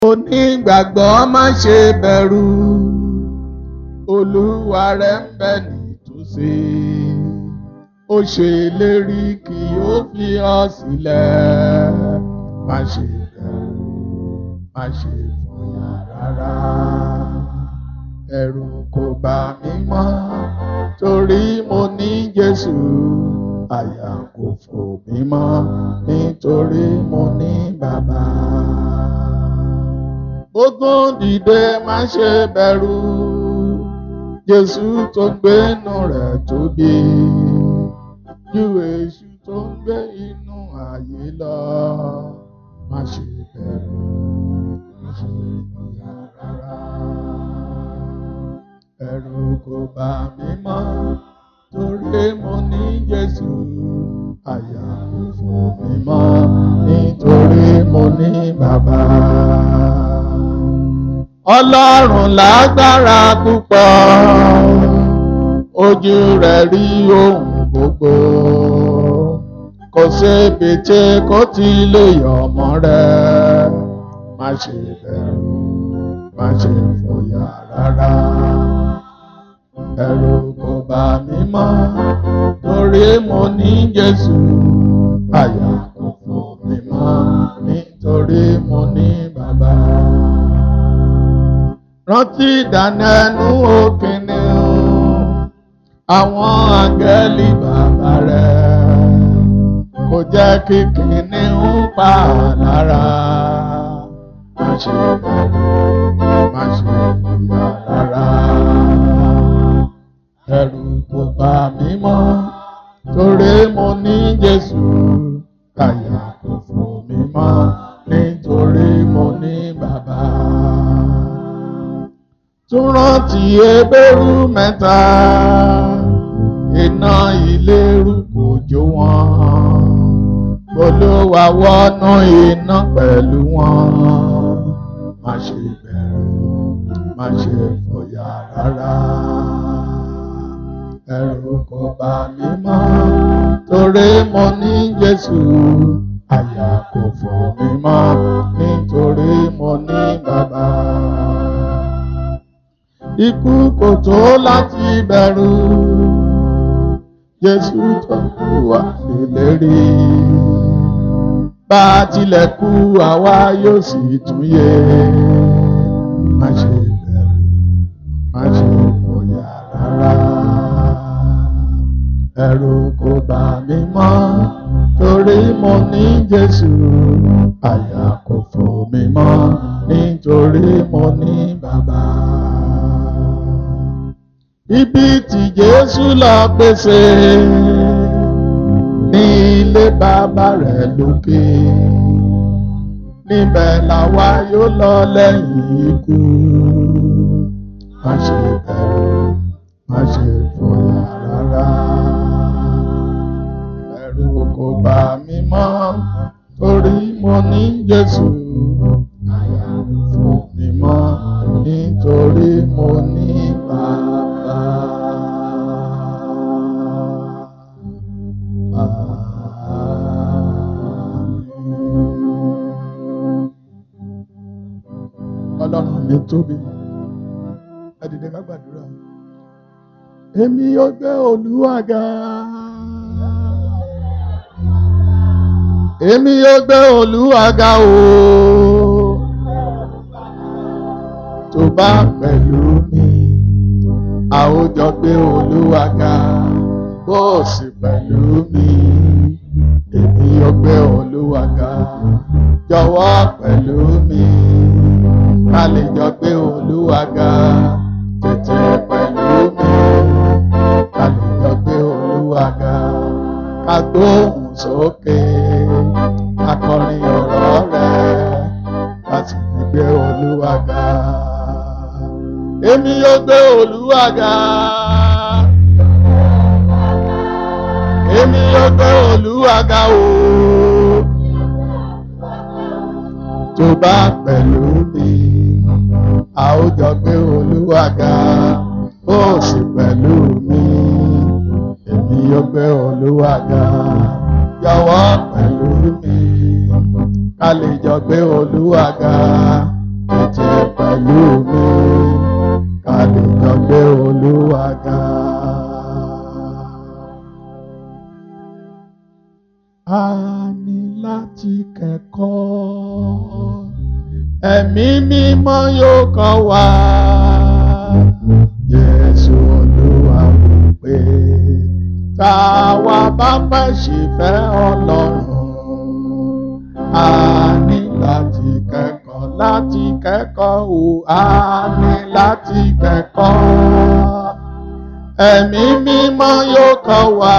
onígbàgbọ́ má ṣe bẹ̀rù olúwa rẹ̀ ń bẹ nítòsí ó ṣe ìlérí kì yóò fi ọ́ sílẹ̀ má ṣe bẹ̀rù má ṣe fòyà rárá ẹ̀rù kò bà mí mọ́ torí mo ní Jésù àyà kò fò mí mọ́ nítorí mo ní bàbá. Ogun dìde má ṣe bẹ̀rù Jésù tó gbénu rẹ̀ tóbi ju èṣù tó ń gbé inú ayé lọ má ṣe bẹ̀rù má ṣe fòyà rárá ẹ̀rù kò bà mí mọ́ torí mo ní Jésù àyà kò fò mí mọ́ nítorí mo ní bàbá. Ọlọ́run lágbára púpọ̀ ojú rẹ̀ rí ohun gbogbo kò sébi tí kò ti lè yọ ọmọ rẹ̀ má ṣe bẹ̀rù má ṣe fòyà rárá ẹ̀rù kò bà mí mọ́ torí mo ní Jésù àyà kò fò mí mọ́ nítorí mo ní bàbá. rántí ìdánẹ́nu òkìní àwọn àgẹ́lì bàbá rẹ̀ kò jẹ́ kí kìnìún pa lára má ṣe bẹ̀rù má ṣe fòyà rárá ẹ̀rù kò bà mí mọ́ torí mo ní Jésù àyà kò fò mí mọ́ nítorí mo ní bàbá. tún rántí ebérú mẹ́ta iná ìléru kò jó wọn Olúwa wọnú iná pẹ̀lú wọn má ṣe bẹ̀rù má ṣe fòyà rárá ẹ̀rù kò bà mí mọ́ torí mo ní Jésù àyà kò fò mí mọ́ nítorí mo ní bàbá. Ikú kò tó láti bẹ̀rù Jésù tó kú wá ìlérí bá tilẹ̀ kú àwa yóò sì tún yè má ṣe bẹ̀rù má ṣe fòyà rárá ẹ̀rù kò bà mí mọ́ torí mo ní Jésù àyà kò fò mí mọ́ nítorí mo ní bàbá. Ibi tí Jésù lọ pèsè ní ilé bàbá rẹ̀ lókè níbẹ̀ làwa yóò lọ lẹ́yìn ikú má ṣe bẹ̀rù má ṣe fòyà rárá ẹ̀rù kò bà mí mọ́ torí mo ní Jésù àyà kò fò mí mọ́ nítorí mo ní bàbá. Ọlọ́run mi tóbi ẹ dìde ká gbàdúrà èmi yóò gbé Olúwa ga. èmi yóò gbé Olúwa ga o tó bá pẹ̀lú mi a ó jọ gbé Olúwa ga bó o sì pẹ̀lú mi èmi yóò gbé Olúwa ga jọ̀wọ́ pẹ̀lú mi ká lè jọ gbé Olúwa ga tètè pẹ̀lú mi ká lè jọ gbé Olúwa ga ká gbóhùn sókè akọrin ọ̀rọ̀ rẹ̀ láti gbé Olúwa ga. Èmi yóò gbé Olúwa ga. Èmi yóò gbé Olúwa ga o. Tó bá pẹ̀lú mi, a ó jọ gbé Olúwa ga. Ó sì pẹ̀lú mi, èmi yóò gbé Olúwa ga. Jọ̀wọ́ pẹ̀lú mi ká lè jọ gbé Olúwa ga ẹ̀mí mímọ́ yóò kọ́ wa. Jésù Olúwa wí pé táwa bá fẹ́ ṣìfẹ́ Ọlọ́run a ní láti kẹ́kọ̀ọ́ láti kẹ́kọ̀ọ́ o a ní láti kẹ́kọ̀ọ́ ẹ̀mí mímọ́ yóò kọ́ wa.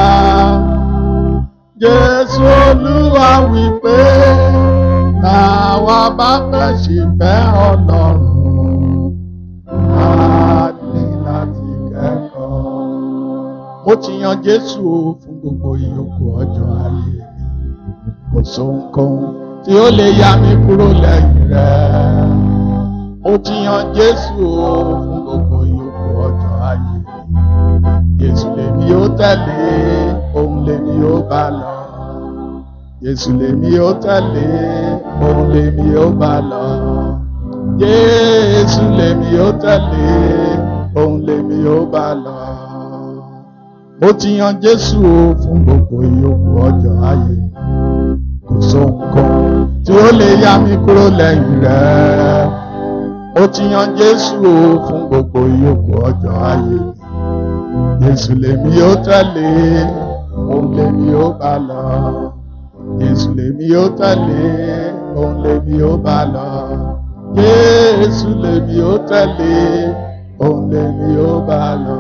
Jésù Olúwa wí pé táwa bá fẹ́ ṣìfẹ́ Ọlọ́run a ní láti kẹ́kọ̀ọ́. Mo ti yan Jésù o fún gbogbo ìyókù ọjọ́ ayé mi. Kò sóhunkóhun tí ó lè yà mí kúrò lẹ́yìn rẹ̀. Mo ti yan Jésù o fún gbogbo ìyókù ọjọ́ ayé mi. Jésù lèmi ó tẹ̀lé, òun lèmi ó bá lọ. Jésù lèmi ó tẹ̀lé, òun lèmi ó bá lọ. Jésù lèmi ó tẹ̀lé, òun lèmi ó bá lọ. Mo ti yan Jésù o fún gbogbo ìyókù ọjọ́ ayé mi. Kò sóhunkóhun tí ó lè yà mí kúrò lẹ́yìn rẹ̀. Mo ti yan Jésù o fún gbogbo ìyókù ọjọ́ ayé mi. Jésù lèmi ó tẹ̀lé, òun lèmi ó bá lọ. Jésù lèmi ó tẹ̀lé, òun lèmi ó bá lọ. Jésù lèmi ó tẹ̀lé, òun lèmi ó bá lọ.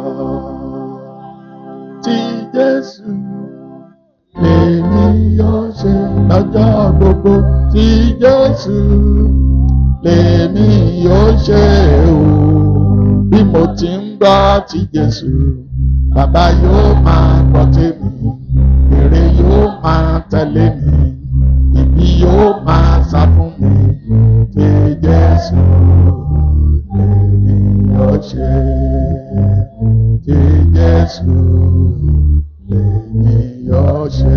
Tí Jésù lèmi yóò ṣe lọ́jọ́ gbogbo. Tí Jésù lèmi yóò ṣe o. Bí mo ti ń gbọ́ ti Jésù, bàbá yóò máa gbọ́ tèmi. Èrè yóò máa tẹ̀lé mi. Ibi yóò máa sá fún mi. Tí Jésù lèmi yóò ṣe. Tí Jésù lèmi yóò ṣe.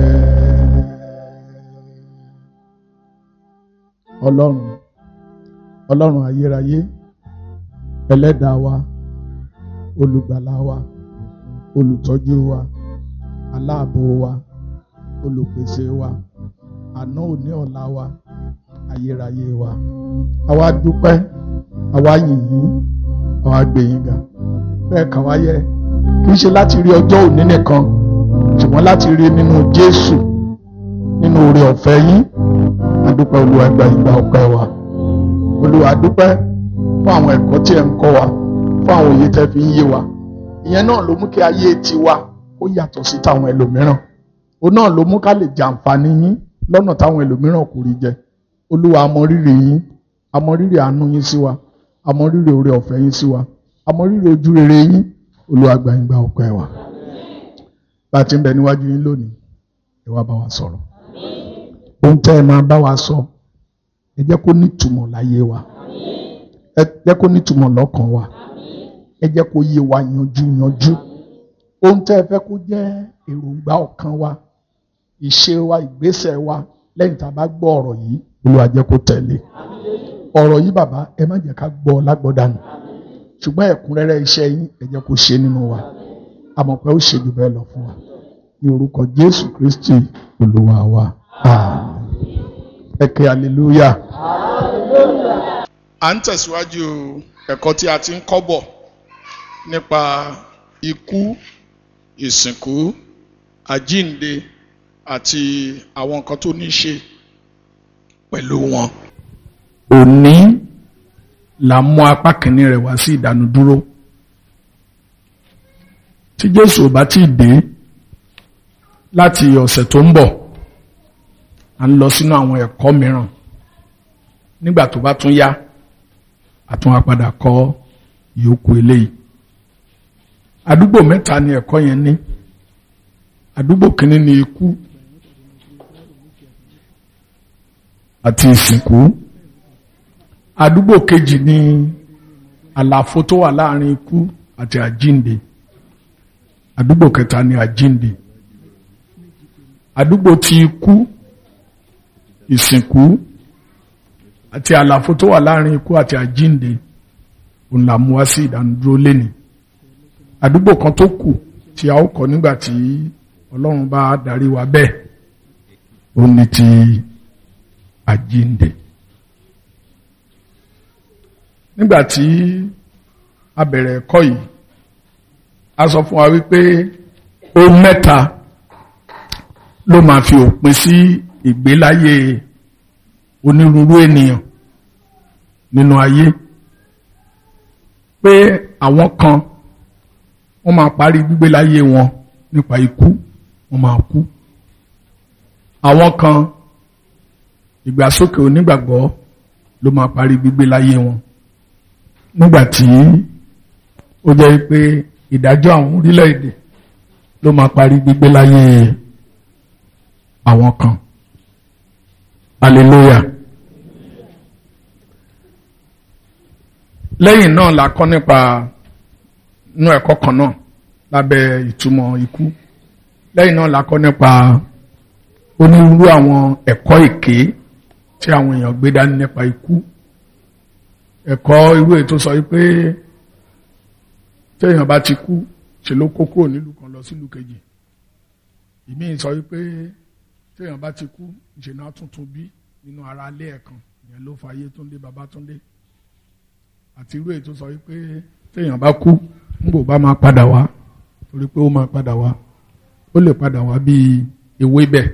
Ọlọ́run Ọlọ́run ayérayé ẹlẹ́dàá wa olùgbàlà wa olùtọ́jú wa aláàbò wa olùpèsè wa àná òní ọ̀la wa ayérayé wa àwa dúpẹ́ àwa yìnyín àwa gbẹ̀yìn ga bẹ́ẹ̀ kàn wáyé kì í ṣe láti rí ọjọ́ òní nìkan ṣùgbọ́n láti rí nínú Jésù nínú oore ọ̀fẹ́ yín adúpẹ́ Olúwa gba ìgbà ọpẹ́ wa Olúwa dúpẹ́ fún àwọn ẹ̀kọ́ tí ẹ ń kọ́ wa fún àwọn òye tẹ́ fi ń yé wa ìyẹn náà ló mú kí ayé tiwa ó yàtọ̀ sí táwọn ẹlòmíràn òun náà ló mú ká lè jàǹfààní yín lọ́nà táwọn ẹlòmíràn kò rí jẹ Olúwa a mọ rírì yín a mọ rírì àánú yín sí wa a mọ rírì oore ọ̀fẹ́ yín sí wa a mọ rírì ojú rere yín Olúwa gba ìgbà ọpẹ́ wa bá a ti ń bẹ níwájú yín lónìí ẹ wá bá wa sọ̀rọ̀ ohun tẹ́ ẹ máa bá wa sọ ẹ jẹ́ kó nítumọ̀ láyé wa ẹ jẹ́ kó nítumọ̀ lọ́kàn wa ẹ jẹ́ kó yé wa yanjú yanjú ohun tẹ́ ẹ fẹ́ kó jẹ́ èròǹgbà ọkàn wa ìṣe wa ìgbésẹ̀ wa lẹ́yìn tá a bá gbọ́ ọ̀rọ̀ yìí Olúwa jẹ́ kó tẹ̀lé ọ̀rọ̀ yìí bàbá ẹ má jẹ́ ká gbọ́ lágbọ́dànù ṣùgbọ́n ẹ̀kúnrẹ́rẹ́ iṣẹ́ yín ẹ jẹ́ kó ṣe nínú wa àmọ́ pé ó ṣe jù bẹ́ẹ̀ lọ fún wa ní orúkọ Jésù Kristi Olúwa wa àmín ẹ ké hallelujah. à ń tẹ̀síwájú ẹ̀kọ́ tí a ti ń kọ́ bọ̀ nípa ikú ìsìnkú àjínde àti àwọn nǹkan tó ní í ṣe pẹ̀lú wọn. òní la mú apá kìíní rẹ̀ wá sí ìdánudúró tí Jésù ò bá tí ì dé láti ọ̀sẹ̀ tó ń bọ̀ à ń lọ sínú àwọn ẹ̀kọ́ mìíràn nígbà tó bá tún yá àtún á padà kọ́ ìyókù eléyìí àdúgbò mẹ́ta ni ẹ̀kọ́ yẹn ní àdúgbò kìíní ni ikú àti ìsìnkú àdúgbò kejì ni àlàfo tó wà láàrin ikú àti àjínde àdúgbò kẹta ni àjínde àdúgbò ti ikú ìsìnkú àti àlàfo tó wà láàrin ikú àti àjínde òun là mú wá sí ìdánudúró lénìí àdúgbò kan tó kù tí a ó kọ́ nígbà tí Ọlọ́run bá darí wa bẹ́ẹ̀ òun ni ti àjínde nígbà tí a bẹ̀rẹ̀ ẹ̀kọ́ yìí a sọ fún wa wípé ohun mẹ́ta ló máa fi òpin sí ìgbéláyé onírúurú ènìyàn nínú ayé pé àwọn kan wọ́n máa parí gbígbé láyé wọn nípa ikú wọ́n máa kú àwọn kan ìgbàsókè onígbàgbọ́ ló máa parí gbígbé láyé wọn nígbà tí ó jẹ́ pé ìdájọ́ àwọn orílẹ̀-èdè ló máa parí gbígbé láyé àwọn kan hallelujah lẹ́yìn náà la kọ́ nípa inú ẹ̀kọ́ kan náà lábẹ́ ìtumọ̀ ikú lẹ́yìn náà la kọ́ nípa onírúurú àwọn ẹ̀kọ́ èké tí àwọn èèyàn gbé dání nípa ikú ẹ̀kọ́ irú ètò sọ wípé téèyàn bá ti kú ṣe ló kó kúrò nílùú kan lọ sílùú kejì ìmíì sọ wípé téèyàn bá ti kú ìṣẹ̀nà tuntun bí nínú ara alẹ́ ẹ̀kan ìyẹn ló fa Ayétúndé Babátúndé àti irú ètò sọ wípé téèyàn bá kú nígbò bá máa padà wá torí pé ó máa padà wá ó lè padà wá bíi ewébẹ̀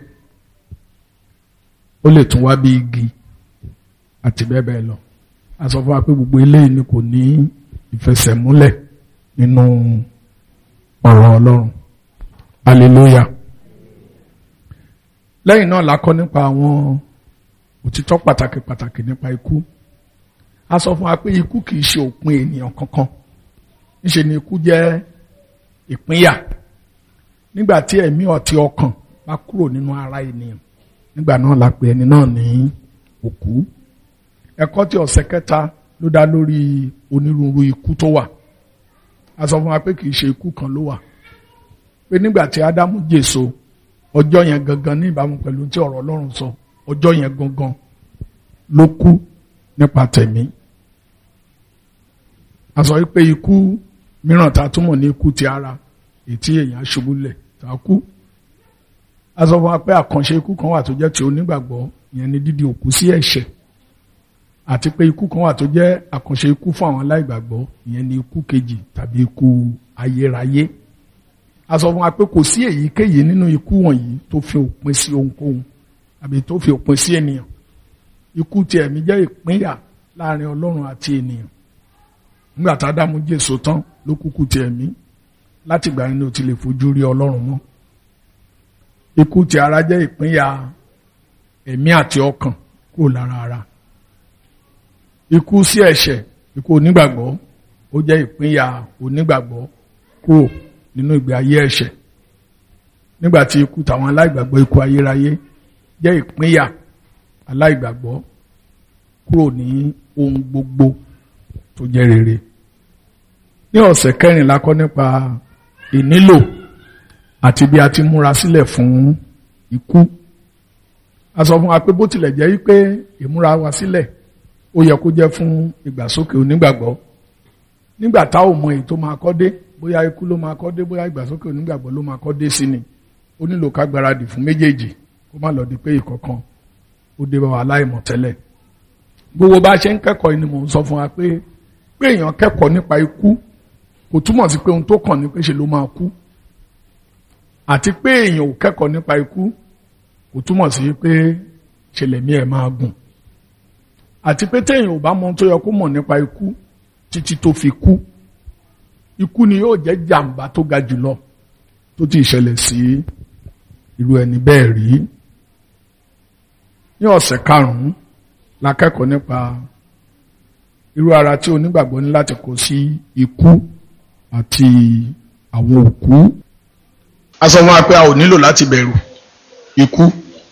ó lè tún wá bíi igi àti bẹ́ẹ̀ bẹ́ẹ̀ lọ a sọ fún wa pé gbogbo eléyìí ni kò ní ìfẹsẹ̀múlẹ̀ nínú ọ̀rọ̀ Ọlọ́run hallelujah lẹ́yìn náà la kọ́ nípa àwọn òtítọ́ pàtàkì pàtàkì nípa ikú a sọ fún wa pé ikú kì í ṣe òpin ènìyàn kankan níṣe ni ikú jẹ́ ìpínyà nígbà tí ẹ̀mí ọ̀tí ọkàn bá kúrò nínú ara ènìyàn nígbà náà la pè ẹni náà ní òkú ẹ̀kọ́ tí ọ̀sẹ̀ kẹta ló dá lórí onírúurú ikú tó wà a sọ fún wa pé kì í ṣe ikú kan ló wà pé nígbà tí Ádámù jèso ọjọ́ yẹn gangan ní ìbámu pẹ̀lú tí ọ̀rọ̀ Ọlọ́run sọ ọjọ́ yẹn gangan ló kú nípa tẹ̀mí a sọ wípé ikú mìíràn tá a túmọ̀ ní ikú ti ara ètí èèyàn ṣubú lẹ̀ tá a kú a sọ fún wa pé àkànṣe ikú kan wà tó jẹ́ ti onígbàgbọ́ ìyẹn ni dídi òkú sí ẹ̀ṣẹ̀ àti pé ikú kan wà tó jẹ́ àkànṣe ikú fún àwọn aláìgbàgbọ́ ìyẹn ni ikú kejì tàbí ikú ayérayé a sọ fún wa pé kò sí èyíkéyìí nínú ikú wọ̀nyí tó fi òpin sí ohunkóhun àbí tó fi òpin sí ènìyàn ikú ti ẹ̀mí jẹ́ ìpínyà láàrin Ọlọ́run àti ènìyàn nígbà tá a dá mú Jésù tán ló kúkú ti ẹ̀mí láti gbà nínú ti lè fojú rí Ọlọ́run mọ́ ikú ti ara jẹ́ ìpínyà ẹ̀mí àti ọkàn kúrò lára ara ikú sí ẹ̀ṣẹ̀ ikú onígbàgbọ́ ó jẹ́ ìpínyà onígbàgbọ́ kúrò nínú ìgbé ayé ẹ̀ṣẹ̀ nígbà tí ikú tàwọn aláìgbàgbọ́ ikú ayérayé jẹ́ ìpínyà aláìgbàgbọ́ kúrò ní ohun gbogbo tó jẹ́ rere ní ọ̀sẹ̀ kẹrìnlá kọ́ nípa ìnílò àti bí a ti múra sílẹ̀ fún ikú a sọ fún wa pé bó tilẹ̀ jẹ́ wípé ìmúra wa sílẹ̀ ó yẹ kó jẹ́ fún ìgbàsókè onígbàgbọ́ nígbà tá ò mọ èyí tó máa kọ́ dé bóyá ikú ló máa kọ́ dé bóyá ìgbàsókè onígbàgbọ́ ló máa kọ́ dé sí ni ó nílò ká gbáradì fún méjèèjì kó má lọ di pé ìkọ̀kan ó dé bá wa láìmọ̀ tẹ́lẹ̀ gbogbo bá a ṣe ń kẹ́kọ̀ọ́ ni mò ń sọ fún wa pé pé èèyàn kẹ́kọ̀ọ́ nípa ikú kò túmọ̀ sí pé ohun tó kàn ní pé ṣe ló máa kú àti pé èèyàn ò kẹ́kọ̀ọ́ nípa ikú kò túmọ̀ sí pé ṣẹlẹ̀mí ẹ̀ máa gùn àti pé téèyàn ò bá mọ ohun tó yẹ kó mọ̀ nípa ikú títí tó fi kú ikú ni yóò jẹ́ jàǹbá tó ga jùlọ tó ti ṣẹlẹ̀ sí irú ẹni bẹ́ẹ̀ rí ní ọ̀sẹ̀ karùn-ún la kẹ́kọ̀ọ́ nípa irú ara tí onígbàgbọ́ ní láti kó sí ikú àti àwọn òkú. a sọ fún wa pé a ò nílò láti bẹ̀rù ikú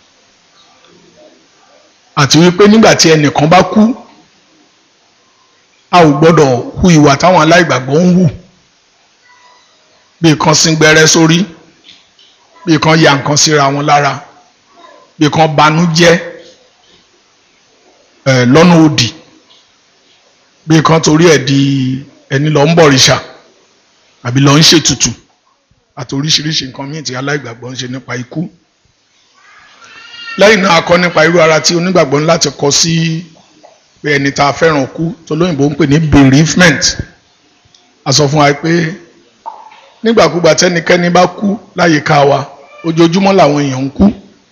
àti wípé nígbà tí ẹnìkan bá kú a ò gbọ́dọ̀ hu ìwà táwọn aláìgbàgbọ́ ń hù bí kan sín gbẹ́rẹ́ sórí bí kan ya nǹkan síra wọn lára bí kan banú jẹ́ ẹ̀ lọ́nà òdì bí kan torí ẹ̀ di ẹni lọ ń bọ̀rìṣà àbí lọ ń ṣètùtù àti oríṣiríṣi nǹkan míì tí aláìgbàgbọ́ ń ṣe nípa ikú lẹ́yìn náà a kọ́ nípa irú ara tí onígbàgbọ́ ń láti kọ sí pé ẹni tá a fẹ́ràn kú tó lóyìnbó ń pè ní bereavement a sọ fún wa pé nígbàkúgbà tẹ́nikẹ́ni bá kú láyìíká wa ojoojúmọ́ làwọn èèyàn ń kú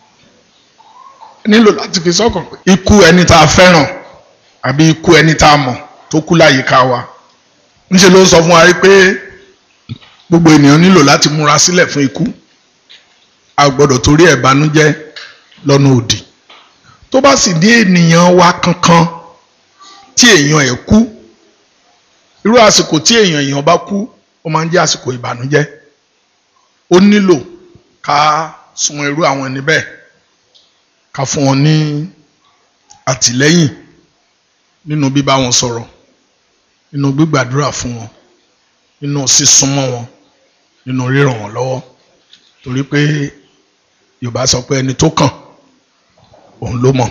nílò láti fi sọ́kàn pé ikú ẹni tá a fẹ́ràn àbí ikú ẹni tá a mọ̀ tó kú láyìíká wa ńṣe ló ń sọ fún wa pé gbogbo ènìyàn nílò láti múra sílẹ̀ fún ikú a gbọ́dọ̀ torí ẹ̀ banújẹ́ lọ́nà òdì tó bá sì ní ènìyàn wa kankan tí èèyàn ẹ̀ kú irú àsìkò tí èèyàn èèyàn bá kú ó máa ń jẹ́ àsìkò ìbànújẹ́ ó nílò ká sun irú àwọn ẹni bẹ́ẹ̀ ká fún wọn ní àtìlẹ́yìn nínú bíbá wọn sọ̀rọ̀ nínú gbígbàdúrà fún wọn nínú sísúnmọ́ wọn nínú ríràn wọn lọ́wọ́ torí pé Yorùbá sọ pé ẹni tó kàn òun ló mọ̀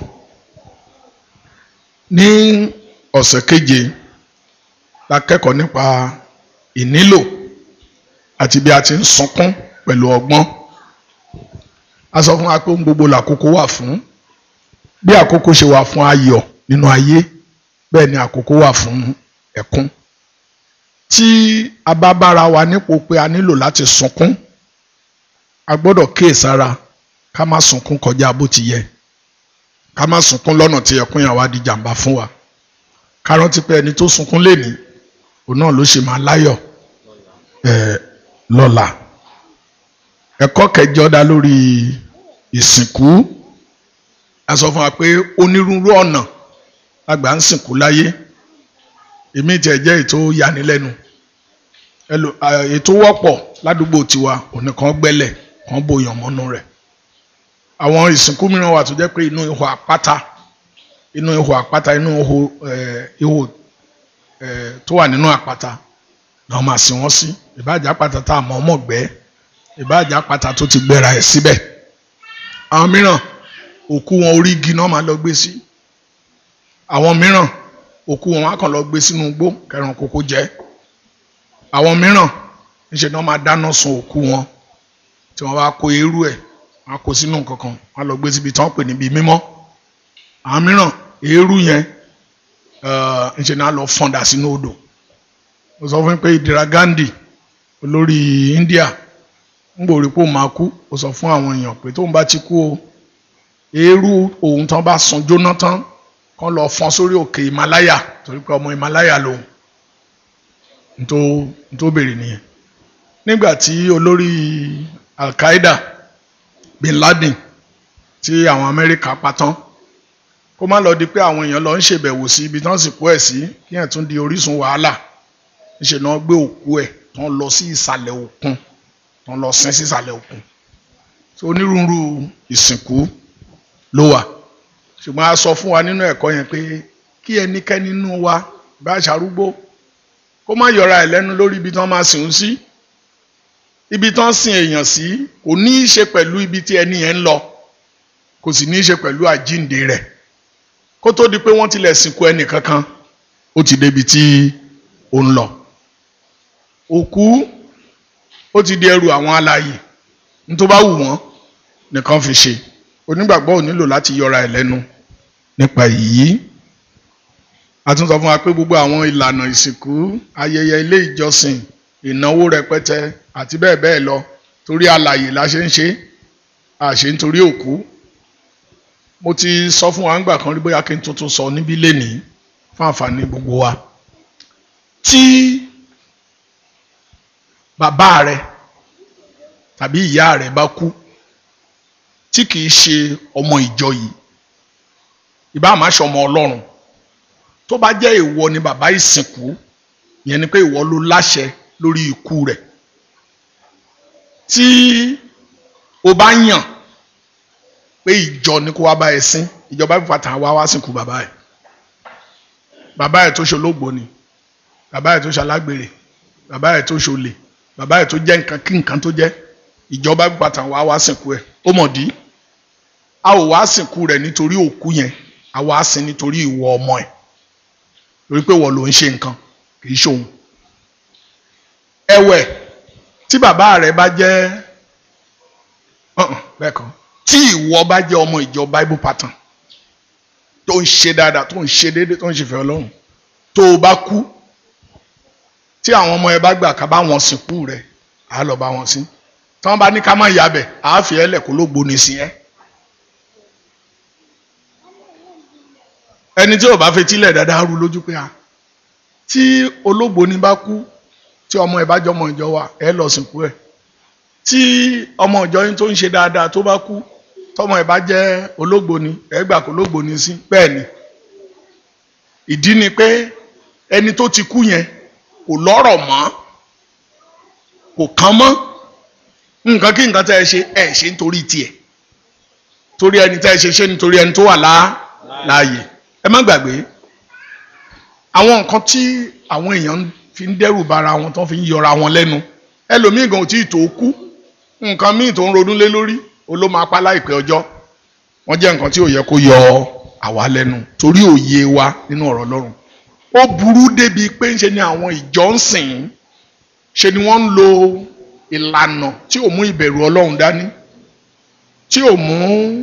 ní ọ̀sẹ̀ keje la kẹ́kọ̀ọ́ nípa ìnílò àti bí a ti ń sunkún pẹ̀lú ọgbọ́n a sọ fún wa pé ohun gbogbo làkókò wà fún bí àkókò ṣe wà fún ayọ̀ nínú ayé bẹ́ẹ̀ ni àkókò wà fún ẹkún tí a bá bára wa nípò pé a nílò láti sunkún a gbọ́dọ̀ kíyèsára ká má sunkún kọjá bó ti yẹ ká má sunkún lọ́nà tí ẹkún yẹn wá di jàǹbá fún wa ká rántí pé ẹni tó sunkún lénìí òun náà ló ṣe máa láyọ̀ ẹ̀ lọ́la ẹ̀kọ́ kẹjọ dá lórí ìsìnkú a sọ fún wa pé onírúurú ọ̀nà lágbà ń sìnkú láyé èmi tiẹ̀ jẹ́ ètò yanilẹ́nu ètò wọ́pọ̀ ládùúgbò tiwa òní kan gbẹ́lẹ̀ kan bòyàn mọ́nú rẹ̀ àwọn ìsìnkú mìíràn wà tó jẹ́ pé inú ihò àpáta inú ihò àpáta inú ihò ihò tó wà nínú àpáta náà máa sìn wọ́n sí ìbáàjà àpáta tá a mọ̀ ọmọ gbẹ́ ìbáàjà àpáta tó ti gbéra ẹ̀ síbẹ̀ àwọn mìíràn òkú wọn orí igi náà máa lọ gbé sí àwọn mìíràn òkú wọn á kàn lọ gbé sínú igbó kẹrin kókó jẹ àwọn mìíràn níṣẹ́ náà máa dáná sun òkú wọn tí wọ́n bá kó eérú ẹ̀ wọ́n á kó sínú kankan wọ́n á lọ gbé síbi tí wọ́n pè níbi mímọ́ àwọn mìíràn eérú yẹn níṣẹ́ náà lọ fọ́ndà sínú odò mo sọ fún yín pé Indira Gandhi olórí India ń gbòòrí pé òun máa kú ó sọ fún àwọn èèyàn pé tóun bá ti kú o eérú òun tán bá sun jóná tán kán lọ fọ́n sórí òkè Himalaya torí pé ọmọ Himalaya lòun ntó ntó béèrè nìyẹn nígbà tí olórí Al-Qaeda Bin Laden tí àwọn Amẹ́ríkà pa tán kó má lọ di pé àwọn èèyàn lọ ń ṣèbẹ̀wò sí ibi tán sì kú ẹ̀ sí kí ẹ̀ tún di orísun wàhálà níṣẹ́ náà gbé òkú ẹ̀ tán lọ sí ìsàlẹ̀ òkun tán lọ sin sí ìsàlẹ̀ òkun so onírúurú ìsìnkú ló wà ṣùgbọ́n a sọ fún wa nínú ẹ̀kọ́ yẹn pé kí ẹnikẹ́ni nínú wa bá ṣàrúgbó kó má yọra ẹ̀ lẹ́nu lórí ibi tí wọ́n máa sìn ún sí ibi tí wọ́n sin èèyàn sí kò ní í ṣe pẹ̀lú ibi tí ẹni yẹn ń lọ kò sì ní í ṣe pẹ̀lú àjíǹde rẹ̀ kó tó di pé wọ́n tilẹ̀ sìnkú ẹnì kankan ó ti débi tí ó ń lọ òkú ó ti di ẹrù àwọn alààyè nítorí bá wù wọ́n nìkan fi ṣe onígbàgbọ́ ò nílò láti yọra ẹ̀ lẹ́nu nípa èyí a tún sọ fún wa pé gbogbo àwọn ìlànà ìsìnkú ayẹyẹ ilé ìjọsìn ìnáwó rẹpẹtẹ àti bẹ́ẹ̀ bẹ́ẹ̀ lọ torí alààyè la ṣe ń ṣe àṣe nítorí òkú mo ti sọ fún wa ńgbà kan rí bóyá kí n tuntun sọ níbí lénìí fún àǹfààní gbogbo wa tí bàbá rẹ tàbí ìyá rẹ bá kú tí kìí ṣe ọmọ ìjọ yìí ìbá àmà ṣe ọmọ ọlọ́run tó bá jẹ́ ìwọ ni bàbá ìsìnkú yẹn ni pé ìwọ ló láṣẹ lórí ikú rẹ̀ tí o bá yàn pé ìjọ ni kó wá bá ẹ sìn ìjọba ìfàtà wá wá sìnkú bàbá ẹ bàbá ẹ tó ṣe olóògbò ni bàbá ẹ tó ṣe alágbèrè bàbá ẹ tó ṣe olè bàbá ẹ tó jẹ́ nǹkan kí nǹkan tó jẹ́ ìjọba ìfàtà wá wá sìnkú ẹ ó mọ̀ dí a ò wá sìnkú rẹ̀ nítorí òkú yẹn a wá sìn nítorí ìwọ ọmọ ẹ̀ torí pé wọ́n ló ń ṣe nǹkan kì í ṣòun. ẹ̀wẹ̀ tí bàbá rẹ̀ bá jẹ́ bẹ́ẹ̀ kan tí ìwọ bá jẹ́ ọmọ ìjọ bible pattern tó ń ṣe dáadáa tó ń ṣe déédéé tó ń ṣèfẹ́ ọlọ́run tó o bá kú tí àwọn ọmọ ẹ bá gbà ká bá wọn sìnkú rẹ àá lọ bá wọn sí tí wọn bá ní ká má yabẹ àá fi ẹlẹ kó ló gbóni sí ẹ. ẹni tí ò bá fetílẹ̀ dáadáa rú lójú pé a tí olóògbóni bá kú tí ọmọ ẹ bá jọmọ ìjọ wa ẹ lọ sìnkú ẹ tí ọmọ ìjọ yín tó ń ṣe dáadáa tó bá kú tọmọ ẹ bá jẹ́ olóògbóni ẹ gbà kó olóògbóni sí bẹ́ẹ̀ ni ìdí ni pé ẹni tó ti kú yẹn kò lọ́rọ̀ mọ́ kò kàn mọ́ nǹkan kí nǹkan tẹ́ ẹ ṣe ẹ ṣe nítorí tiẹ̀ torí ẹni tẹ́ ẹ ṣe ṣe nítorí ẹni tó wà láàyè ẹ má gbàgbé àwọn nǹkan tí àwọn èèyàn fi ń dẹ́rù bara wọn tó fi ń yọra wọn lẹ́nu ẹlòmíì gan ò tí ì tó kú nǹkan míì tó ń ronú lé lórí ó ló máa pa láìpẹ́ ọjọ́ wọ́n jẹ́ nǹkan tí ò yẹ kó yọ àwa lẹ́nu torí òye wa nínú ọ̀rọ̀ Ọlọ́run ó burú débi pé ńṣe ni àwọn ìjọ ń sìn ṣe ni wọ́n ń lo ìlànà tí ò mú ìbẹ̀rù Ọlọ́run dání tí ò mú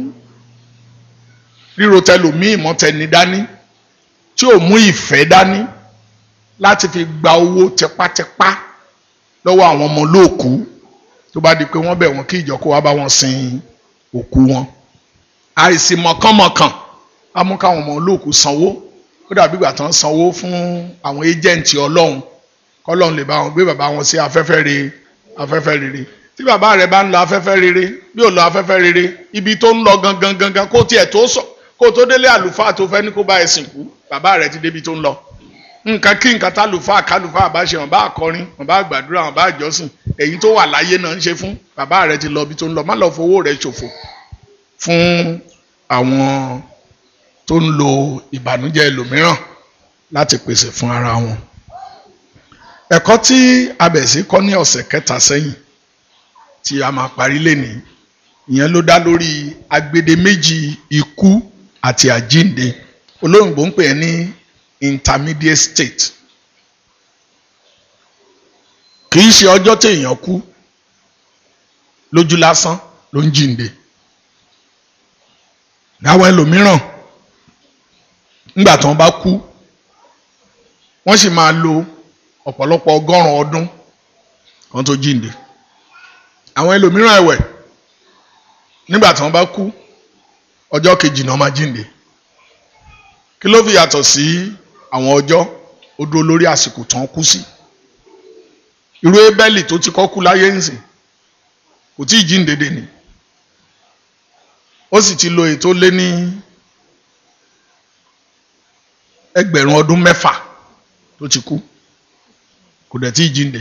ríro tẹlòmíì mọ́tẹni dání tí ò mú ìfẹ́ dání láti fi gba owó tipátipá lọ́wọ́ àwọn ọmọ olóòkú tó bá di pé wọ́n bẹ̀ wọ́n kí ìjọ kó wá bá wọn sin òkú wọn àìsí mọ̀kànmọ̀kàn á mú káwọn ọmọ olóòkú sanwó ó dàbí ìgbà tán sanwó fún àwọn éjẹǹtì Ọlọ́run kọ́lọ́run lè bá wọn gbé bàbá wọn sí afẹ́fẹ́ rere afẹ́fẹ́ rere tí bàbá rẹ bá ń lọ afẹ́fẹ́ rere bí ò lọ afẹ́fẹ́ rere ibi tó ń lọ gangan gangan kó tiẹ̀ tó sọ kó tó délé àlùfáà tó fẹ́ ní kó bá ẹ sìnkú bàbá rẹ ti débi tó ń lọ nǹkan kí nǹkan tálùfáà kálùfáà bá ṣe wọn bá kọrin wọn bá gbàdúrà wọn bá jọ́sìn èyí tó wà láyé náà ń ṣe fún bàbá rẹ ti lọ ibi tó ń lọ má lọ fowó rẹ ṣòfò fún àwọn tó ń lo ìbànújẹ́ ẹlòmíràn láti pèsè fún ara wọn. ẹ̀kọ́ tí abẹ̀sí kọ́ ní ọ̀sẹ̀ kẹta sẹ́yìn tí a máa parí lénìí ìyẹn ló dá lórí agbede méjì ikú àti àjínde olóyìnbó ń pè é ní intermediate state kì í ṣe ọjọ́ téèyàn kú lójú lásán ló ń jíǹde láwọn ẹlòmíràn nígbà tí wọ́n bá kú wọ́n sì máa lo ọ̀pọ̀lọpọ̀ ọgọ́rùn-ún ọdún kan tó jíǹde àwọn ẹlòmíràn ẹ̀wẹ̀ nígbà tí wọ́n bá kú ọjọ́ kejì náà máa jíǹde kí ló fi yàtọ̀ sí àwọn ọjọ́ ó dúró lórí àsìkò tán kú sí irú ebẹ́lì tó ti kọ́ kú láyé nsìn kò tí ì jíǹde dè ní ó sì ti lo ètò lé ní ẹgbẹ̀rún ọdún mẹ́fà tó ti kú kò dẹ̀ tí ì jíǹde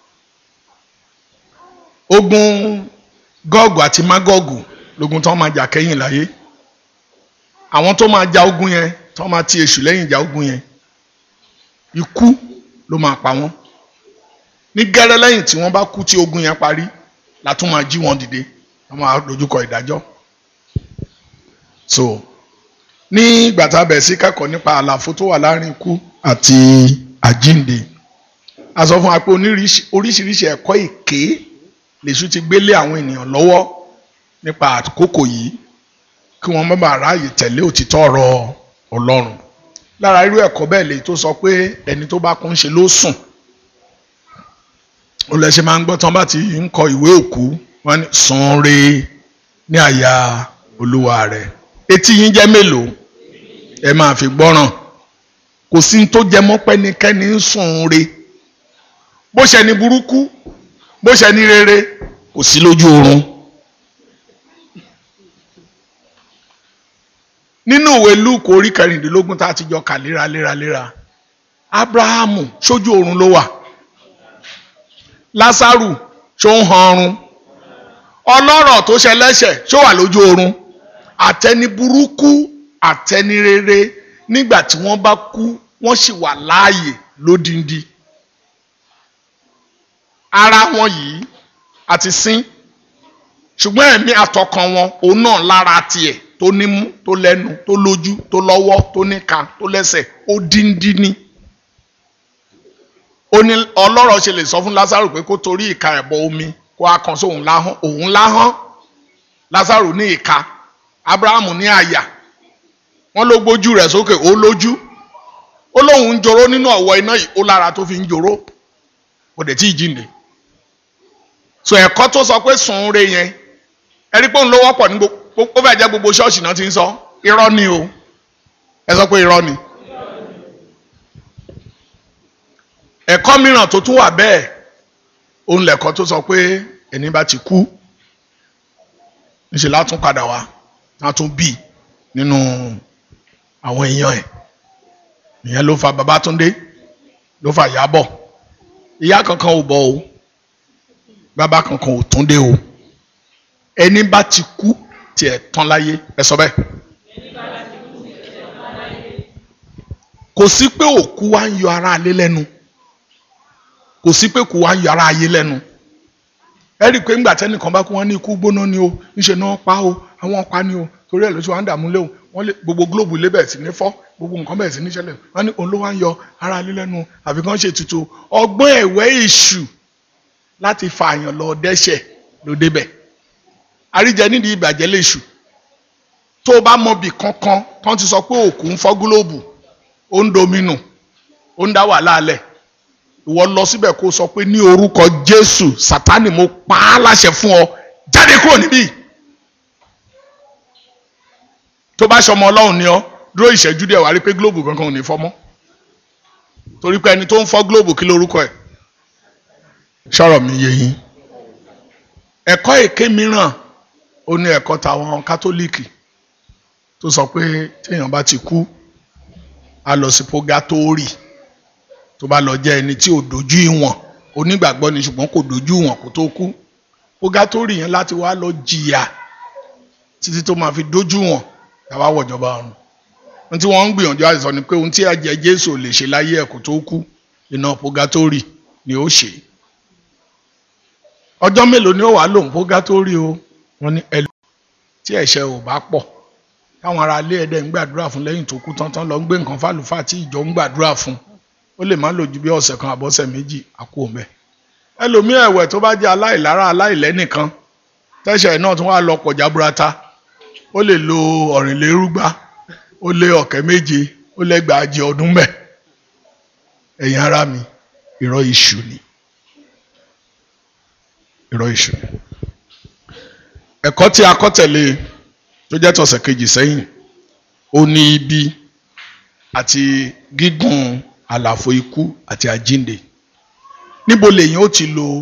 ogun gọ́ọ̀gù àti mágọ́ọ̀gù lógun tó máa jà kẹ́yìn láyé àwọn tó máa ja ogun yẹn tó máa ti èṣù lẹ́yìn ìjà ogun yẹn ikú ló máa pa wọ́n ní gẹ́rẹ́ lẹ́yìn tí wọ́n bá kú tí ogun yẹn parí la tún máa jí wọn dìde wọ́n máa dojúkọ ìdájọ́ so ní ìgbà tá a bẹ̀rẹ̀ sí kẹ́kọ̀ọ́ nípa àlàfo tó wà láàrin ikú àti àjínde a sọ fún wa pé oríṣiríṣi ẹ̀kọ́ èké lèṣu ti gbélé àwọn ènìyàn lọ́wọ́ nípa àkókò yìí kí wọ́n má bàa ráàyè tẹ̀lé òtítọ́ ọ̀rọ̀ Ọlọ́run lára irú ẹ̀kọ́ bẹ́ẹ̀ lè tó sọ pé ẹni tó bá kún ṣe ló sùn ó lẹ ṣe máa ń gbọ́ tán bá ti ń kọ ìwé òkú wọ́n ní sùn re ní àyà olúwa rẹ̀ etí yín jẹ́ mélòó ẹ máa fi gbọ́ràn kò sí ní tó jẹ mọ́ pẹ́nikẹ́ni ń sùn re bó ṣe ní burúkú bó ṣe ní rere kò sí lójú oorun. nínú ìwé Lúùkù orí kẹrìndínlógún tá a ti jọ kà léraléraléra Ábúráhámù sójú oorun ló wà Lásárù ṣó ń han ọrùn ọlọ́rọ̀ tó ṣẹlẹ́ṣẹ̀ ṣó wà lójú oorun àtẹni burúkú àtẹni rere nígbà tí wọ́n bá kú wọ́n sì wà láàyè lódindi ara wọn yìí àti sín ṣùgbọ́n ẹ̀mí àtọkàn wọn òun náà lára tiẹ̀ tó nímú tó lẹ́nu tó lójú tó lọ́wọ́ tó níka tó lẹ́sẹ̀ ó díndín ní. ó ní ọlọ́rọ̀ ṣe lè sọ fún Lásárù pé kó torí ìka ẹ̀bọ omi kó a kan sóhun láhán òun láhán Lásárù ní ìka Abrahamu ní àyà wọ́n ló gbójú rẹ̀ sókè ó lójú ó lóun ń joró nínú ọ̀wọ́ iná yìí ó lára tó fi ń joró kò dé tí ì jíǹde so ẹ̀kọ́ tó sọ pé sùn re yẹn ẹ̀rí pé òun ló wọ́pọ̀ ní gbogbo ó fẹ́ jẹ́ gbogbo ṣọ́ọ̀ṣì náà ti ń sọ irọ́ ni o ẹ sọ pé irọ́ ni ẹ̀kọ́ mìíràn tó tún wà bẹ́ẹ̀ òun lẹ̀kọ́ tó sọ pé ẹni bá ti kú níṣẹ́ látún padà wá látún bì nínú àwọn èèyàn ẹ̀ ìyẹn ló fa Babátúndé ló fa Ìyábọ̀ ìyá kankan ò bọ̀ o bàbá kankan ò tún dé o ẹni bá ti kú tiẹ̀ tán láyé ẹ sọ bẹ́ẹ̀. kò sí pé òkú wa ń yọ ara alé lẹ́nu kò sí pé kò wá ń yọ ara ayé lẹ́nu ẹ rí i pé ńgbà tẹ́nìkan bá kú wọ́n ní ikú gbóná ni o ńṣe náà pa o àwọn pa ni o torí ẹ̀ ló ṣe wá ń dààmú léwu wọ́n lé gbogbo gílóòbù ilé bẹ̀rẹ̀ sí ní fọ́ gbogbo nǹkan bẹ̀rẹ̀ sí ní ṣẹlẹ̀ wọ́n ní òun ló wá ń yọ ara alé lẹ́nu àfi kàn ṣe tutù ọgbọ́n ẹ̀wẹ́ èṣù láti fa àyàn lọ dẹ́ṣẹ̀ ló débẹ̀ àríjẹ nídìí ìbàjẹ́ léṣù tó o bá mọ bì kankan tán ti sọ pé òkú ń fọ́ gílóòbù ó ń dominù ó ń dá wàhálà alẹ̀ ìwọ lọ síbẹ̀ kó sọ pé ní orúkọ Jésù Sátánì mo pa á láṣẹ fún ọ jáde kúrò níbí tó bá ṣọmọ Ọlọ́run ni ọ dúró ìṣẹ́jú díẹ̀ wá rí pé gílóòbù kankan ò ní fọ́ mọ́ torí pé ẹni tó ń fọ́ gílóòbù kí lórúkọ ẹ̀ sọ̀rọ̀ mi yé yín ẹ̀kọ́ èké mìíràn ó ní ẹ̀kọ́ tàwọn kátólíìkì tó sọ pé téèyàn bá ti kú a lọ sí pógátórì tó bá lọ jẹ́ ẹni tí ò dojú ìwọ̀n onígbàgbọ́ ni ṣùgbọ́n kò dojú ìwọ̀n kó tó kú pógátórì yẹn láti wá lọ jìyà títí tó máa fi dojú ìwọ̀n tàbá wọ̀jọba ọ̀run ohun tí wọ́n ń gbìyànjú àti sọ ni pé ohun tí ẹ̀jẹ̀ Jésù ò lè ṣe láyé ẹ̀ kó tó kú iná pógátórì ni ó ṣe ọjọ́ mélòó ni ó wàá lòun pógátórì o wọ́n ní ẹlò tí ẹ̀ṣẹ̀ ò bá pọ̀ táwọn ará ilé ẹ̀dẹ̀ ń gbàdúrà fún lẹ́yìn tó kú tán tán lọ ń gbé nǹkan fálùfáà tí ìjọ ń gbàdúrà fún ó lè má lò ju bí ọ̀sẹ̀ kan àbọ̀sẹ̀ méjì àkó mẹ́. ẹlòmíì ẹ̀wẹ̀ tó bá jẹ́ aláìlára aláìlẹ́nìkan tẹ́ṣẹ̀ náà tún wá lọ pọ̀ jaburata ó lè lo ọ̀rìnlérúgba ó lé ọ̀kẹ́ méje ó lẹ́gbàájì ọdún mẹ́. ẹ̀yin ará mi irọ́ iṣu ni irọ́ iṣu ni. ẹ̀kọ́ tí a kọ́ tẹ̀lé tó jẹ́ tọ̀sẹ̀ kejì sẹ́yìn ó ní ibi àti gígùn àlàfo ikú àti àjínde níbo lèyìn ó ti lo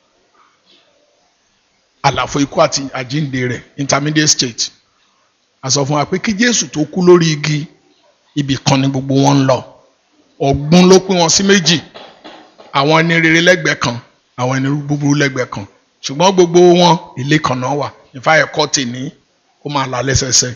àlàfo ikú àti àjínde rẹ̀ intermediate state a sọ fún wa pé kí Jésù tó kú lórí igi ibì kan ni gbogbo wọn ń lọ ọ̀gbun ló pín wọn sí méjì àwọn ẹni rere lẹ́gbẹ̀ẹ́ kan àwọn ẹni búburú lẹ́gbẹ̀ẹ́ kan ṣùgbọ́n gbogbo wọn ilé kan náà wà ìfá ẹ̀kọ́ tèmi ó máa la lẹ́sẹsẹ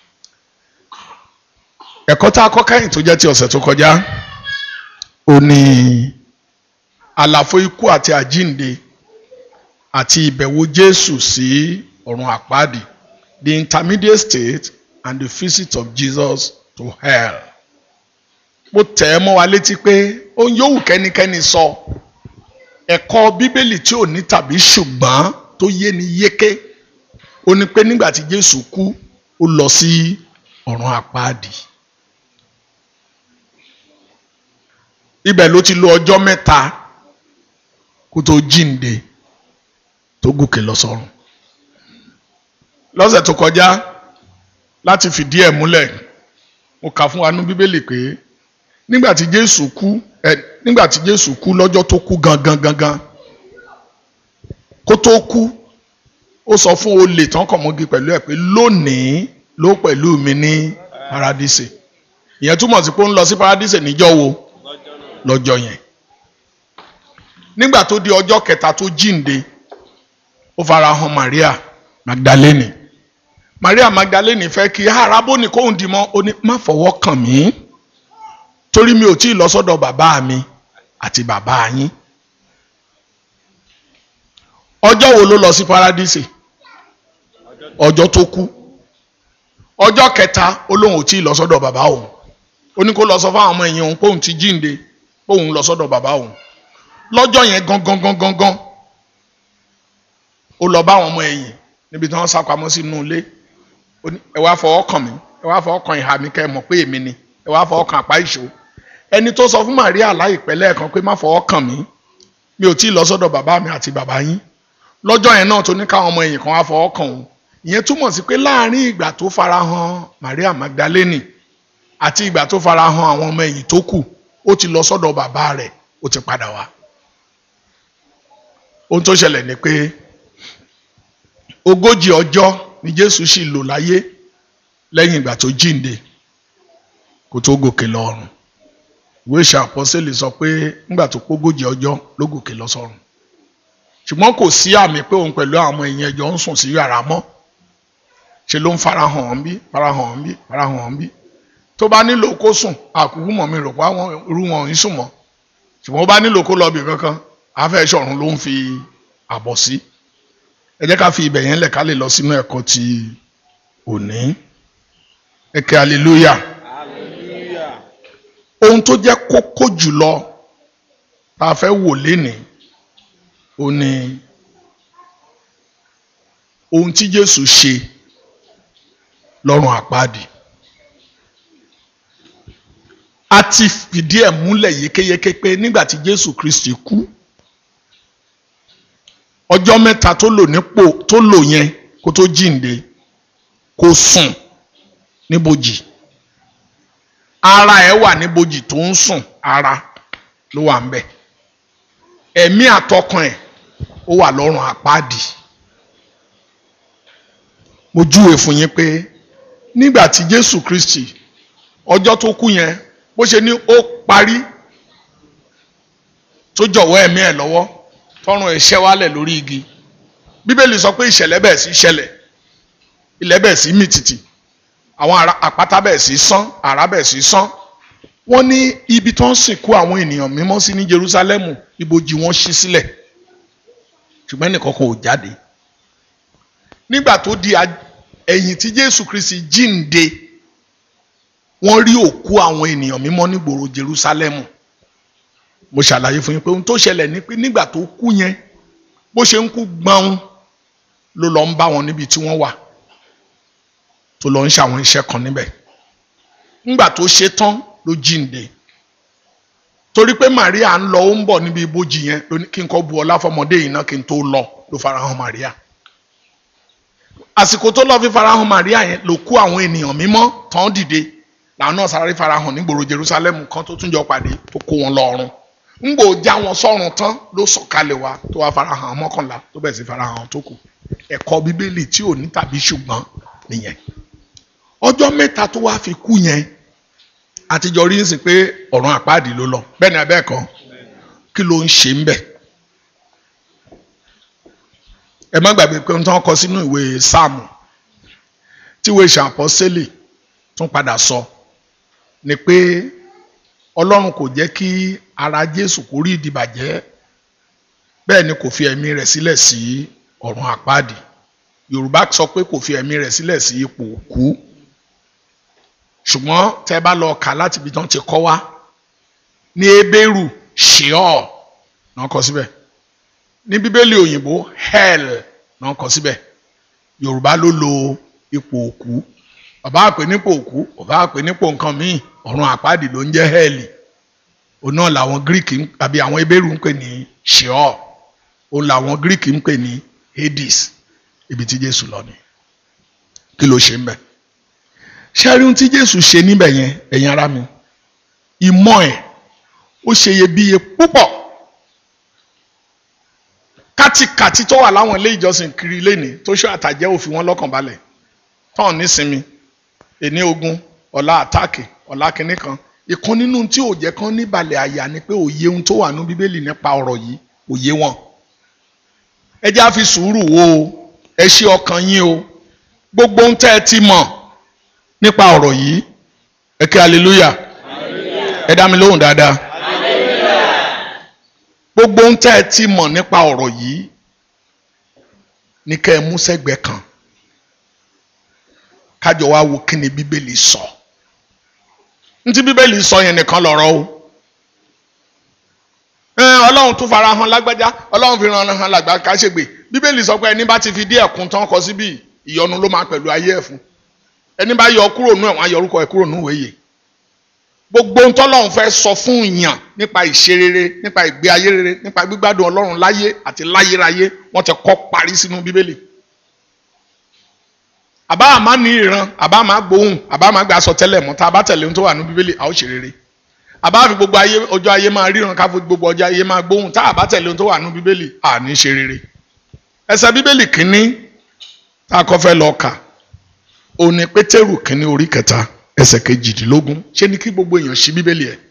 ẹ̀kọ́ tá a kọ́ kẹ́yìn tó jẹ́ ti ọ̀sẹ̀ tó kọjá ó ní àlàfo ikú àti àjínde àti ìbẹ̀wò Jésù sí ọ̀run àpáàdì the intermediate state and the visit of Jesus to hell. mo tẹ̀ ẹ́ mọ́ wa létí pé ohun yòówù kẹ́nikẹ́ni sọ ẹ̀kọ́ bíbélì tí ò ní tàbí ṣùgbọ́n tó yé ni yéké ó ní pé nígbà tí Jésù kú ó lọ sí ọ̀run àpáàdì. ibẹ̀ ló ti lo ọjọ́ mẹ́ta kó tó jíǹde tó gòkè lọ sọ́run. lọ́sẹ̀ tó kọjá láti fìdí ẹ̀ múlẹ̀ mo kà fún wa nú bíbélì pé nígbà tí Jésù kú ẹ nígbà tí Jésù kú lọ́jọ́ tó kú gangan gangan kó tó kú ó sọ fún olè tán kàn mọ́gi pẹ̀lú ẹ̀ pé lónìí ló pẹ̀lú mi ní paradíṣe ìyẹn túmọ̀ sí pé ó ń lọ sí paradíṣe níjọ́ wo lọ́jọ́ yẹn nígbà tó di ọjọ́ kẹta tó jíǹde ó fara hàn Maria Magdalene Maria Magdalene fẹ́ kí arábóni kóhùn dì mọ́ ó ní má fọwọ́ kàn mí torí mi ò tí ì lọ sọ́dọ̀ bàbá mi àti bàbá yín ọjọ́ wo ló lọ sí paradíṣe ọjọ́ tó kú ọjọ́ kẹta ó lóun ò tí ì lọ sọ́dọ̀ bàbá òun ó ní kó lọ sọ fáwọn ọmọ ẹ̀yìn òun póun ti jíǹde póun lọ sọ́dọ̀ bàbá òun lọ́jọ́ yẹn gangan gangan gangan ó lọ bá àwọn ọmọ ẹ̀yìn níbi tí wọ́n sá pamọ́ sínú ilé ó ní ẹ wá fọwọ́ kàn mí ẹ wá fọwọ́ kan ìhà mi kẹ́ ẹ mọ̀ pé èmi ni ẹ wá fọwọ́ kan àpá ìṣó ẹni tó sọ fún Màríà láìpẹ́ lẹ́ẹ̀kan pé má fọwọ́ kàn mí mi ò tí ì lọ sọ́dọ̀ bàbá mi àti bàbá yín lọ́jọ́ yẹn náà tó ní káwọn ọmọ ẹ̀yìn kan wá fọwọ́ kàn òun ìyẹn túmọ̀ sí pé láàárín ìgbà tó farahàn Maria Magdalene àti ìgbà tó farahàn àwọn ọmọ ẹ̀yìn tó kù ó ti lọ sọ́dọ̀ bàbá rẹ̀ ó ti padà wá ohun tó ṣẹlẹ̀ ni pé ogójì ọjọ́ ni Jésù sì lò láyé lẹ́yìn ìgbà tó jíǹde kó tó gòkè lọ́run ìwé ìṣe àpọ́sẹ̀lì sọ pé nígbà tó pógójì ọjọ́ ló gòkè lọ sọ́run ṣùgbọ́n kò sí àmì pé òun pẹ̀lú àwọn èèyàn ẹjọ́ ń sùn sí yàrá mọ́ ṣe ló ń farahàn ọ́n bí farahàn ọ́n bí farahàn ọ́n bí tó bá nílò kó sùn àkúkú mọ̀ mi rò pé àwọn irú wọn ò ń sùn mọ́ ṣùgbọ́n ó bá nílò kó lọ bì kankan afẹ́ ṣọ̀run ló ń fi àbọ̀ sí ẹ jẹ́ ká fi ibẹ̀ yẹn lẹ̀ ká lè lọ sínú ẹ̀kọ́ ti òní ẹ̀kẹ́ hallelujah ohun tó jẹ́ kókó jùlọ tá a fẹ́ wò lénìí ó ní ohun tí Jésù ṣe lọ́rùn àpáàdì a ti fìdí ẹ̀ múlẹ̀ yékéyéké pé nígbà tí Jésù Kristi kú ọjọ́ mẹ́ta tó lò nípò tó lò yẹn kó tó jíǹde kó sùn níbojì ara ẹ̀ wà níbojì tó ń sùn ara ló wà ń bẹ̀ ẹ̀mí àtọkàn ẹ̀ ó wà lọ́rùn àpáàdì mo júwe fún yín pé nígbà tí Jésù Kristi ọjọ́ tó kú yẹn bó ṣe ní ó parí tó jọ̀wọ́ ẹ̀mí ẹ̀ lọ́wọ́ tọrùn ẹ̀ ṣẹ́ wálẹ̀ lórí igi bíbélì sọ pé ìṣẹ̀lẹ̀ bẹ́ẹ̀ sí ṣẹlẹ̀ ilẹ̀ bẹ́ẹ̀ sí mì tìtì àwọn àpáta bẹ́ẹ̀ sí sán àrá bẹ́ẹ̀ sí sán wọ́n ní ibi tó ń sìnkú àwọn ènìyàn mímọ́ sí ní Jerúsálẹ́mù ibojì wọn ṣí sílẹ̀ ṣùgbọ́n ẹnìkan kò jáde nígbà tó di ẹ̀yìn tí Jésù Kristi jíǹde wọ́n rí òkú àwọn ènìyàn mímọ́ nígboro Jerúsálẹ́mù mo ṣàlàyé fún yín pé ohun tó ṣẹlẹ̀ ni pé nígbà tó kú yẹn bó ṣe ń kú gbọ́n ló lọ ń bá wọn níbi tí wọ́n wà tó lọ ń ṣàwọn iṣẹ́ kan níbẹ̀ nígbà tó ṣe tán ló jíǹde torí pé Maria ń lọ ó ń bọ̀ níbi ibojì yẹn ló ní kí n kọ́ bu ọlá fọmọdé yìí náà kí n tó lọ ló farahàn Maria àsìkò tó lọ fi farahàn Maria yẹn ló kú àwọn ènìyàn mímọ́ tán dìde làwọn náà sáré farahàn nígboro Jerusalem kan tó tún jọ pàdé tó kó wọn lọ́rùn ńgbò já wọn sọ́run tán ló sọ̀kalẹ̀ wá tó wá farahàn mọ́kànlá tó bẹ̀ sí farahàn tó kù ẹ̀kọ́ bíbélì tí ò ní tàbí ṣùgbọ́n nìyẹn ọjọ́ mẹ́ta tó wá fi kú yẹn àtijọ́ rí sí pé ọ̀run àpáàdì ló lọ bẹ́ẹ̀ ni abẹ́ kan kí ló ń ṣe ń bẹ̀ ẹ má gbàgbé pé ohun tí wọ́n kọ sínú ìwé sáàmù tí ìwé ìṣàpọ́sẹ́lì tún padà sọ ni pé ọlọ́run kò jẹ́ kí ara jésù kó rí ìdìbàjẹ́ bẹ́ẹ̀ ni kò fi ẹ̀mí rẹ̀ sílẹ̀ sí ọ̀run àpáàdì yorùbá sọ pé kò fi ẹ̀mí rẹ̀ sílẹ̀ sí ipò òkú ṣùgbọ́n tẹ́ bá lọ kà láti ibi tán ti kọ́ wá ní ebéèrú sheol náà kọ síbẹ̀ ní bíbélì òyìnbó hell náà kọ síbẹ̀ yorùbá ló lo ipò òkú bàbá àpè nípò òkú bàbá àpè nípò nǹkan míì ọ̀run àpáàdì ló ń jẹ́ hẹ́ẹ̀lì òun náà làwọn greek àbí àwọn ebéèrú ń pè ní sheol òun làwọn greek ń pè ní hades ibi tí jésù lọ ni kí ló ṣe ń bẹ̀ ṣẹ́rí ohun tí jésù ṣe níbẹ̀ yẹn ẹ̀yin ará mi ìmọ̀ ẹ̀ ó ṣe iyebíye púpọ̀ kátikàti tó wà láwọn ilé ìjọsìn kiri lẹ́nìí tó ṣe àtàjẹ́ òfin wọn lọ́kàn balẹ̀ tán nísinmi èní ogun ọ̀la àtàkì ọ̀la kìnnì kan ìkan nínú tí ò jẹ́ kán níbalẹ̀ àyà ni pé òye ohun tó wà ní bíbélì nípa ọ̀rọ̀ yìí òye wọn. ẹ jẹ́ á fi sùúrù wo o ẹ ṣe ọkàn yín o gbogbo ohun tẹ́ ẹ ti mọ̀ nípa ọ̀rọ̀ yìí ẹ kí hallelujah ẹ dá mi lóhùn dáadáa gbogbo ohun tẹ́ ẹ ti mọ̀ nípa ọ̀rọ̀ yìí ní kẹ́ ẹ mú sẹ́gbẹ̀ẹ́ kan kájọ wá wo kí ni bíbélì sọ ntí bíbélì sọ yẹn nìkan lọ̀rọ̀ o ọlọ́run tún fara hàn lágbájá ọlọ́run fi ràn hàn lágbá káṣègbè bíbélì sọ pé ẹni bá ti fi díẹ̀ kún tán kọ síbí ìyọnu ló máa pẹ̀lú ayé ẹ̀ fún ẹni bá yọ kúrò nú ẹ̀ wọ́n á yọ orúkọ ẹ̀ kúrò nú ìwé yìí gbogbo ohun tọ́lọ́run fẹ́ sọ fún ìyàn nípa ìṣe rere nípa ìgbé ayé rere nípa gbígbádùn ọlọ́run láyé àti láyéráyé wọ́n ti kọ́ parí sínú bíbélì àbá àmá ní ìran àbá àmá gbóhùn àbá àmá gbà sọ tẹ́lẹ̀ mọ́ tá a bá tẹ̀lé ohun tó wà ní bíbélì a ó ṣe rere àbá àfi gbogbo ayé ọjọ́ ayé máa ríran ká fi gbogbo ọjọ́ ayé máa gbóhùn tá a bá tẹ̀lé ohun tó wà ní bíbélì a ní ṣe rere ẹsẹ̀ bíbélì kínní tá a kọ́ fẹ́ lọ kà òní pétérù kínní orí kẹta ẹsẹ̀ kejìdínlógún ṣé ní kí gbogbo èèyàn ṣí bíbélì ẹ̀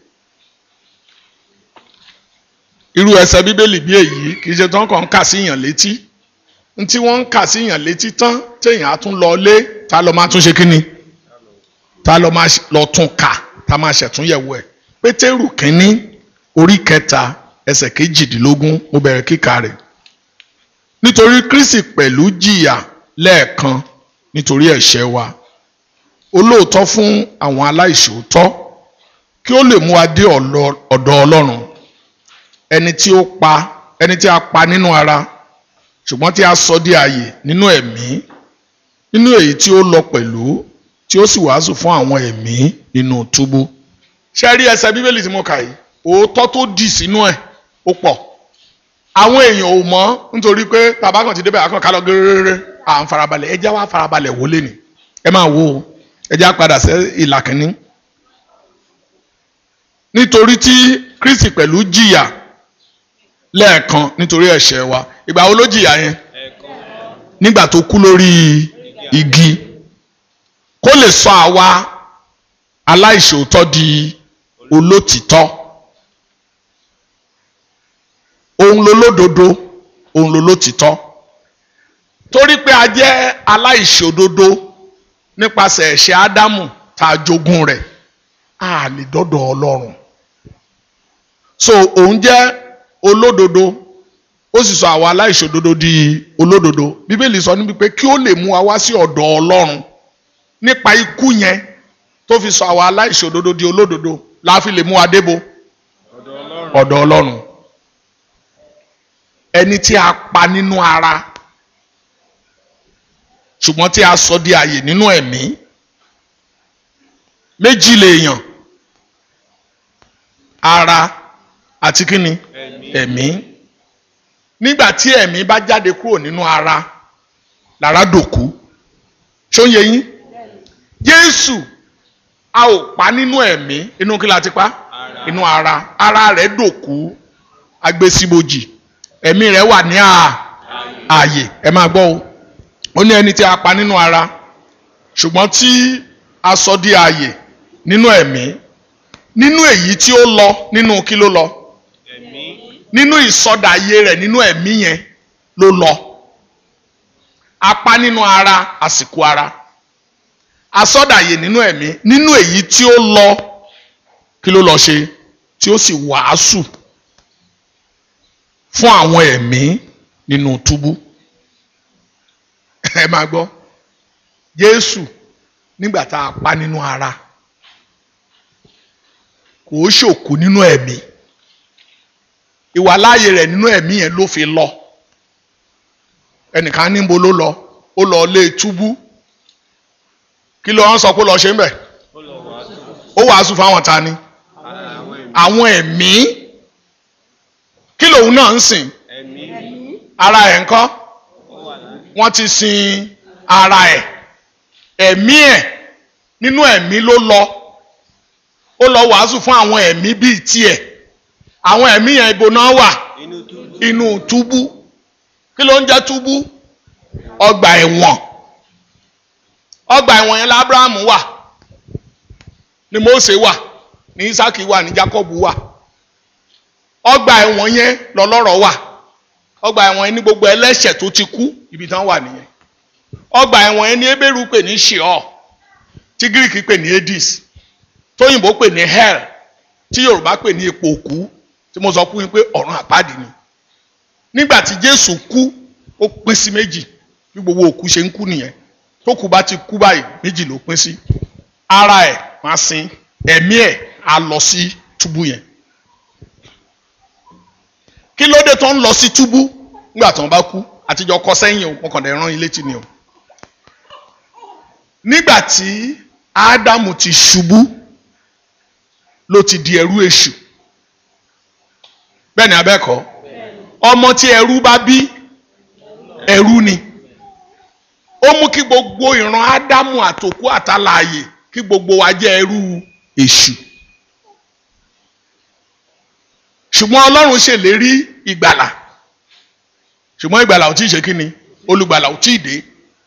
irú ẹsẹ̀ bíbélì bí èyí kì í ṣe tán kàn ń kà sí èèyàn létí n tí wọ́n ń kà sí èèyàn létí tán téèyàn á tún lọ lé ta ló máa tún ṣe kí ni ta ló máa lọ tún kà ta máa ṣẹ̀túnyẹ̀wò ẹ̀ pétérù kínní orí kẹta ẹsẹ̀ kejìdínlógún mo bẹ̀rẹ̀ kíkà rẹ̀ nítorí kristi pẹ̀lú jìyà lẹ́ẹ̀kan nítorí ẹ̀ṣẹ̀ wa olóòótọ́ fún àwọn aláìṣòótọ́ kí ó lè mú wa dé ọ̀dọ̀ ọlọ́run ẹni tí ó pa ẹni tí a pa nínú ara ṣùgbọ́n tí a sọ di ààyè nínú ẹ̀mí nínú èyí tí ó lọ pẹ̀lú tí ó sì wàásù fún àwọn ẹ̀mí nínú túbú ṣe rí ẹsẹ̀ bíbélì tí mo kà yìí òótọ́ tó dì sínú ẹ̀ ó pọ̀ àwọn èèyàn ò mọ̀ nítorí pé bàbá kan ti débẹ̀ àkàn ká lọ gẹ́rẹ́rẹ́rẹ́ à ń farabalẹ̀ ẹ jẹ́ wá farabalẹ̀ wọlé ni ẹ máa wo ẹ jẹ́ á padà sí ìlà kínní nítorí tí Kristi pẹ̀lú jìyà lẹ́ẹ̀kan nítorí ẹ̀ṣẹ̀ wa ìgbà wo ló jìyà yẹn nígbà tó kú lórí igi kó lè sọ àwa aláìṣòótọ́ di olótìtọ́ òun lolódodo òun lolótìtọ́ torí pé a jẹ́ aláìṣòdodo nípasẹ̀ ẹ̀ṣẹ̀ Ádámù tá a jogún rẹ̀ a lè dọ́dọ̀ Ọlọ́run so òun jẹ́ olódodo ó sì sọ àwọn aláìṣòdodo di olódodo bíbélì sọ níbi pé kí ó lè mú wa wá sí ọ̀dọ̀ ọlọ́run nípa ikú yẹn tó fi sọ àwọn aláìṣòdodo di olódodo la fi lè mú wa débo ọ̀dọ̀ ọlọ́run ẹni tí a pa nínú ara ṣùgbọ́n tí a sọ di àyè nínú ẹ̀mí méjì lèèyàn ara àti kíni ẹ̀mí nígbà tí ẹ̀mí bá jáde kúrò nínú ara lára dòkú ṣó ń yé yín Jésù a ò pa nínú ẹ̀mí inú kí la ti pa inú ara ara rẹ̀ dòkú agbésíbojì ẹ̀mí rẹ̀ wà ní ààyè ẹ máa gbọ́ o ó ní ẹni tí a pa nínú ara ṣùgbọ́n tí a sọ di ààyè nínú ẹ̀mí nínú èyí tí ó lọ nínú kí ló lọ nínú ìsọdàyé rẹ̀ nínú ẹ̀mí yẹn ló lọ apá nínú ara àsìkò ara asọdàyé nínú ẹ̀mí nínú èyí tí ó lọ kí ló lọ ṣe tí ó sì wàásù fún àwọn ẹ̀mí nínú túbú ẹ máa gbọ́ Jésù nígbà tá a pa nínú ara kò ó ṣòkú nínú ẹ̀mí ìwàláàyè rẹ̀ nínú ẹ̀mí yẹn ló fi lọ ẹnìkan níbo ló lọ ó lọ lé túbú kí ló ń sọ pé lọ ṣe ń bẹ̀ ó wàásù fáwọn ta ni àwọn ẹ̀mí kí lòun náà ń sìn ara ẹ̀ ń kọ́ wọ́n ti sin ara ẹ̀ ẹ̀mí ẹ̀ nínú ẹ̀mí ló lọ ó lọ wàásù fún àwọn ẹ̀mí bíi tiẹ̀ àwọn ẹ̀mí yẹn ibo náà wà inú túbú kí ló ń jẹ́ túbú ọgbà ẹ̀wọ̀n ọgbà ẹ̀wọ̀n yẹn lábúráhámù wà ní Mósè wà ní Ísákì wà ní Jákọ́bù wà ọgbà ẹ̀wọ̀n yẹn lọ́lọ́rọ̀ wà ọgbà ẹ̀wọ̀n yẹn ní gbogbo ẹlẹ́ṣẹ̀ tó ti kú ibi tán wà nìyẹn ọgbà ẹ̀wọ̀n yẹn ní Hébérù pè ní Sheol tí Gíríkì pè ní Hades tóyìnbó pè ní hell tí Yorùbá pè ní ipò òkú tí mo sọ fún yín pé ọ̀run àpáàdì ni nígbà tí Jésù kú ó pín sí méjì bí gbogbo òkú ṣe ń kú nìyẹn tó kú bá ti kú báyìí méjì ló pín sí ara ẹ̀ máa sin ẹ̀mí ẹ̀ á lọ sí túbú yẹn kí ló dé tó ń lọ sí túbú nígbà tó ń bá kú àtijọ́ kọ sẹ́yìn o mo kàn dé rán ilé tì ní o nígbà tí ádámù ti ṣubú ló ti di ẹrú èṣù bẹ́ẹ̀ ni abẹ́kọ̀ ọmọ tí ẹrú bá bí ẹrú ni ó mú kí gbogbo ìran ádámù àtòkú àtàlàyé kí gbogbo wa jẹ́ ẹrú èṣù ṣùgbọ́n ọlọ́run ṣèlérí ìgbàlà ṣùgbọ́n ìgbàlà ò tí ì ṣe kí ni olùgbàlà ò tí ì dé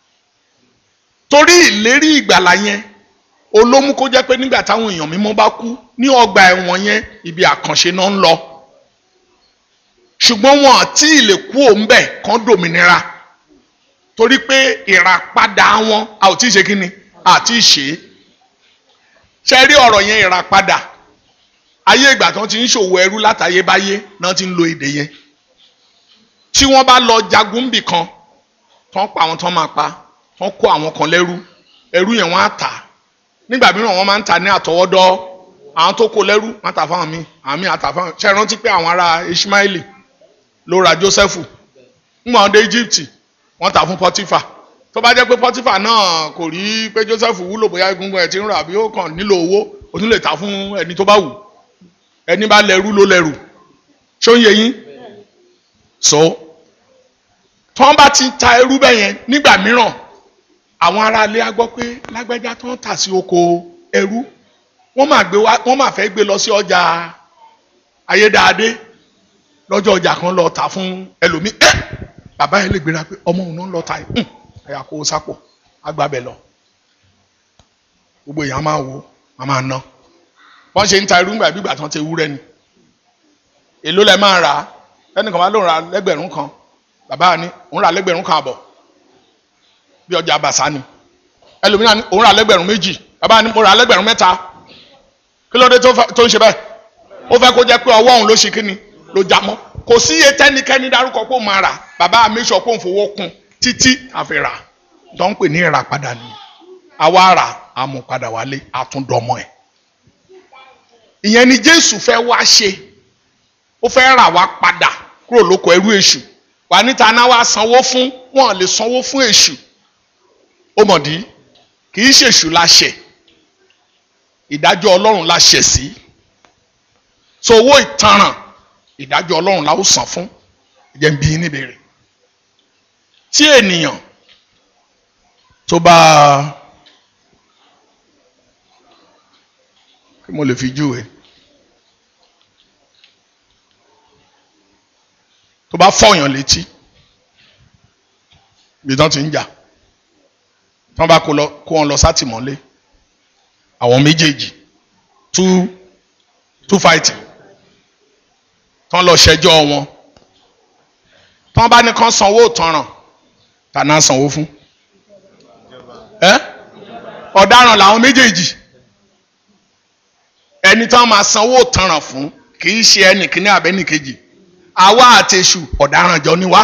torí ìlérí ìgbàlà yẹn olómú kó jẹ́ pé nígbà táwọn èèyàn mímọ́ bá kú ní ọgbà ẹ̀wọ̀n yẹn ibi àkànṣe náà ń lọ ṣùgbọ́n wọn àti ìlè kú òǹbẹ̀ kan dòmìnira torí pé ìràpadà wọn a ò tí ì ṣe kí ni àti ṣe é ṣe rí ọ̀rọ̀ yẹn ìràpadà ayé ìgbà tí wọ́n ti ń ṣòwò ẹrú látayébáyé náà ti ń lo èdè yẹn tí wọ́n bá lọ jagun bì kan tán pa àwọn tán máa pa tán kó àwọn kan lẹ́rú ẹrú yẹn wọ́n á tà nígbà mìíràn wọ́n máa ń tà ní àtọwọ́dọ́ àwọn tó kó lẹ́rú wọ́n á tà fáwọn míì àwọn míì á tà fáwọn ṣe rántí pé àwọn ará Ishmaeli ló ra Joseph ńgbà wọn dé Egypt wọ́n tà fún Potiphar tó bá jẹ́ pé Potiphar náà kò rí pé Joseph wúlò bóyá egungun ẹ̀ ti ń rà bí ó kàn nílò owó ó tún lè tà fún ẹni tó bá wù ẹni bá lẹ́rú ló lẹ́rù ṣó ń yé yín so tí wọ́n bá ti ta ẹrú bẹ́ẹ̀ yẹn nígbà mìíràn àwọn aráalé á gbọ́ pé lágbájá tó ń tà sí oko ẹrú wọ́n máa gbé wá wọ́n máa fẹ́ gbé lọ sí ọjà ayédáadé lọ́jọ́ ọjà kan lọ tà fún ẹlòmíì ẹ́ bàbá yẹn lè gbéra pé ọmọ òun náà ń lọ ta yìí ẹ̀yà kó o sápò agbábẹ̀ lọ gbogbo èèyàn máa wo máa máa ná wọ́n ṣe ń ta irú ńgbà bí ìgbà tán ti wúrẹ́ ni èló lẹ máa rà á ẹnìkan máa lóun ra lẹ́gbẹ̀rún kan bàbá ni òun ra lẹ́gbẹ̀rún kan àbọ̀ bí ọjà àbàṣà ni ẹlòmíràn ni òun ra lẹ́gbẹ̀rún méjì bàbá ni mo ra lẹ́gbẹ̀rún mẹ́ta kí ló dé tó ń ṣe bẹ́ẹ̀ ó fẹ́ kó jẹ́ pé ọwọ́ òun ló ṣe kíni ló já mọ́ kò sí iye tẹ́nikẹ́ni dárúkọ pé ó máa rà bàbá mi sọ pé òun fowó kún títí àfi rà tó ń pè ní ìràpadà ni àwa rà àmúpadà wálé àtúndọ̀mọ́ ẹ̀ ìyẹn ni Jésù fẹ́ wá ṣe ó fẹ́ rà wá padà kúrò lóko ẹrú èṣù wà níta náà wá sanwó fún wọn lè sanwó fún èṣù ó mọ̀dí kì í ṣèṣù la ṣẹ̀ ìdájọ́ ọlọ́run la ṣẹ̀ sí so owó ìtanràn ìdájọ́ ọlọ́run la ó san fún ẹ̀jẹ̀ ń bí yín níbẹ̀rẹ̀ tí ènìyàn tó bá kí mo lè fi júwe tó bá fọyàn létí bí tán ti ń jà tí wọ́n bá kó wọn lọ sátìmọ́lé àwọn méjèèjì two two fighting tí wọ́n lọ ṣẹjọ́ wọn tí wọ́n bá ní kán sanwó ìtanràn ta náà sanwó fún ẹ ọ̀daràn làwọn méjèèjì ẹni tí wọ́n máa sanwó ìtanràn fún kì í ṣe ẹnì kíní àbẹ́nì kejì àwa àti èṣù ọ̀daràn jọ ni wá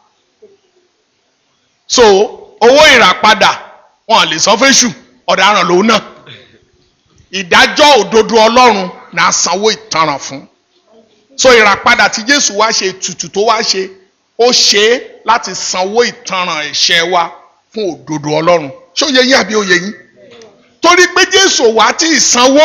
so owó ìràpadà wọn lè san fẹ́ṣù ọ̀daràn lòun náà ìdájọ́ òdodo ọlọ́run náà sanwó ìtanràn fún so ìràpadà tí jésù wá ṣe ètùtù tó wá ṣe ó ṣe é láti sanwó ìtanràn ẹ̀ṣẹ̀ wa fún òdodo ọlọ́run ṣó yẹ yín àbí ó yẹ yín torí pé jésù wá tí ì sanwó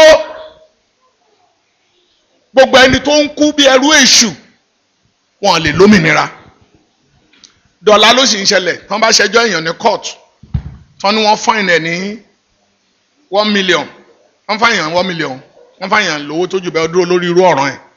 gbogbo ẹni tó ń kú bí ẹrú èṣù wọn lè lómìnira dọ̀là ló sì ń ṣẹlẹ̀ tán bá ṣẹjọ́ èèyàn ní court tán ni wọ́n fine ẹ̀ ní one million wọ́n fine èèyàn one million wọ́n fine èèyàn lówó tó jù bẹ́ẹ̀ dúró lórí irú ọ̀ràn ẹ̀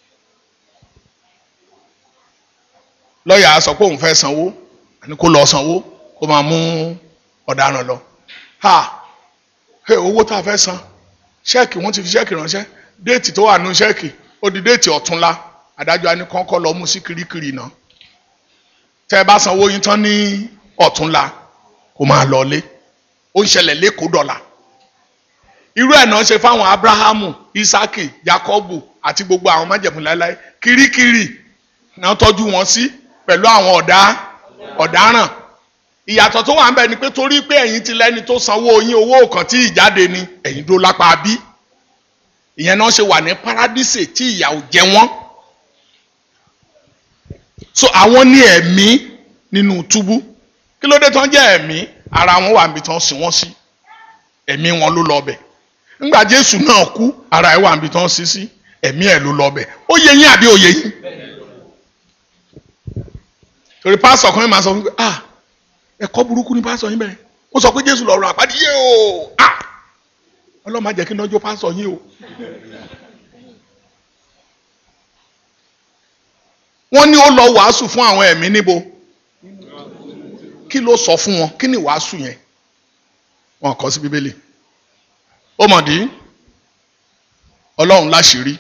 lọ́ọ̀yà á sọ pé òun fẹ́ sanwó àní kó lọ sanwó kó máa mú ọ̀daràn lọ ha hey, owó tá a fẹ́ san ṣẹ́ẹ̀kì wọ́n ti fi ṣẹ́ẹ̀kì ránṣẹ́ déètì tó wà nù ṣẹ́ẹ̀kì ó di déètì ọ̀túnla adájọ́ á ní kọ́ńkọ́ lọ mú sí kirikiri náà tẹ́ ẹ bá sanwó yín tán ní ọ̀túnla kó máa lọlé ó ń ṣẹlẹ̀ lẹ́kọ̀ọ́ dọ̀là irú ẹ̀ náà ṣe fáwọn abrahamu isaki jacobu àti gbogbo àwọn májẹ̀mú láéláé kirikiri náà tọ́jú wọn sí pẹ̀lú àwọn ọ̀dá ọ̀daràn ìyàtọ̀ tó wà ń bẹ ni pé torí pé ẹ̀yin ti lẹ́ni tó sanwó yín owó kan tí ìjáde ni ẹ̀yin dó lápá bí ìyẹn náà ṣe wà ní paradíṣe tí ìyà ò jẹ wọ́n so àwọn ní ẹ̀mí nínú túbú kí ló dé tán jẹ́ ẹ̀mí ara wọn wà níbi tán sìn wọ́n sí ẹ̀mí wọn ló lọ bẹ̀ ńgbà jésù náà kú ara ẹ̀ wà níbi tán sí sí ẹ̀mí ẹ̀ ló lọ bẹ̀ ó yẹ yín àbí ó yẹ yín torí pásítọ̀ kan yín máa sọ fún mi pé ah ẹ̀kọ́ burúkú ni pásítọ̀ yín bẹ̀rẹ̀ ó sọ pé jésù lọ́rùn àpáàdé yé o ah ọlọ́run má jẹ́ kí n lọ́jọ́ pásítọ̀ yín o. wọ́n ní ó lọ wàásù fún àwọn ẹ̀mí níbo kí ló sọ fún wọn kí ni wàásù yẹn wọn kọ sí bíbélì ó mọ̀ dí ọlọ́run láṣìírí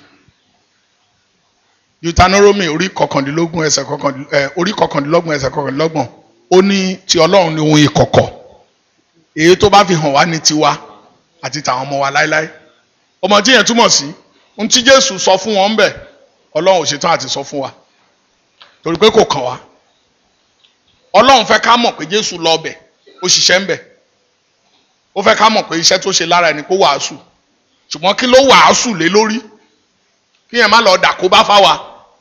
Deuteronomy orí kọkàndínlógún ẹsẹ̀ kọkàndínlógún orí kọkàndínlógún ẹsẹ̀ kọkàndínlógún ó ní ti ọlọ́run ní ohun ìkọ̀kọ̀ èyí tó bá fi hàn wá ní tiwa àti tàwọn ọmọ wa láéláé ọmọ tí yẹn túmọ̀ sí ohun tí Jésù sọ fún wọn ń bẹ̀ ọlọ́run ò ṣetán àti sọ fún wa torí pé kò kàn wá ọlọ́run fẹ́ ká mọ̀ pé jésù lọ bẹ̀ ó ṣiṣẹ́ ń bẹ̀ ó fẹ́ ká mọ̀ pé iṣẹ́ tó ṣe lára ẹni kó wàásù ṣùgbọ́n kí ló wàásù lé lórí kí yẹn má lọ dà kó bá fáwa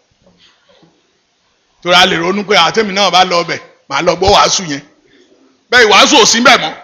torí a lè ronú pé àtẹ̀mí náà bá lọ bẹ̀ màá lọ gbọ́ wàásù yẹn bẹ́ẹ̀ ìwàásù ò sí bẹ̀ mọ́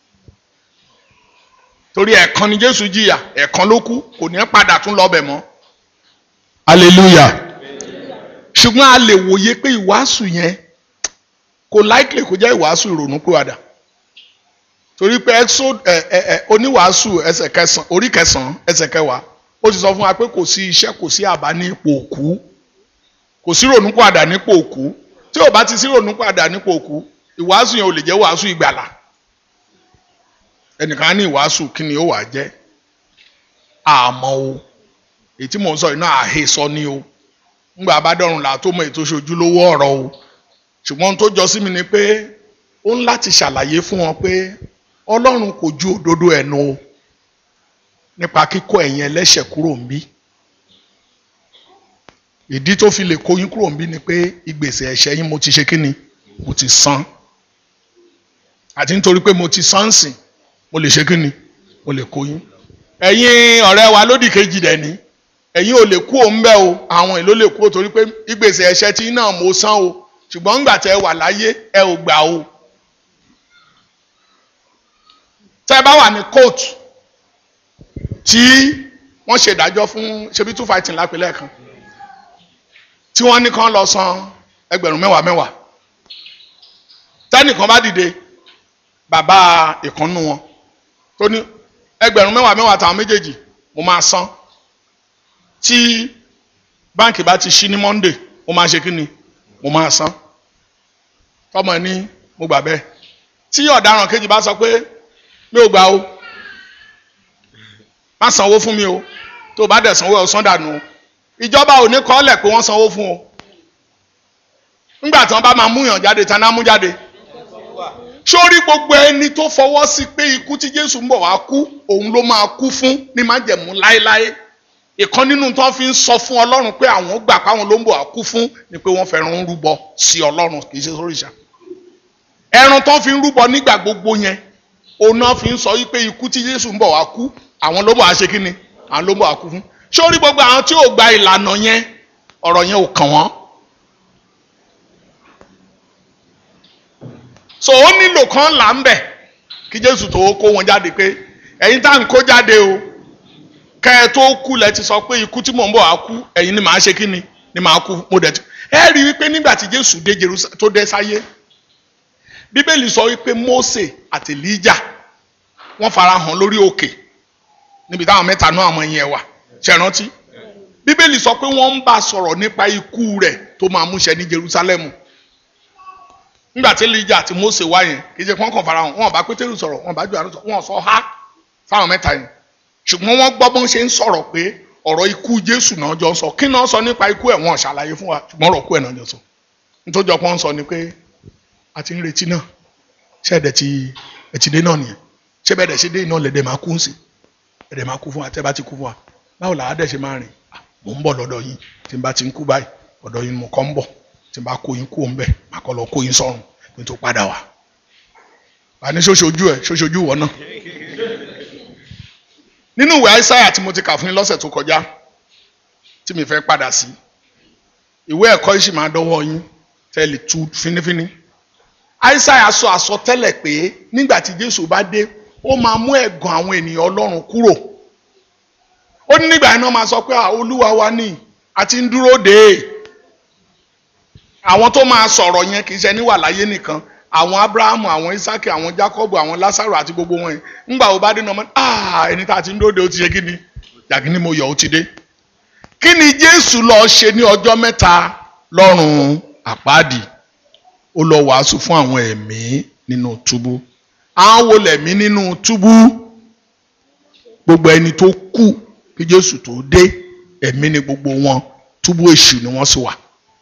torí ẹ̀kan ni jésù jìyà ẹ̀kan ló kú kò ní padà tún lọ bẹ̀ mọ́ hallelujah ṣùgbọ́n a lè wòye pé ìwàásù yẹn kò likely kó jẹ́ ìwàásù ìrònú pìwàdà torí pé exod ẹ ẹ ẹ oníwàásù ẹsẹ̀ kẹsàn orí kẹsàn ẹsẹ̀ kẹwàá ó ti sọ fún wa pé kò sí iṣẹ́ kò sí àbá ní ipò òkú kò sí ìrònú pìwàdà nípò òkú tí ò bá ti sí ìrònú pìwàdà nípò òkú ìwàásù yẹn ò lè jẹ́ wàásù ìgbàlà ẹnìkan á ní ìwàásù kí ni ó wà jẹ́ àmọ́ o èyí tí mò ń sọ yìí náà àhesọ ni o ńgbà bá dọ̀rùn là tó mọ ètò ìṣojúlówó ọ̀rọ̀ o ṣùgbọ́n ohun tó jọ sí mi ni pé ó ń láti ṣàlàyé fún wọn pé ọlọ́run kò ju òdodo ẹnu o nípa kíkó ẹ̀yin ẹlẹ́ṣẹ̀ kúrò ń bí ìdí tó fi lè kó yín kúrò ń bí ni pé ìgbésẹ̀ ẹ̀ṣẹ̀ yín mo ti ṣe kí ni mo ti san àti nítorí pé mo ti san sìn mo lè ṣe kí ni mo lè kó yín ẹ̀yin ọ̀rẹ́ wa lódì kejì dẹ̀ ni ẹ̀yin ò lè kú òun bẹ́ẹ̀ o àwọn èlò lè kú o torí pé ìgbésẹ̀ ẹ̀ṣẹ̀ tí náà mo san o ṣùgbọ́n ńgbà tẹ́ ẹ wà láyé ẹ ò gbà o. tẹ́ ẹ bá wà ní kóòtù tí wọ́n ṣe ìdájọ́ fún ṣebí two fighting lápẹ̀lẹ́ kan tí wọ́n ní kán lọ san ẹgbẹ̀rún mẹ́wàá mẹ́wàá tẹ́nìkan bá dìde bàbá ìkànnù wọn tó ní ẹgbẹ̀rún mẹ́wàá mẹ́wàá táwọn méjèèjì mo máa san tí báǹkì bá ti ṣí ní Monday mo máa ṣe kí ni mo máa san tọmọ ẹ ní mo gbà bẹ́ẹ̀ tí ọ̀daràn kejì bá sọ pé mi ò gbà o má sanwó fún mi o tó o bá dẹ̀ sanwó ẹ̀ san dànù o ìjọba ò ní kọ́lẹ̀ pé wọ́n sanwó fún o ńgbà tí wọ́n bá máa mú yàn jáde tán náà mú jáde sórí gbogbo ẹni tó fọwọ́ sí pé ikú tí Jésù ń bọ̀ wá kú òun ló máa kú fún ní májẹ̀mú láéláé ìkan nínú tó fi ń sọ fún ọlọ́run pé àwọn gbà páwọn ló ń bọ̀ àkú fún ni pé wọ́n fẹ́ràn ń rúbọ sí ọlọ́run kì í ṣe sóríṣà ẹran tó fi ń rúbọ nígbà gbogbo yẹn òun náà fi ń sọ wípé ikú tí Jésù ń bọ̀ wá kú àwọn ló bọ̀ wá ṣe kí ni àwọn ló ń bọ̀ wá kú fún sórí gbogbo àwọn tí ò gba ìlànà yẹn ọ̀rọ̀ yẹn ò kàn wọ́n. so ó nílò kan là ń bẹ̀ kí Jésù tó kó wọn jáde pé ẹ̀yin tá à ń kó jáde o kẹ́ ẹ tó kú lẹ ti sọ pé ikú tí mò ń bọ̀ á kú ẹ̀yin ni màá ṣe kí ni ni màá kú mo dẹ̀ ti ẹ rí i wípé nígbà tí Jésù dé Jerusalem tó dé sáyé Bíbélì sọ wípé Mósè àti Èlíjà wọ́n fara hàn lórí òkè níbi táwọn mẹ́ta náà àwọn ẹ̀yìn ẹ̀ wà ṣe rántí Bíbélì sọ pé wọ́n ń bá sọ̀rọ̀ nípa ikú rẹ̀ tó máa múṣẹ ní Jerusalem nígbà tí Èlíjà àti Mósè wá yẹn kì í ṣe pọ́n kàn fara hàn wọ́n bá Pétérù sọ̀rọ̀ wọ́n bá Jòhánù sọ̀rọ̀ wọ́n sọ ha fáwọn mẹ́ta yẹn ṣùgbọ́n wọ́n gbọ́ bọ́n ṣe ń sọ̀rọ̀ pé ọ̀rọ̀ ikú Jésù náà jọ sọ kí náà sọ nípa ikú ẹ̀ wọ́n ṣàlàyé fún wa ṣùgbọ́n ọ̀rọ̀ ikú ẹ̀ náà jọ sọ nítorí ọ̀pọ̀ ń sọ ni pé a ti ń retí náà ṣé ẹ̀dẹ̀ ti ẹ̀tì dé náà nìyẹn ṣé bẹ́ẹ̀ dẹ̀ ṣe dé iná lẹ̀dẹ̀ máa kú sí ẹ̀dẹ̀ máa kú fún wa tẹ́ bá ti kú fún wa báwo làá dẹ̀ ṣe máa rìn mò ń bọ̀ lọ́dọ̀ yín tí n bá ti ń kú báyìí ọ̀dọ̀ yín mo kọ́ ń bọ̀ tí n bá kó yín kú òun bẹ̀ máa kọ́ lọ kó yín sọ́run kí n tó padà wá. àní ṣoṣojú ẹ ṣoṣojú wọ náà nínú ìwé àìsáyà tí mo ti kà fún yín lọ́sẹ̀ tó kọjá tí mi fẹ́ padà sí ìwé ẹ̀kọ́ yìí sì máa dọ́wọ́ yín tẹ́lẹ̀ tú fínífíní àìsáyà sọ àsọtẹ́lẹ̀ pé nígbà tí Jésù bá dé ó máa mú ẹ̀gàn àwọn ènìyàn ọlọ́run kúrò ó ní nígbà yẹn náà máa sọ pé "Ah, olúwa wa ní àti ń dúró dè é àwọn tó máa sọ̀rọ̀ yẹn kì í ṣe ẹni wà láyé nìkan àwọn abrahamu àwọn isaki àwọn jacobu àwọn lasaru àti gbogbo wọn yẹn ńgbà wo bá dé náà mọ́ ah ẹni tá a ti ń dúró dè ó ti ṣe kí ni jàgí ni mo yọ̀ ó ti dé kí ni jésù lọ ṣe ní ọjọ́ mẹ́ta lọ́rùn àpáàdì ó lọ wàásù fún àwọn ẹ̀mí nínú túbú àwọn wo lẹ̀mí nínú túbú gbogbo ẹni tó kú kí jésù tó dé ẹ̀mí ni gbogbo wọn túbú èṣù ni wọ́n sì wà.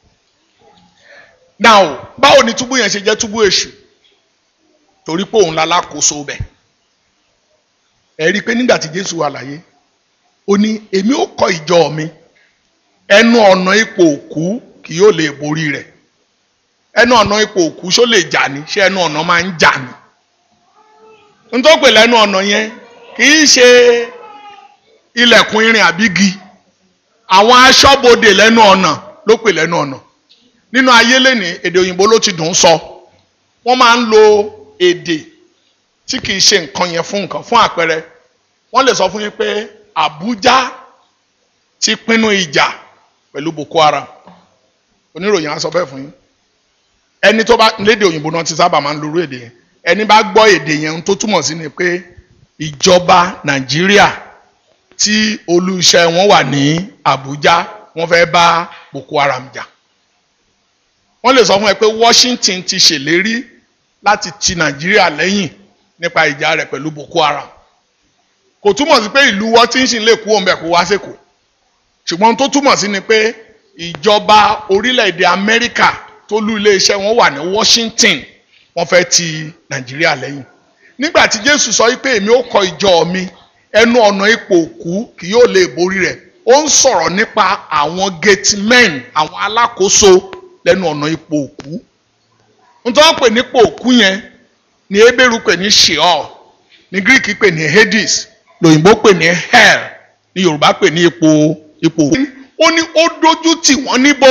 now báwo ni túbú yẹn ṣe jẹ́ túbú èṣù torí pé òun lalákòóso bẹ̀ ẹ rí i pé nígbà tí jésù wà láyé ó ní èmi ó kọ́ ìjọ mi ẹnu ọ̀nà ipò òkú kì yóò lè borí rẹ̀ ẹnu ọ̀nà ipò òkú ṣó lè jà ní ṣé ẹnu ọ̀nà máa ń jà ní. n tó pè lẹ́nu ọ̀nà yẹn kì í ṣe ilẹ̀kùn irin àbígi àwọn aṣọ́bodè lẹ́nu ọ̀nà ló pè lẹ́nu ọ̀nà nínú ayé lẹ́ni èdè òyìnbó ló ti dùn ún sọ wọ́n máa ń lo èdè tí kì í ṣe nǹkan yẹn fún nǹkan fún àpẹẹrẹ wọ́n lè sọ fún yín pé Àbújá ti pinnu ìjà pẹ̀lú Boko Haram oníròyìn á sọ bẹ́ẹ̀ fún yín ẹni tó bá lédè òyìnbó náà ti sábà máa ń lorú èdè yẹn ẹni bá gbọ́ èdè yẹn tó túmọ̀ sí ni pé ìjọba Nàìjíríà tí olú iṣẹ́ wọn wà ní Àbújá wọ́n fẹ́ bá Boko Haram jà wọ́n lè sọ fún ẹ pé Washington ti ṣèlérí láti ti Nàìjíríà lẹ́yìn nípa ìjà rẹ̀ pẹ̀lú Boko Haram kò túmọ̀ sí pé ìlú Washington lè kú òun bẹ̀ kó wá sẹ́kọ̀ọ́ ṣùgbọ́n tó túmọ̀ sí ni pé ìjọba orílẹ̀-èdè Amẹ́ríkà tó lú iléeṣẹ́ wọn wà ní Washington wọ́n fẹ́ ti Nàìjíríà lẹ́yìn nígbà tí Jésù sọ wípé èmi ó kọ́ ìjọ mi ẹnu ọ̀nà ipò òkú kì yóò lè borí rẹ̀ ó ń sọ̀rọ̀ nípa àwọn gatemen àwọn alákòóso lẹ́nu ọ̀nà ipò òkú nítorí pé nípò òkú yẹn ní Hébérù pè ní Sheol ní Greek pè ní Hades lòyìnbó pè ní hell ní Yorùbá pè ní ipò ipò òkú ó ní ó dójú tì wọ́n níbo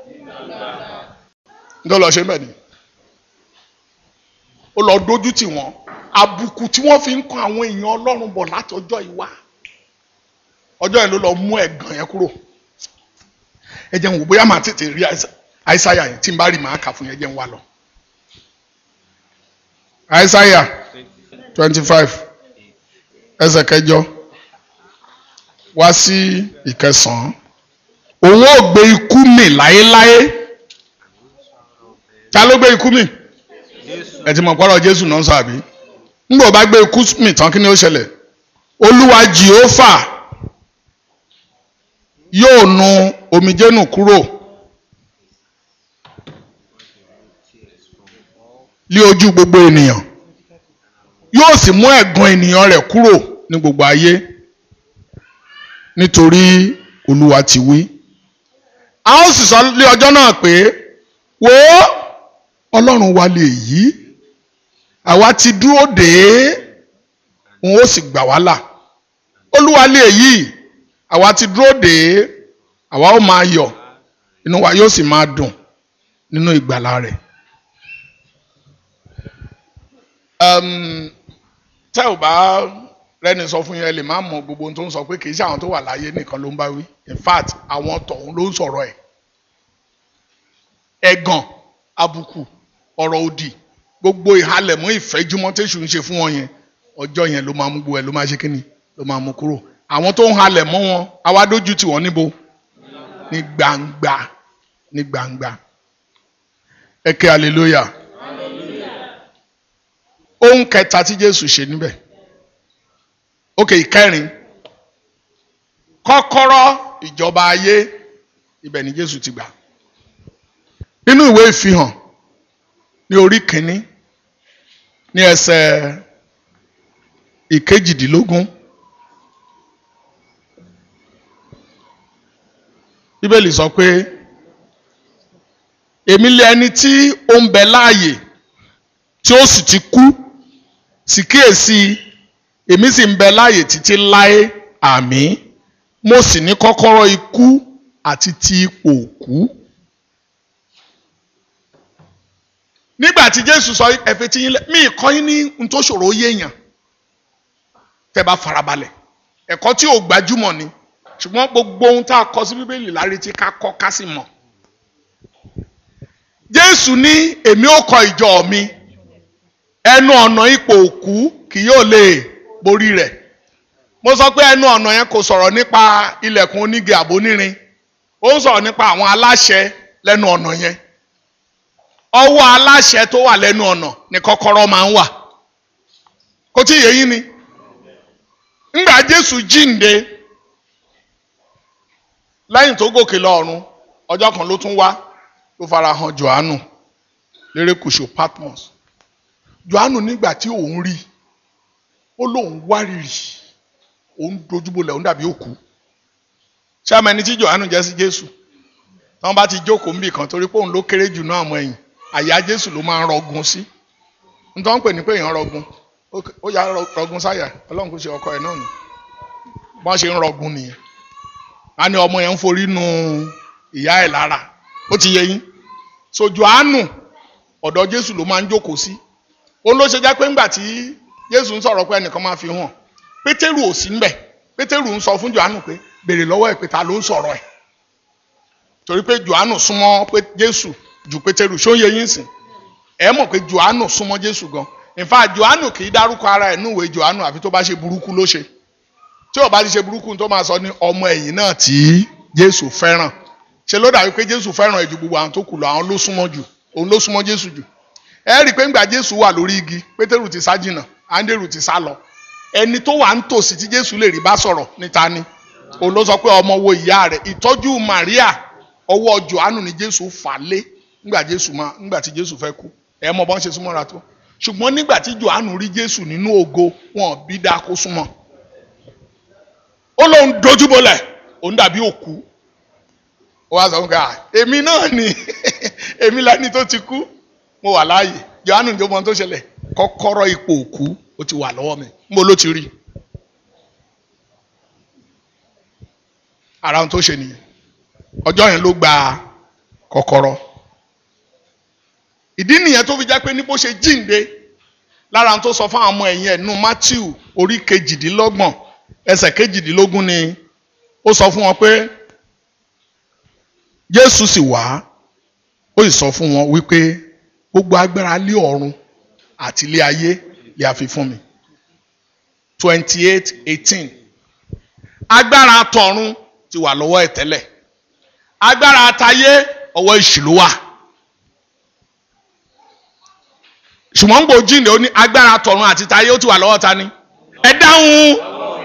nítorí lọ ṣe bẹ́ẹ̀ ni ó lọ dójú tì wọ́n àbùkù tí wọ́n fi ń kan àwọn èèyàn Ọlọ́run bọ̀ láti ọjọ́ ìwá ọjọ́ yẹn ló lọ mú ẹ̀gàn yẹn kúrò ẹ jẹ́ n wò bóyá màá tètè rí àìsáyà yẹn tí n bá rí màá kà fún yẹn jẹ́ n wá lọ. àìsáyà twenty five ẹsẹ̀ kẹjọ wá sí ìkẹsàn-án òun ò gbé ikú mì láéláé ta ló gbé ikú mì ẹ ti mọ̀ pọ́lọ́ Jésù náà ń sọ àbí ńgbò bá gbé ikú mì tán kí ni ó ṣẹlẹ̀ Olúwa Jèhófà yóò nu omijé nù kúrò lé ojú gbogbo ènìyàn yóò sì mú ẹ̀gàn ènìyàn rẹ̀ kúrò ní gbogbo ayé nítorí Olúwa ti wí a ó sì sọ lé ọjọ́ náà pé wò ó Ọlọ́run wa lè yí àwa ti dúró dè é òun ó sì gbà wá là Olúwa lè yí àwa ti dúró dè é àwa ó máa yọ̀ inú wa yóò sì máa dùn nínú ìgbàlà rẹ̀. tẹ́ ò bá rẹ́ni sọ fún yẹn lè má mọ gbogbo ohun tó ń sọ pé kì í ṣe àwọn tó wà láyé nìkan ló ń bá wí in fact àwọn tọ̀hún ló ń sọ̀rọ̀ ẹ̀ ẹ̀gàn àbùkù ọ̀rọ̀ òdì gbogbo ìhalẹ̀mọ́ ìfẹ́júmọ́ tẹ̀sù ń ṣe fún wọn yẹn ọjọ́ yẹn ló máa mú gbogbo ẹ̀ ló máa ṣe kíni ló máa mú kúrò àwọn tó ń halẹ̀ mọ́ wọn àwa dójú tì wọ́n níbo ní gbangba ní gbangba ẹ ké hallelujah ohun kẹta tí Jésù ṣe níbẹ̀ ókè ìkẹrin kọ́kọ́rọ́ ìjọba ayé ibẹ̀ ni Jésù ti gbà nínú ìwé ìfihàn ní orí kìíní ní ẹsẹ̀ ìkejìdínlógún bíbélì sọ pé èmi lé ẹni tí ó ń bẹ láàyè tí ó sì ti kú sì kíyèsí èmi sì ń bẹ láàyè títí láé àmín mo sì ní kọ́kọ́rọ́ ikú àti ti ipò òkú. nígbà tí jésù sọ ẹ̀fẹ̀ tí yín lẹ mí kọ́ yín ní n tó ṣòro yéèyàn tẹ́ bá farabalẹ̀ ẹ̀kọ́ tí ò gbajúmọ̀ ni ṣùgbọ́n gbogbo ohun tá a kọ sí bíbélì láre tí ká kọ́ ká sì mọ̀ jésù ní èmi ó kọ ìjọ mi ẹnu ọ̀nà ipò òkú kì yóò lè borí rẹ̀ mo sọ pé ẹnu ọ̀nà yẹn kò sọ̀rọ̀ nípa ilẹ̀kùn onígi àbónírin ó ń sọ̀rọ̀ nípa àwọn aláṣẹ lẹ́nu ọ̀nà yẹn ọwọ́ aláṣẹ tó wà lẹ́nu ọ̀nà ni kọ́kọ́rọ́ máa ń wà kò tí ì yé yín ni ńgbà jésù jíǹde lẹ́yìn tó gòkè lọ ọ̀run ọjọ́ kan ló tún wá ló fara hàn johannu lérékùṣù patmos johannu nígbà tí òun rí ó lóun wárìrì òun dojúbolẹ̀ òun dàbí òkú ṣáàmù ẹni tí johannu jẹ́ sí jésù tí wọ́n bá ti jókòó níbì kan torí pé òun ló kéré jù náà mọ́ ẹ̀yìn àyà jésù ló máa ń rọgùn sí nítorí wọ́n pè ní pé èèyàn rọgùn ó yà rọgùn sáyà ọlọ́run kò ṣe ọkọ ẹ̀ náà ni wọ́n ṣe ń rọgùn nìyẹn a ní ọmọ yẹn ń forí nu ìyá ẹ̀ lára ó ti yé yín so johannu ọ̀dọ̀ jésù ló máa ń jókòó sí òun ló ṣe jẹ́ pé ńgbà tí jésù ń sọ̀rọ̀ pé ẹnìkan máa fi hàn pétérù ò sí ńbẹ̀ pétérù ń sọ fún johannu pé béèrè lọ́wọ́ ẹ̀ pé ta ló ń sọ̀rọ̀ ẹ̀ torí pé johannu súnmọ́ pé jésù ju pétérù ṣó ń yé yín sìn ẹ mọ̀ pé johannu súnmọ́ jésù gan in fact johannu kì í dárúkọ ara ẹ̀ núwèé johannu àfi tó bá ṣe burúkú ló ṣe tí ò bá ti ṣe burúkú tó máa sọ ní ọmọ ẹ̀yìn náà tí jésù fẹ́ràn ṣe ló dàbí pé jésù fẹ́ràn ẹ̀ ju gbogbo àwọn tó kù lọ àwọn ló súnmọ́ jù òun ló súnmọ́ jésù jù ẹ rí i pé ńgbà jésù wà lórí igi pétérù ti sá jìnnà áńdérù ti sá lọ ẹni tó wà ń tòsí tí jésù lè rí bá sọ̀rọ̀ níta ni òun ló sọ pé ọmọ wo ìyá rẹ̀ ìtọ́jú maria ọwọ́ johannu ni jésù fà lé ńgbà jésù máa ńgbà tí jésù fẹ́ kú ẹ mọ bọ́n ṣe súnmọ́ra tó ṣùgbọ́n nígbà tí johannu rí jésù nínú ògo wọn bí dáa kó súnmọ́ ó lóun dojúbolẹ̀ òun dàbí òkú ó wá sọ fún ká èmi náà ni èmi lẹni tó ti kú mo wà láàyè johannu ní ọmọ tó ṣẹlẹ̀ kọ́kọ́rọ́ ipò òkú ó ti wà lọ́wọ́ mi mo ló ti rí ara ohun tó ṣe nìyẹn ọjọ́ yẹn ló gba kọ́kọ́rọ́ ìdí nìyẹn tó fi jẹ́ pé ní bó ṣe jíǹde lára ohun tó sọ fún àwọn ọmọ ẹ̀yìn ẹ̀ nù Matthew orí kejìdínlọ́gbọ̀n ẹsẹ̀ kejìdínlógún ni ó sọ fún wọn pé Jésù sì wá ó sì sọ fún wọn wípé gbogbo agbára lé ọ̀run àti ilé ayé lè a fi fún mi twenty eight eighteen agbára tọ̀run ti wà lọ́wọ́ ẹ̀ tẹ́lẹ̀ agbára àtayé ọwọ́ èṣù ló wà ṣùgbọ́n ń gbò jíǹde ó ní agbára tọ̀run àti tayé ó ti wà lọ́wọ́ ta ni ẹ dáhùn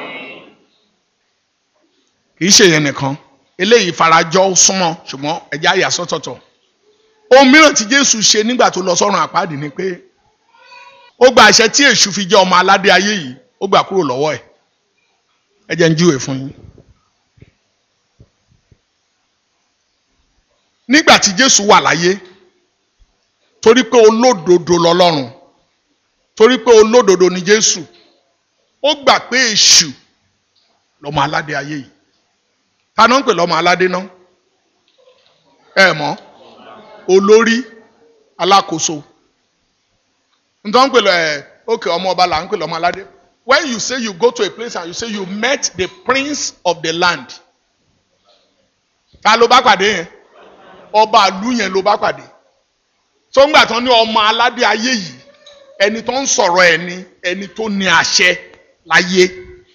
kì í ṣe yẹn nìkan eléyìí farajọ súnmọ́ ṣùgbọ́n ẹ̀jẹ̀ àyà sọ́tọ̀tọ̀ ohun mìíràn tí Jésù ṣe nígbà tó lọ sọ́run àpáàdì ni pé ó gba àṣẹ tí èṣù fi jẹ́ ọmọ aládé ayé yìí ó gbà kúrò lọ́wọ́ ẹ̀ ẹ jẹ́ ń júwe fún yín. nígbà tí Jésù wà láyé torí pé olódodo lọ́lọ́run torí pé olódodo ni Jésù ó gbà pé èṣù lọ́mọ aládé ayé yìí ta ló ń pè lọ́mọ aládé náà ẹ mọ̀ olórí alákòóso ntọ́ ń pè lọ ẹ ókè ọmọ ọba là ń pè lọ́mọ aládé when you say you go to a place and you say you met the prince of the land ta ló bá pàdé yẹn ọba àlú yẹn ló bá pàdé tó ń gbà tán ní ọmọ aládé ayé yìí ẹni tó ń sọ̀rọ̀ ẹ̀ ni ẹni tó ní àṣẹ láyé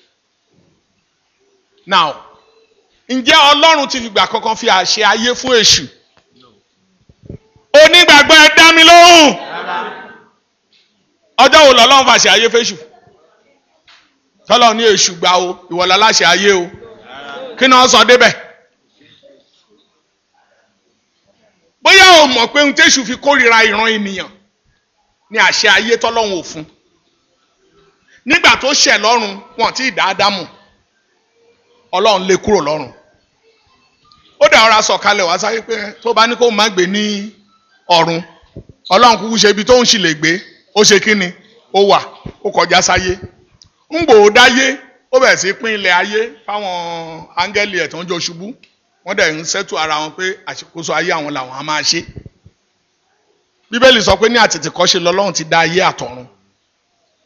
now ǹjẹ́ ọlọ́run ti fìgbà kankan fi àṣẹ ayé fún èṣù onígbàgbọ́ ẹ dá mi lóhùn ọjọ́ wo lọ́lọ́run fàṣẹ ayé fẹ́ṣù tọ́lọ́ ní èṣù gbà o ìwọ̀lá láṣẹ ayé o kí ni wọ́n sọ débẹ̀ bóyá o mọ̀ pé ohun téṣù fi kórìíra ìran ènìyàn ní àṣẹ ayé tọ́lọ́run ò fún nígbà tó ṣẹ̀ lọ́run wọn tí ì dá Ádámù ọlọ́run lé kúrò lọ́run ó dà ọ̀rá sọ̀kalẹ̀ wá sáyé pé tó bá ní kó má gbé ní ọ̀run ọlọ́run kúkú ṣe ibi tó ń ṣì lè gbé ó ṣe kí ni ó wà ó kọjá sáyé ń gbò ó dáyé ó bẹ̀rẹ̀ sí pín ilẹ̀ ayé fáwọn áńgẹ́lì ẹ̀ tó ń jọ ṣubú wọ́n dẹ̀ ń sẹ́tù ara wọn pé àṣekóso ayé àwọn làwọn á máa ṣe bíbélì sọ pé ní àtètèkọ́ṣe lọ́lọ́run ti dá ayé àtọ̀run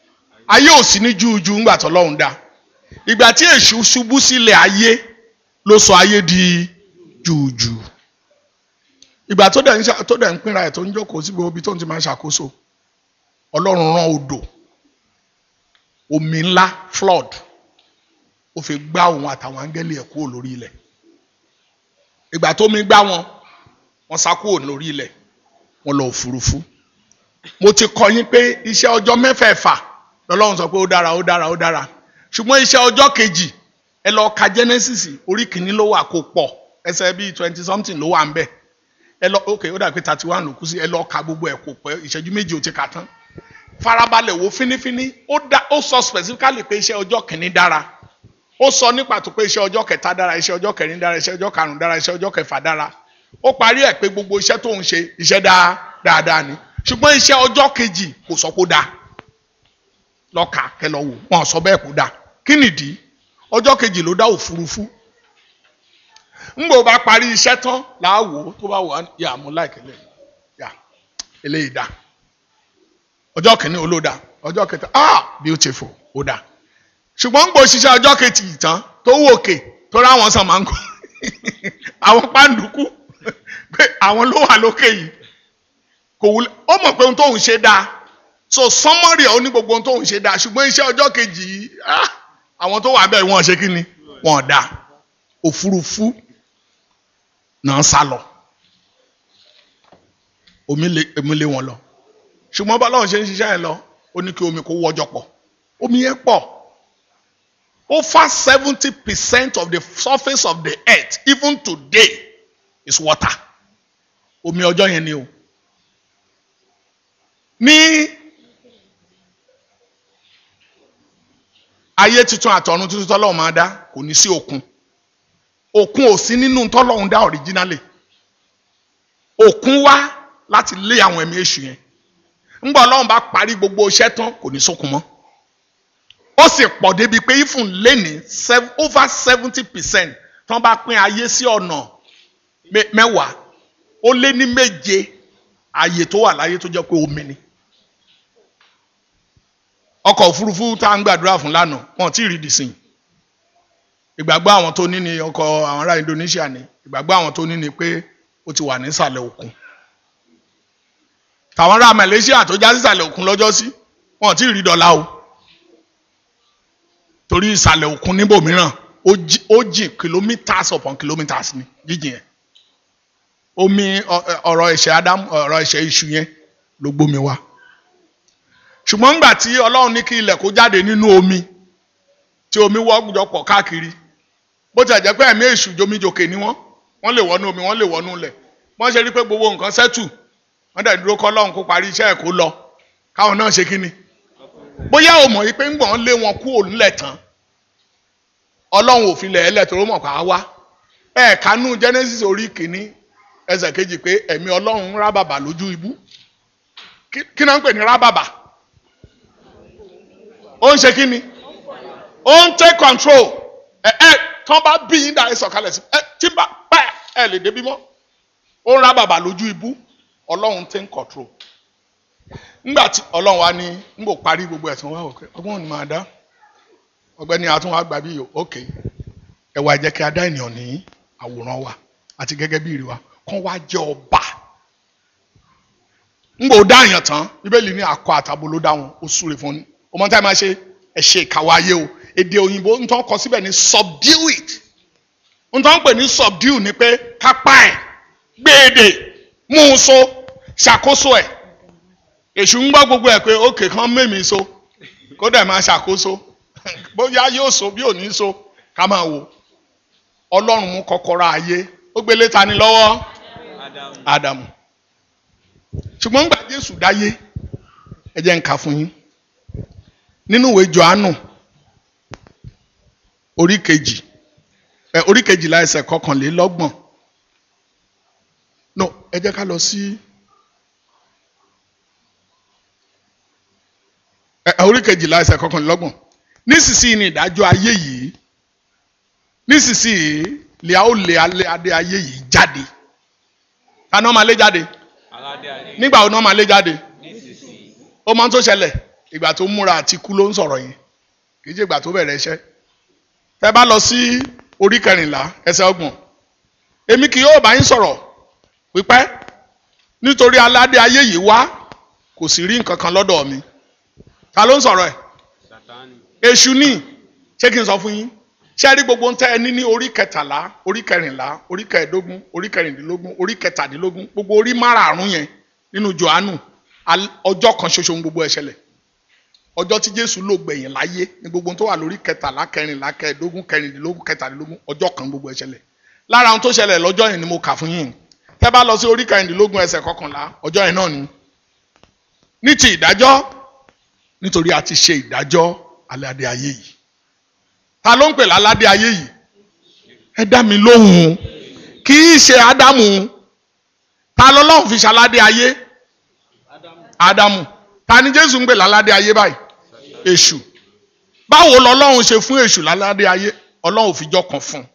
ayé ò sí ní júùjú ńgbà tó lọ́hùn dá ìgbà tí èṣù ṣubú sílẹ̀ ayé ló sọ ayé di júùjú ìgbà tó dẹ̀ ń ṣà- tó dẹ̀ ń pínra ẹ̀ tó ń jókòó sí gbogbo ibi tó ń ti máa ṣàkóso ọlọ́run rán odò omi ńlá flood ó fi gbá òun àtàwọn áńgẹ́lì ẹ̀ kúrò lórí ilẹ̀ ìgbà tó mi gbá wọn wọ́n sá kúrò lórí ilẹ̀ wọ́n lọ òfurufú mo ti kọ yín pé iṣẹ́ ọjọ́ mẹ́fẹ̀ẹ̀fà lọ́lọ́run sọ pé ó dára ó dára ó dára ṣùgbọ́n iṣẹ́ ọjọ́ kejì ẹ lọ ka Genesis orí kìíní ló wà kó pọ̀ ẹsẹ̀ bíi twenty something ló wà ń bẹ̀ ẹ lọ ok ó dà pé thirty one ló kú sí ẹ lọ ka gbogbo ẹ̀ kó pẹ́ ìṣẹ́jú méjì ó ti kà tán farabalẹ̀ wo fínífíní ó dá ó sọ specifically pé iṣẹ́ ọjọ́ kìíní dára ó sọ ní pàtó pé iṣẹ́ ọjọ́ kẹta dára iṣẹ́ ọjọ́ kẹrin dára iṣẹ́ ọjọ́ karùn-ún dára iṣẹ́ ọjọ́ kẹfà dára ó parí ẹ̀ pé gbogbo iṣẹ́ tó ń ṣe iṣẹ́ dáa dáadáa ni ṣùgbọ́n iṣẹ́ ọjọ́ kejì kò sọ pé ó dáa lọ́ka kẹlọ wò wọn sọ bẹ́ẹ̀ kó dáa kí nìdí ọjọ́ kejì ló dá òfurufú ńgbò bá parí iṣẹ́ tán láàwò tó bá wà yà mú láìkẹ́ lẹ́yìn yà eléyìí dáa ọjọ́ kìíní olóda ọjọ́ kẹta ah beautiful ó dáa ṣùgbọ́n ń gbò ṣiṣẹ́ ọjọ́ kejì tán tó wò òkè tó ráwọn sàn máa ń kó àwọn pàǹdùkú pé àwọn ló wà lókè yìí kò wúlẹ̀ ó mọ̀ pé ohun tóun ṣe dáa so summary ẹ̀ ó ní gbogbo ohun tóun ṣe dáa ṣùgbọ́n iṣẹ́ ọjọ́ kejì yìí ah, àwọn tó wà bẹ́ẹ̀ wọ́n ṣe kí ni wọ́n dáa òfurufú náà sá lọ omi lé omi lé wọn lọ ṣùgbọ́n bọ́lá òun ṣe ń ṣiṣẹ́ yẹn lọ ó ní kí omi kó wọ́jọ pọ̀ omi yẹn pọ̀ over seventy percent of the surface of the earth even today is water omi ọjọ́ yẹn ni o ní ayé tuntun àtọ̀run tuntun tọ́lọ́run máa dá kò ní sí òkun òkun ò sí nínú tọ́lọ́run dá originally òkun wá láti lé àwọn ẹ̀mí èṣù yẹn ńgbà ọlọ́run bá parí gbogbo iṣẹ́ tán kò ní sókun mọ́ ó sì pọ̀ débi pé ifun léni sev- over seventy percent tán bá pín ayé sí ọ̀nà mẹ- mẹ́wàá ó lé ní méje ààyè tó wà láyé tó jẹ́ pé omi ni ọkọ̀ òfurufú tá à ń gbàdúrà fún lánàá wọn ò tí ì rí dìsìn ìgbàgbọ́ àwọn tó ní ni ọkọ̀ àwọn ará Indonesia ni ìgbàgbọ́ àwọn tó ní ni pé ó ti wà nísàlẹ̀ òkun tàwọn ará Malaysia tó já sísàlẹ̀ òkun lọ́jọ́ sí wọn ò tí ì rí dọ́là o torí ìsàlẹ̀ òkun níbòmíràn ó jí- ó jìn kilometres upon kilometres ni jíjìn yẹn omi ọ- ọ̀rọ̀ ẹ̀ṣẹ̀ Adam ọ̀rọ̀ ẹ̀ṣẹ̀ iṣu yẹn ló gbómi wá ṣùgbọ́n ńgbà tí Ọlọ́run ní kí ilẹ̀ kó jáde nínú omi tí omi wọ́jọpọ̀ káàkiri bó ti jẹ́ pé ẹ̀mí èṣù jomijòkè ni wọ́n wọ́n lè wọnú omi wọ́n lè wọnú ilẹ̀ wọ́n ṣe rí pé gbogbo nǹkan sẹ́tù wọ́n dẹ̀ dúró kọ́ Ọlọ́run kó parí iṣẹ́ ẹ̀ kó lọ káwọn náà ṣe kí ni bóyá o mọ̀ yìí pé ńgbọ̀n lé wọn kú òǹlẹ̀ tán Ọlọ́run ò fi lẹ̀ ẹ́ lẹ̀ tó ló mọ̀ ká wá ẹ̀ kánú Genesis orí kìíní ẹsẹ̀ kejì pé ẹ̀mí Ọlọ́run ń rábàbà lójú ibú kí kí náà ń pè ní rábàbà ó ń ṣe kí ni ó ń take control ẹ ẹ tán bá bí yín dáa ẹ sọ̀kalẹ̀ sí ẹ tí bá pa ẹ lè débi mọ́ ó ń rábàbà lójú ibú Ọlọ́run take control ńgbà tí Ọlọ́run wa ní ń bò parí gbogbo ẹ̀sìn wa òkè ọgbọ́n ò ní máa dá ọgbẹ́ni àtúnwá gbà bí yòó òkè ẹ wá jẹ́ kí a dá ènìyàn ní àwòrán wa àti gẹ́gẹ́ bí ìrì wa kán wá jẹ́ ọba ń bò dá èèyàn tán bíbélì ní akọ àtàbò ló dá wọn ó súre fún ni ọmọ táyà máa ṣe ẹ ṣe ìkàwé ayé o èdè òyìnbó ń tán kọ síbẹ̀ ní subdue it ń tán pè ní subdue ni pé kápá ẹ̀ gbéèdè mú un so ṣàkóso ẹ̀ èṣù ń gbọ́ gbogbo ẹ̀ pé ókè kan mẹ́mìí so kó dẹ̀ máa ṣàkóso bóyá yóò so bí ò ní so ká máa wò ọlọ́run mú kọ́kọ́rọ́ ayé ó gbélé ta ni lọ́wọ́ ádámù ṣùgbọ́n ńgbà jésù dáyé ẹ jẹ́ n kà fún yín nínú ìwé johannu orí kejì ẹ orí kejìlá ẹsẹ̀ kọkànlélọ́gbọ̀n no ẹ jẹ́ ká lọ sí ẹ orí kejìlá ẹsẹ̀ kọkànlélọ́gbọ̀n nísinsìnyí ni ìdájọ́ ayé yìí nísinsìnyí lè a ó lé alẹ́ adé ayé yìí jáde ta ni wọ́n máa lé jáde nígbà wo ni wọ́n máa lé jáde ó máa ń tó ṣẹlẹ̀ ìgbà tó múra àti kú ló ń sọ̀rọ̀ yẹn kì í ṣe ìgbà tó bẹ̀rẹ̀ iṣẹ́ tẹ́ bá lọ sí orí kẹrìnlá ẹsẹ̀ ọgbọ̀n èmi kì yóò bá yín sọ̀rọ̀ pípẹ́ nítorí aládé ayé yìí wá kò sì rí nǹkan kan lọ́dọ̀ mi ta ló ń sọ̀rọ̀ ẹ̀ èṣù ní ṣé kí n sọ fún yín ṣé rí gbogbo ń tẹ́ ẹ ní ní orí kẹtàlá orí kẹrìnlá orí kẹẹ̀ẹ́dógún orí kẹrìndínlógún orí kẹtàdínlógún gbogbo orí márààrún yẹn nínú Jòhánù ọjọ́ kan ṣoṣo ń gbogbo ẹ̀ ṣẹlẹ̀ ọjọ́ tí Jésù lò gbẹ̀yìn láyé ní gbogbo tó wà lórí kẹtàlá kẹrìnlá kẹẹ̀ẹ́dógún kẹrìndínlógún kẹtàdínlógún ọjọ́ kan gbogbo ẹ̀ ṣẹlẹ̀ lára ohun tó ṣẹlẹ̀ lọ́jọ́ yẹn ni mo kà fún yín tẹ́ bá lọ sí orí kẹrìndínlógún ẹsẹ̀ kọkànlá ọjọ́ yẹn náà ni ní ti ìdájọ́ nítorí a ti ṣe ìdájọ́ aládé ayé yìí ta ló ń pè láládé ayé yìí ẹ dá mi lóhùn kì í ṣe ádámù ta lọ́lọ́run fi ṣaládé ayé ádámù ta ni jésù ń pè láládé ayé báyìí èṣù báwo lọ́lọ́run ṣe fún èṣù láládé ayé ọlọ́run fi jọ́ kan fún un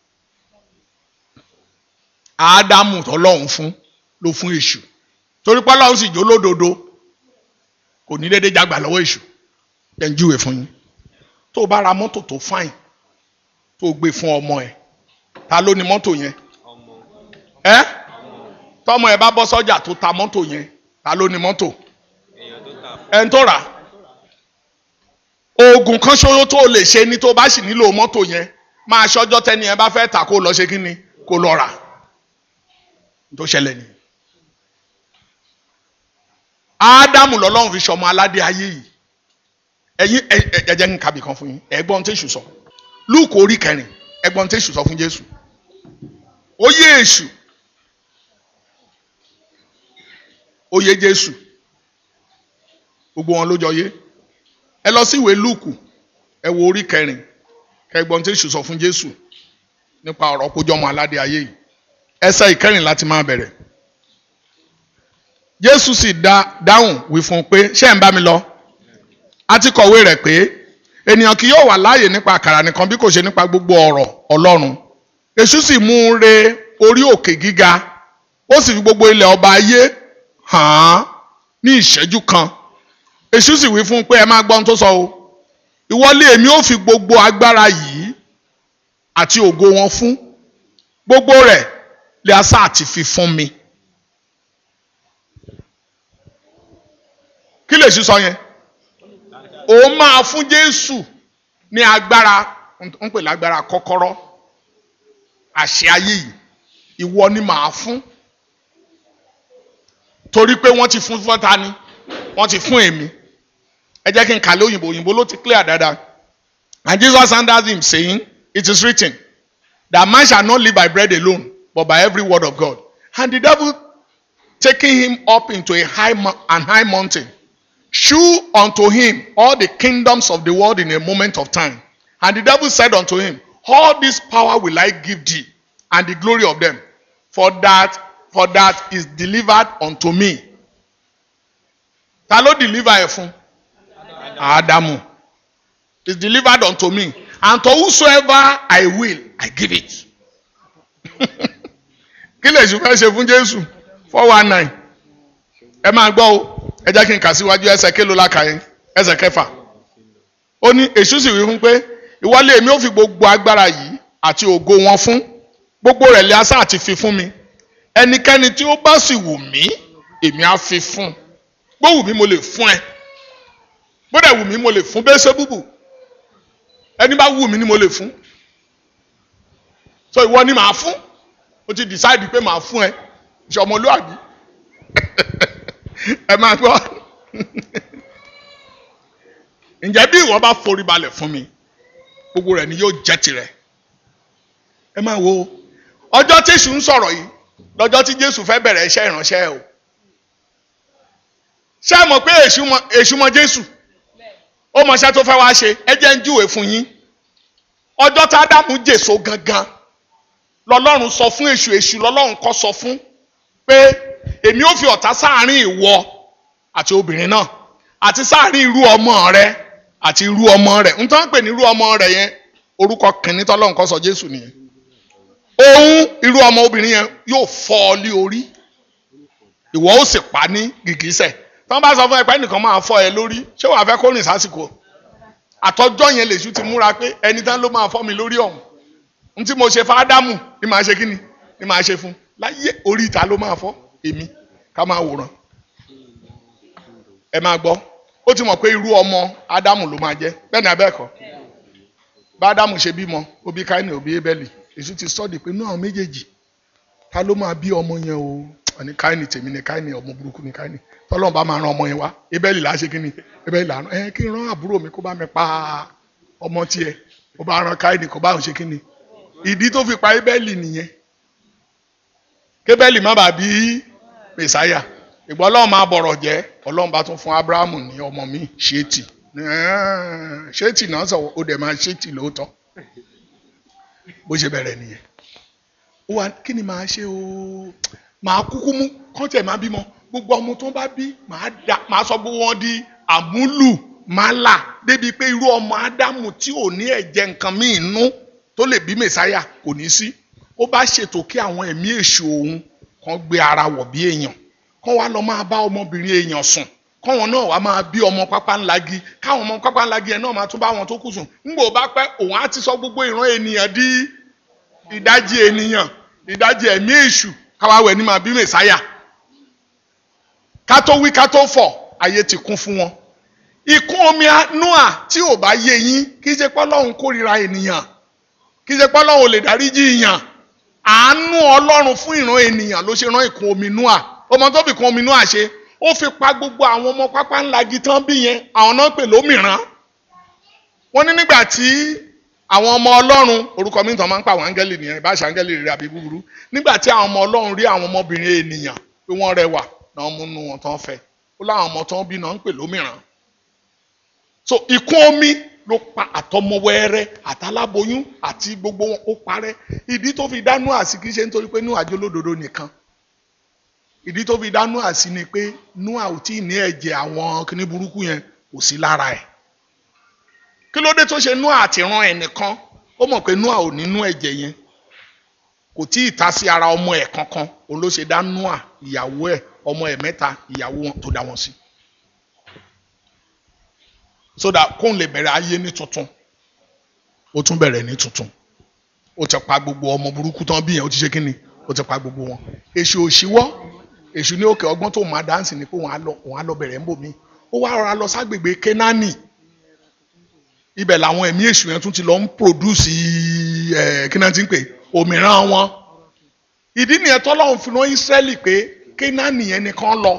ádámù tọ́lọ́run fún ló fún èṣù torí pé ọlọ́run sì jó lódodo kò ní déédéé jágbà lọ́wọ́ èṣù ẹ̀ ń júwe fún yín tó o bá ra mọ́tò tó fáìn tó o gbé fún ọmọ ẹ̀ ta ló ni mọ́tò yẹn ẹ́ tọ́mọ ẹ̀ bá bọ́ sọ́jà tó ta mọ́tò yẹn ta ló ni mọ́tò ẹ̀ ń tó rà oògùn kan ṣoṣo tó o lè ṣe ni tó o bá sì nílò mọ́tò yẹn máa ṣọjọ́ tẹ́ni ẹ bá fẹ́ tà kó lọ ṣe kí ni kó lọ rà tó ṣẹlẹ̀ ni. ádámù lọ́lọ́run fi ṣọmọ aládé ayé yìí ẹ̀yin ẹ̀jẹ̀ ń kàbí kan fún yín ẹ̀gbọ́n tẹ̀sù sọ lúùkù orí kẹrin ẹ̀gbọ́n tẹ̀sù sọ fún jésù ó yé èṣù ó yé jésù gbogbo wọn ló jọ yé ẹ lọ sí ìwé lúùkù ẹ wo orí kẹrin kẹgbọ́n tẹ̀sù sọ fún jésù nípa ọ̀rọ̀ kójọ́mọ aládé ayé yìí ẹsẹ̀ ìkẹrin láti máa bẹ̀rẹ̀ jésù sì dá dáhùn wí fún un pé ṣé ẹ̀ ń bá mi lọ a ti kọ̀wé rẹ̀ pé ènìyàn kì yóò wà láàyè nípa àkàrà nìkan bí kò ṣe nípa gbogbo ọ̀rọ̀ ọlọ́run èṣù sì mú un re orí òkè gíga ó sì fi gbogbo ilẹ̀ ọba ayé hàn án ní ìṣẹ́jú kan èṣù sì wí fún un pé ẹ máa gbọ́ ohun tó sọ o ìwọlé èmi ó fi gbogbo agbára yìí àti ògo wọn fún gbogbo rẹ̀ lè asá àti fi fún mi. kí lè ṣí sọ yẹn òun máa fún Jésù ní agbára ń pè lágbára kọ́kọ́rọ́ àṣẹ ayé yìí ìwọ ni màá fún torí pé wọ́n ti fún fọ́ta ni wọ́n ti fún èmi ẹ jẹ́ kí n kàlẹ́ òyìnbó òyìnbó ló ti clear dáadáa and Jesus answered him saying it is written that man shall not live by bread alone but by every word of God and the devil taking him up into a high an high mountain shew unto him all the kingdoms of the world in a moment of time. And the devil said unto him, All this power will I give thee, and the glory of them, for that for that is delivered unto me. Ta ló deliver ẹ fún? Ádámù. Is delivered unto me, and to whosoever I will, I give it. Kí lè ṣe fẹ́ ṣe fún Jésù? four one nine. Ẹ máa gbọ́ o ẹ jẹ́ kí n kà síwájú ẹsẹ̀ kélo láka yẹn ẹsẹ̀ kẹfà ó ní èṣù sì wí fún pé ìwọlé èmi ò fi gbogbo agbára yìí àti ògo wọn fún gbogbo rẹ̀ lé asá àti fi fún mi ẹnikẹ́ni tí ó bá sì wù mí èmi á fi fún bó wù mí mo lè fún ẹ bó dẹ̀ wù mí mo lè fún bẹ́ẹ̀ ṣe búbù ẹni bá wù mí ni mo lè fún so ìwọ ni màá fún o ti decide pé màá fún ẹ ìṣọmọlúwàbí ẹ máa gbọ́ ǹjẹ́ bí ìwọ bá forí balẹ̀ fún mi gbogbo rẹ̀ ni yóò jẹ́ tirẹ̀ ẹ máa wo ọjọ́ tí èṣù ń sọ̀rọ̀ yìí lọ́jọ́ tí Jésù fẹ́ bẹ̀rẹ̀ iṣẹ́ ìránṣẹ́ o ṣé ẹ mọ̀ pé èṣù mọ̀ Jésù ó mọ̀ iṣẹ́ tó fẹ́ wá ṣe ẹ jẹ́ ń júwe fún yín ọjọ́ tí Ádámù jèso gangan lọ́lọ́run sọ fún èṣù èṣù lọ́lọ́run kọ́ sọ fún pé èmi ò fi ọ̀tá sáàrin ìwọ àti obìnrin náà àti sáàrin irú ọmọ rẹ àti irú ọmọ rẹ n tó ń pè ní irú ọmọ rẹ yẹn orúkọ kìnní tọ́lọ́run kọ́ sọ Jésù nìyẹn òun irú ọmọ obìnrin yẹn yóò fọ́ ọ lé orí ìwọ ó sì pa ní gìgísẹ̀ tọ́ bá sọ fún ẹ pé ẹnìkan máa fọ́ ẹ lórí ṣé wàá fẹ́ kó rìn sásìkò àtọ́jọ́ yẹn lèṣu ti múra pé ẹni tán ló máa fọ́ mi lórí ọ̀hún n tí mo ṣe fún ádámù ni màá ṣe kí ni ni màá ṣe fún láyé orí ìta ló máa fọ́ èmi ká máa wòran ẹ máa gbọ́ ó ti mọ̀ pé irú ọmọ ádámù ló máa jẹ́ bẹ́ẹ̀ ni abẹ́ẹ̀kọ́ bá ádámù ṣe bímọ ó bí káínì ó bí ébẹ́lì èṣù ti sọ́ọ̀dì pé náà méjèèjì ta ló máa bí ọmọ yẹn o àní káínì tèmi ni káínì ọmọ burúkú ni káínì tọ́lọ́n bá máa ran ọmọ yẹn wá ébẹ́lì là á ṣe kíni ébẹ́lì là á rán ẹ kí n rán àbúrò mi kó bá mi pa ọmọ tiẹ̀ kó bá ran káínì kó bá òun ṣe kíni ìdí tó fi pa ébẹ́lì nìyẹn kébẹ́lì má bàa bí mẹ̀sáyà ìgbọ́ ọlọ́run máa bọ̀rọ̀ jẹ́ ọlọ́run bá tún fún abrahamu ní ọmọ mi ṣéètì ṣéètì náà sọ ó dẹ̀ máa ṣéètì lóòótọ́ bó ṣe bẹ̀rẹ̀ nìyẹn ó wà kí ni màá ṣe o màá kúkú mú kọ́ńtẹ̀ máa bímọ gbogbo ọmọ tó bá bí màá da màá sọ gbogbo wọn di àmúlù màálà débi pé irú ọmọ ádámù tí ò ní ẹ̀jẹ̀ nǹkan míì nú tó lè bí mẹ̀sáyà kò ní sí ó bá ṣètò kí àwọn ẹ̀mí èṣù òun kan gbé ara wọ̀ bí èèyàn kán wá lọ máa bá ọmọbìnrin èèyàn sùn káwọn náà wá máa bí ọmọ pápá ńlági káwọn ọmọ pápá ńlági ẹ̀ náà máa tún bá wọn tó kù sùn ńgbò bá pẹ́ òun á ti sọ gbogbo ìran ènìyàn di ìdajì ènìyàn ìdajì ẹ̀mí èṣù káwá wẹ̀ ní máa bí mẹ̀sáyà ká tó wí ká tó fọ̀ ayé ti kún fún wọn ìkún omi noa tí ò bá yé yín kí ṣe pé Ọlọ́run kórìíra ènìyàn kí ṣe pé Ọlọ́run ò lè dáríjì èèyàn àánú Ọlọ́run fún ìran ènìyàn ló ṣe rán ìkún omi noa ọmọ tó fi kún omi noa ṣe ó fi pa gbogbo àwọn ọmọ pápá ńlá gitán bí yẹn àwọn náà pè lómìrán wọ́n ní nígbà tí àwọn ọmọ Ọlọ́run orúkọ mi tán máa ń pa àwọn áńgẹ́lì nìyẹn ìbáṣà áńgẹ́lì rere àbí búburú nígbà tí àwọn ọmọ Ọlọ́run rí àwọn ọmọbìnrin ènìyàn pé wọ́n rẹwà náà múnú wọn tán fẹ́ ó láwọn ọmọ tán bí náà ń pè lómìrán so ìkún omi ló pa àtọmọwẹrẹ àtàláboyún àti gbogbo wọn ó parẹ́ ìdí tó fi dánú àsì kì í ṣe nítorí pé Nóà jólódodo nìkan ìdí tó fi dánú àsì ni pé Nóà ò tí ì ní ẹ̀jẹ̀ àwọn kíní burúkú yẹn kò sí lára ẹ̀ kí ló dé tó ṣe Nóà àtìrán ẹ̀ nìkan ó mọ̀ pé Nóà ò nínú ẹ̀jẹ̀ yẹn kò tí ì ta sí ara ọmọ ẹ̀ kankan òun ló ṣe dá Nóà ìyàwó ẹ̀ ọmọ ẹ̀ mẹ́ta ìyàwó wọn tó dá wọn sí so that kóun lè bẹ̀rẹ̀ ayé ní tuntun ó tún bẹ̀rẹ̀ ní tuntun ó ti pa gbogbo ọmọ burúkú tán bí yẹn ó ti ṣe kínni ó ti pa gbogbo wọn èṣù òṣìwọ́ èṣù ní òkè ọgbọ́n tó máa dáǹsì ni pé òun á lọ òun á lọ bẹ̀rẹ̀ ń bò mí ó wá rọra lọ ságbègbè Kénáánì ibẹ̀ làwọn ẹ̀mí èṣù yẹn tún ti lọ ń pòdúsì ẹ̀ kí náà ti ń pè òmíràn wọn ìdí nìyẹn tọ́lọ́run fi rán Ísírẹ́lì pé Kénáánì yẹn nìkan lọ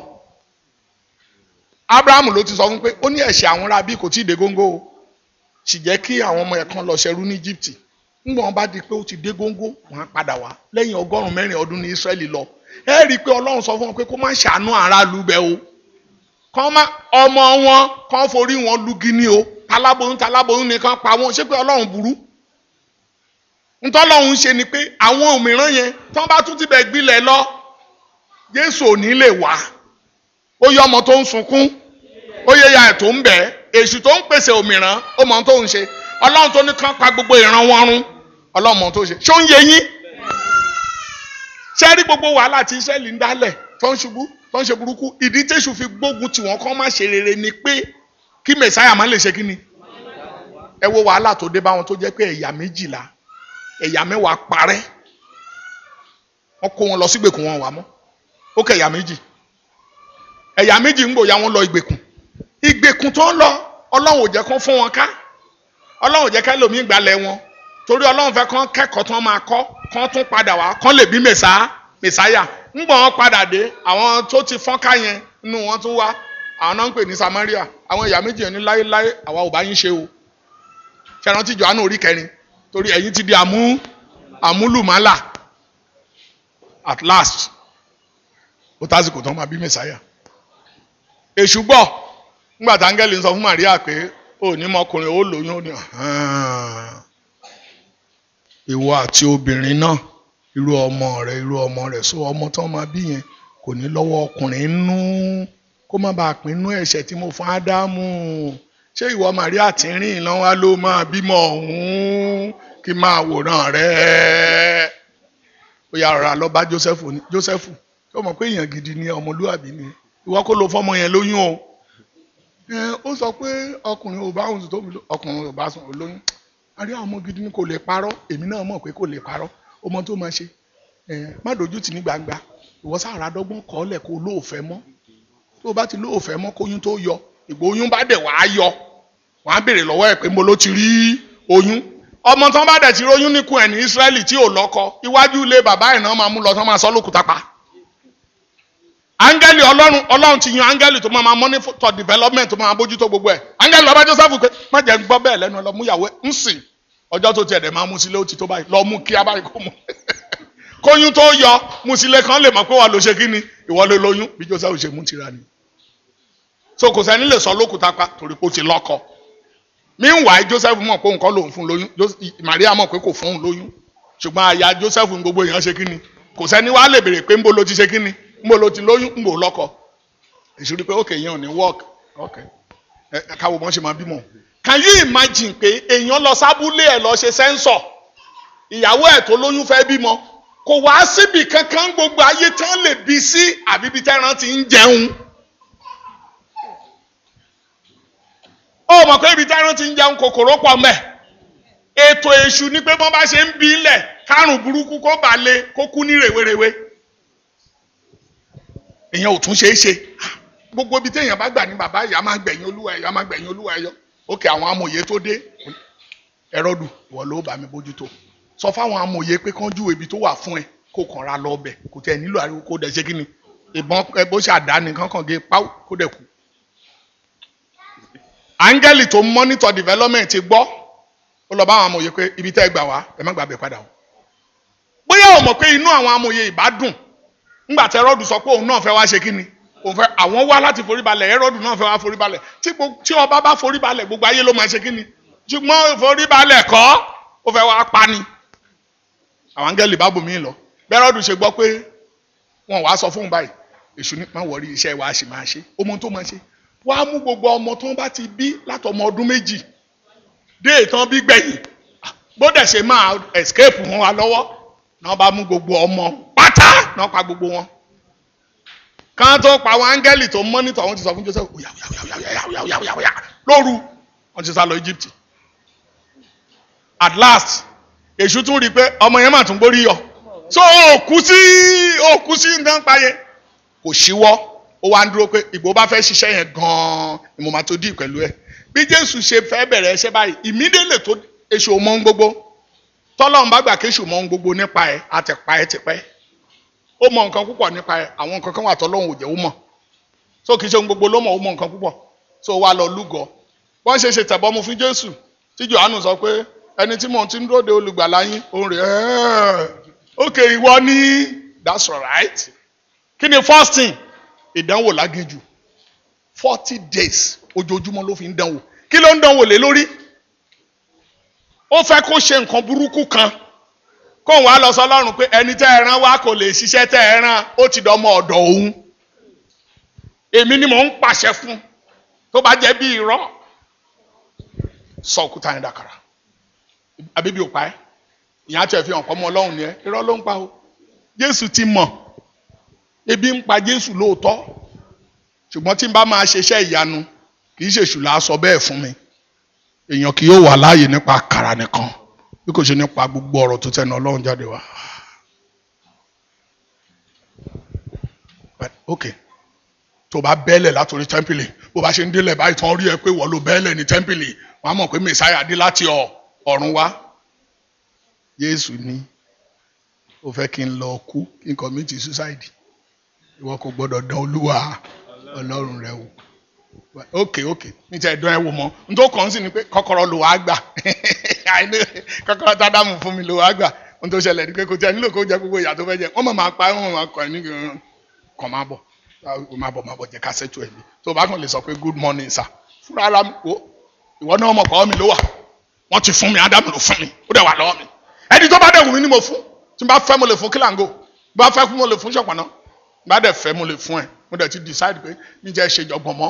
abrahamu ló ti sọ fún pé ó ní ẹ̀ṣẹ̀ àwọn ará bí kò tí ì dé góńgó o sì jẹ́ kí àwọn ọmọ ẹ̀ kan lọ ṣẹrú ní Egypt ńgbọ́n wọn bá di pé ó ti dé góńgó wọn á padà wá lẹ́yìn ọgọ́rùn-ún mẹ́rin ọdún ní Israẹli lọ ẹ rí i pé Ọlọ́run sọ fún wọn pé kó má ṣàánú aráàlú bẹ́ẹ̀ o kán má ọmọ wọn kán forí wọn lugi ní o taláboyún taláboyún nìkan pa wọn ṣé pé Ọlọ́run burú ntọ́lọ́run ṣe ni pé àwọn òmíràn yẹn tán bá tún ti bẹ̀ gbilẹ̀ lọ Jésù ò ní lè wá ó yẹ ọmọ tó ń sunkún ó yẹ ya ẹ̀ tó ń bẹ̀ èṣù tó ń pèsè òmìrán ó mọ tó ń ṣe ọlọ́run tó ní kán pa gbogbo ìran wọn run ọlọ́run mọ tó ń ṣe ṣó ń yẹ yín ṣé rí gbogbo wàhálà tí Ísírẹ́lì ń dálẹ̀ tó ń ṣubú tó ń ṣe burúkú ìdí tẹ̀sù fi gbógun tí wọ́n kọ́ má ṣe rere ni pé kí mẹ̀sáyà má lè ṣe kí ni ẹ wo wàhálà tó dé bá wọn tó jẹ́ pé ẹ̀yà méjìlá ẹ̀yà mẹ́wàá parẹ́ wọ́n kó wọn lọ sígbèkùn wọn wà mọ́ ó kẹ́ ẹ̀yà méjì ẹ̀yà méjì ń gbòòyà wọn lọ ìgbèkùn ìgbèkùn tó ń lọ ọlọ́run ò jẹ́ kán fún wọn ká ọlọ́run ò jẹ́ ká lómi ìgbàlẹ̀ wọn torí ọlọ́run fẹ́ kán kẹ́kọ̀ọ́ tán máa kọ́ kán tún padà wá kán lè bí mẹ̀sá mẹ̀sáyà ń gbọ̀n wọn padà dé àwọn tó ti fọ́n ká yẹn nínú wọn tún wá àwọn náà ń pè ní Samaria àwọn ẹ̀yà méjì yẹn ní láéláé àwa ò bá yín ṣe o ṣẹ̀rántí tí Jòhánù orí kẹrin torí ẹ̀yin ti di àmú àmúlùmálà at last ó tásìkò tán máa bí mẹ̀sáyà èṣù gbọ́ ńgbà tá áńgẹ́lì ń sọ fún Màríà pé ó ní mọkùnrin ó lóyún ó ní ìwọ àti obìnrin náà irú ọmọ rẹ irú ọmọ rẹ so ọmọ tó máa bí yẹn kò ní lọ́wọ́ ọkùnrin nú kó má bàa pín inú ẹ̀ṣẹ̀ tí mo fún Ádámù ṣé ìwọ Màríà tí ń rìn lọ́wọ́ ló máa bímọ ọ̀hún kí máa wòran rẹ ó yà rọra lọ bá Jósẹ́fù ní Jósẹ́fù ó mọ̀ pé èèyàn gidi ni ọmọlúwàbí ni ìwọ kó lo fọmọ yẹn lóyún o ẹ ó sọ pé ọkùnrin ò bá òun sùn tóbi ọkùnrin ò bá sùn olóyún a rí àwọn ọmọ gidi ní kò lè parọ́ èmi náà mọ̀ pé kò lè parọ́ ọmọ tó máa ṣe ẹ má dojú tì ní gbangba ìwọ sára dọ́gbọ́n kọ́ lẹ̀ kó lóòfẹ́ mọ́ tó o bá ti lóòfẹ́ mọ́ kóyún tó yọ ìgbà oyún bá dẹ̀ wàá yọ wàá béèrè lọ́wọ́ ẹ̀ pé mo ló ti rí oyún ọmọ tán bá dẹ̀ ti róyún níkùn ẹ̀ ní Ísírẹ́lì tí ò lọ́kọ iwájú ilé bàbá ẹ̀ náà máa mú lọ tán máa sọ lókùúta pa áńgẹ́lì ọlọ́run ọlọ́run ti yan áńgẹ́lì tó máa máa monitor development tó máa bójútó gbogbo ẹ̀ áńgẹ́lì lọ́ba Joseph pé má jẹ́ gbọ́ bẹ́ẹ̀ lẹ́nu lọ mú ìyàwó ẹ̀ ń sìn ọjọ́ tó tiẹ̀ dẹ̀ máa mú sílé ó ti tó báyìí lọ mú kí á báyìí kó mú kóyún tó yọ mú sílé kan lè mọ̀ pé wà ló ṣe kí ni ìwọ ló lóyún bí Joseph ṣe mú tira ni so kò sẹ́ni lè sọ lókùúta pa torí pé ó ti lọ́kọ meanwhile Joseph mọ̀ pé nǹkan lòun fún lóyún Maria mọ̀ pé kò fún òun lóyún ṣùgbọ́n aya Joseph gbogbo èèyàn ṣe kí ni kò sẹ́ni wàá lè béèrè pé ńbo ló ti ṣe kí ni ńbo ló ti lóyún ńbo lọ́kọ ìṣòro pé ok yẹn ò ní work ok ẹ káwọ mọ́ ṣe máa bímọ. can you imagine pé èèyàn lọ sábúlé ẹ̀ lọ ṣe sẹ́ńsọ̀ ìyàwó ẹ̀ tó lóyún fẹ́ bímọ kò wá síbi kankan gbogbo ayé tán lè bí sí àbí bí tẹ́ran ti ń jẹun. ó mọ̀ pé ibi tẹ́ran ti ń jẹun kòkòrò pọ̀ mẹ́ ètò èṣù ni pé bọ́n bá ṣe ń bí ilẹ̀ kárùn burúkú kó bà lé kó kú ní rèwerèwe èèyàn ò tún ṣe é ṣe gbogbo ibi téèyàn bá gbà ní bàbá ìyá máa gbẹ̀yìn olúwa ẹ̀yọ́ máa gbẹ̀yìn olúwa ẹ̀yọ́ òkè àwọn amòye tó dé ẹ̀rọ̀dù ìwọ ló bá mi bójútó sọ fáwọn amòye pé kán júwe ibi tó wà fún ẹ kó kàn ra lọ ọbẹ̀ kò tẹ̀ nílò ariwo kó dẹ̀ ṣe kí ni ìbọn ẹ bó ṣe àdáni kankan gé páwó kó dẹ̀ kú. áńgẹ́lì tó ń monitor development ti gbọ́ ó lọ bá àwọn amòye pé ibi tẹ́ ẹ gbà wá ẹ má gbàgbé padà o bóyá o mọ̀ pé inú àwọn amòye ìbá dùn ńgbà tí ẹrọ́dù sọ pé òun náà fẹ́ wá ṣe kí ni òun fẹ́ àwọn wá láti foríbalẹ̀ ẹrọ́dù náà fẹ́ wá foríbalẹ̀ tí tí ọba bá foríbalẹ̀ gbogbo ayé ló máa ṣe kí ni ṣùgbọ́n foríbalẹ̀ kọ́ ó fẹ́ wá pa ni àwọn áńgẹ́lì bá bòmí lọ bẹ́rọ̀dù ṣe gbọ́ pé wọn wàá sọ fóun báyìí èṣù ní má wọrí iṣẹ́ wa ṣì máa ṣe ọmọ tó máa ṣe wàá mú gbogbo ọmọ tó ń bá ti bí látọmọ ọdún méjì dé ìtàn bí gbẹ̀yìn bó dẹ̀ ṣe máa escape wọn wa lọ́wọ́ náà bá mú gbogbo ọmọ pátá náà pa gbogbo wọn kan tó pa àwọn áńgẹ́lì tó mọ́nítọ̀ wọn ti sọ fún Joseph oya oya oya oya oya oya oya lóru wọn ti sá lọ Egypt at last èṣù tún rí i pé ọmọ yẹn mà tún gbórí yọ so òkú sí òkú sí nǹkan payẹ kò síwọ́ ó wá ń dúró pé ìgbò bá fẹ́ ṣiṣẹ́ yẹn gan-an ni mo máa tó dì pẹ̀lú ẹ̀ bí Jésù ṣe fẹ́ bẹ̀rẹ̀ ẹṣẹ́ báyìí ìmídélè tó èṣù ò mọ ohun gbogbo tọ́lọ́run bá gbà kéṣù mọ ohun gbogbo nípa ẹ̀ àtẹ̀pá ẹ̀ tipẹ́ ó mọ nǹkan púpọ̀ nípa ẹ̀ àwọn nǹkan kan wà tọ́lọ́run ò jẹ́ ó mọ̀ so kì í ṣe ohun gbogbo ló mọ̀ ó mọ nǹkan púpọ̀ so wá lọ lúgọ wọ́n ṣe ṣe tẹ̀bọmú fún Jésù tí Jòhánù sọ pé ẹni tí mò ń ti ń dúró de olùgbàlà yín òun rè é ok ìwọ ní that's right kí ni first thing ìdánwò láginjù forty days ojoojúmọ́ ló fi ń dánwò kí ló ń dánwò lé lórí ó fẹ́ kó ṣe nǹkan burúkú kan kóun wá lọ sọ́lọ́run pé ẹni tẹ́ ẹ rán wá kò lè ṣiṣẹ́ tẹ́ ẹ rán ó ti dọ́mọ ọ̀dọ̀ òun èmi ni mò ń pàṣẹ fún tó bá jẹ́ bí irọ́ sọ òkúta yẹn dàkàrà àbíbí ò pa ẹ́ ìyẹn àti ẹ̀fihàn pọ̀ mọ́ ọlọ́run ni ẹ́ irọ́ ló ń pa o jésù ti mọ̀ ebi ń pa jésù lóòótọ́ ṣùgbọ́n tí n bá máa ṣiṣẹ́ ìyanu kì í ṣèṣù là á sọ bẹ́ẹ̀ fún mi èèyàn kì yóò wà láàyè nípa àkàrà nìkan bí kò ṣe nípa gbogbo ọ̀rọ̀ tó tẹnu ọlọ́run jáde wá. ok tó bá bẹ́ẹ̀lẹ̀ látòrí tẹ́ḿpìlì bó bá ṣe ń délẹ̀ báyìí tán rí ẹ pé wọ́n ló bẹ́ẹ̀lẹ̀ ní tẹ́ḿpìlì wọ́n á mọ̀ pé mẹ̀sáyà dé láti ọ̀run wá. Jésù ní ó fẹ́ kí n lọ kú kí n commit suicide ìwọ kò gbọ́dọ̀ dán olúwa ọlọ́run rẹ wò ok ok ní tí ẹ dán ẹ wò mọ́ n tó kàn sí ni pé kọ́kọ́rọ́ ló wàá gbà kọ́kọ́rọ́ tádàmù fún mi ló wàá gbà n tó ṣẹlẹ̀ ni pé kò tẹ nílò kó jẹ gbogbo ìyà tó fẹ́ jẹ wọ́n mọ̀ máa pa wọ́n mọ̀ máa kọ́ ẹ ní kàn máa bọ̀ máa bọ̀ máa bọ̀ jẹ́ ká ṣètò ẹ̀ mi tó bá kàn lè sọ pé good morning sir fúnra ara mi wò ìwọ náà mọ̀ kọ́ mi ló wà wọ́n ti fún mi ádámù ló fún mi ó dẹ̀ wà lọ́wọ́ mi ẹni tó bá dẹ̀ wù mí ni mo fún tí n bá fẹ́ mo lè fún kílàngó bí wọ́n fẹ́ fún mo lè fún ṣọ̀pọ̀nà bá dẹ̀ fẹ́ mo lè fún ẹ mo dẹ̀ ti decide pé mi jẹ́ ṣe jọgbọ̀n mọ́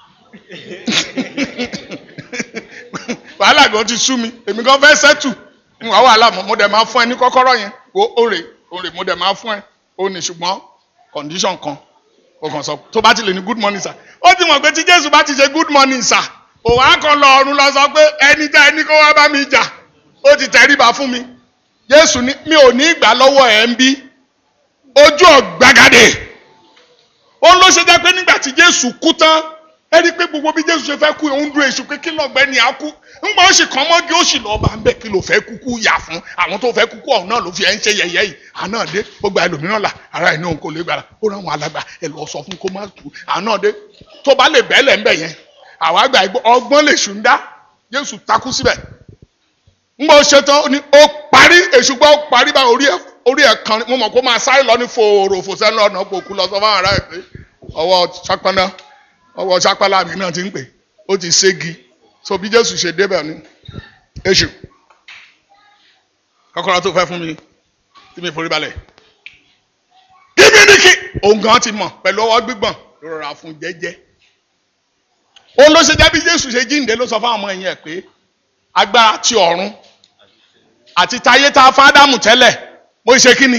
wàhálà gan ti sú mi èmi gan fẹ́ sẹ́tù ń wá wàhálà mọ́ mo dẹ̀ máa fún ẹ ní kọ́kọ́rọ́ yẹn o òrè òrè mo dẹ̀ máa fún ẹ o ní ṣùgbọ́n condition kan ó kàn sọ tó bá ti lè ní good morning sir ó ti mọ̀ pé tí jésù bá ti ṣe good morning sir òun á kàn lọ ọ̀run lọ sọ pé ẹni tẹ́ ẹni kó wá bá mi jà ó ti tẹríba fún mi jésù ní mi ò ní ìgbà lọ́wọ́ ẹ̀ ń bí ojú ọ̀gbagadè òun ló ṣe jẹ́ pé nígbà tí jésù kú tán ẹ rí i pé gbogbo bí jésù ṣe fẹ́ kú òun dúró èṣù pé kí lọ́gbẹ́ ni a kú ńgbà ó sì kàn mọ́gí ó sì lọ́ọ́ bá ń bẹ̀ kí ló fẹ́ kúkú yà fún àwọn tó fẹ́ kúkú ọ̀hún náà ló fi ẹ̀ ń ṣe yẹ̀yẹ́ yìí àná dé ó gba ẹlòmíràn là ara ẹ̀ ní òun kò lè gbàrà ó rán àwọn alàgbà ẹ lọ sọ fún kó má tù àná dé tó bá lè bẹ́ẹ̀lẹ̀ ńbẹ̀ yẹn àwọn àgbà ọgbọ́n lè ṣù ń dá jésù takú síbẹ̀ ńgbà ó ṣe tán ó ní ó parí èṣù gbọ́ ó parí bá orí ẹ̀ orí ẹ̀ kan mo mọ̀ kó máa sáré lọ ní fòrò fòsẹ́ lọ́nà òkú lọ sọ fáwọn ará ẹ̀ pé ọwọ́ sápáná ọwọ́ sápálá mi náà ti ń pè ó ti ségi so bí jésù ṣe débẹ̀ ni èṣù kọ́kọ́rọ́ tó fẹ́ fún mi tí mi forí balẹ̀ kíbi ní kí òun gan ti mọ̀ pẹ̀lú ọwọ́ gbígbọ̀n ló rọra fún jẹ́jẹ́ òun ló ṣe jẹ́ bí jésù ṣe jíǹde ló sọ fáwọn ọmọ ẹ̀yìn ẹ̀ pé agbára ti ọ̀run àti tayé tá a fádámù tẹ́lẹ̀ mo ṣe kí ni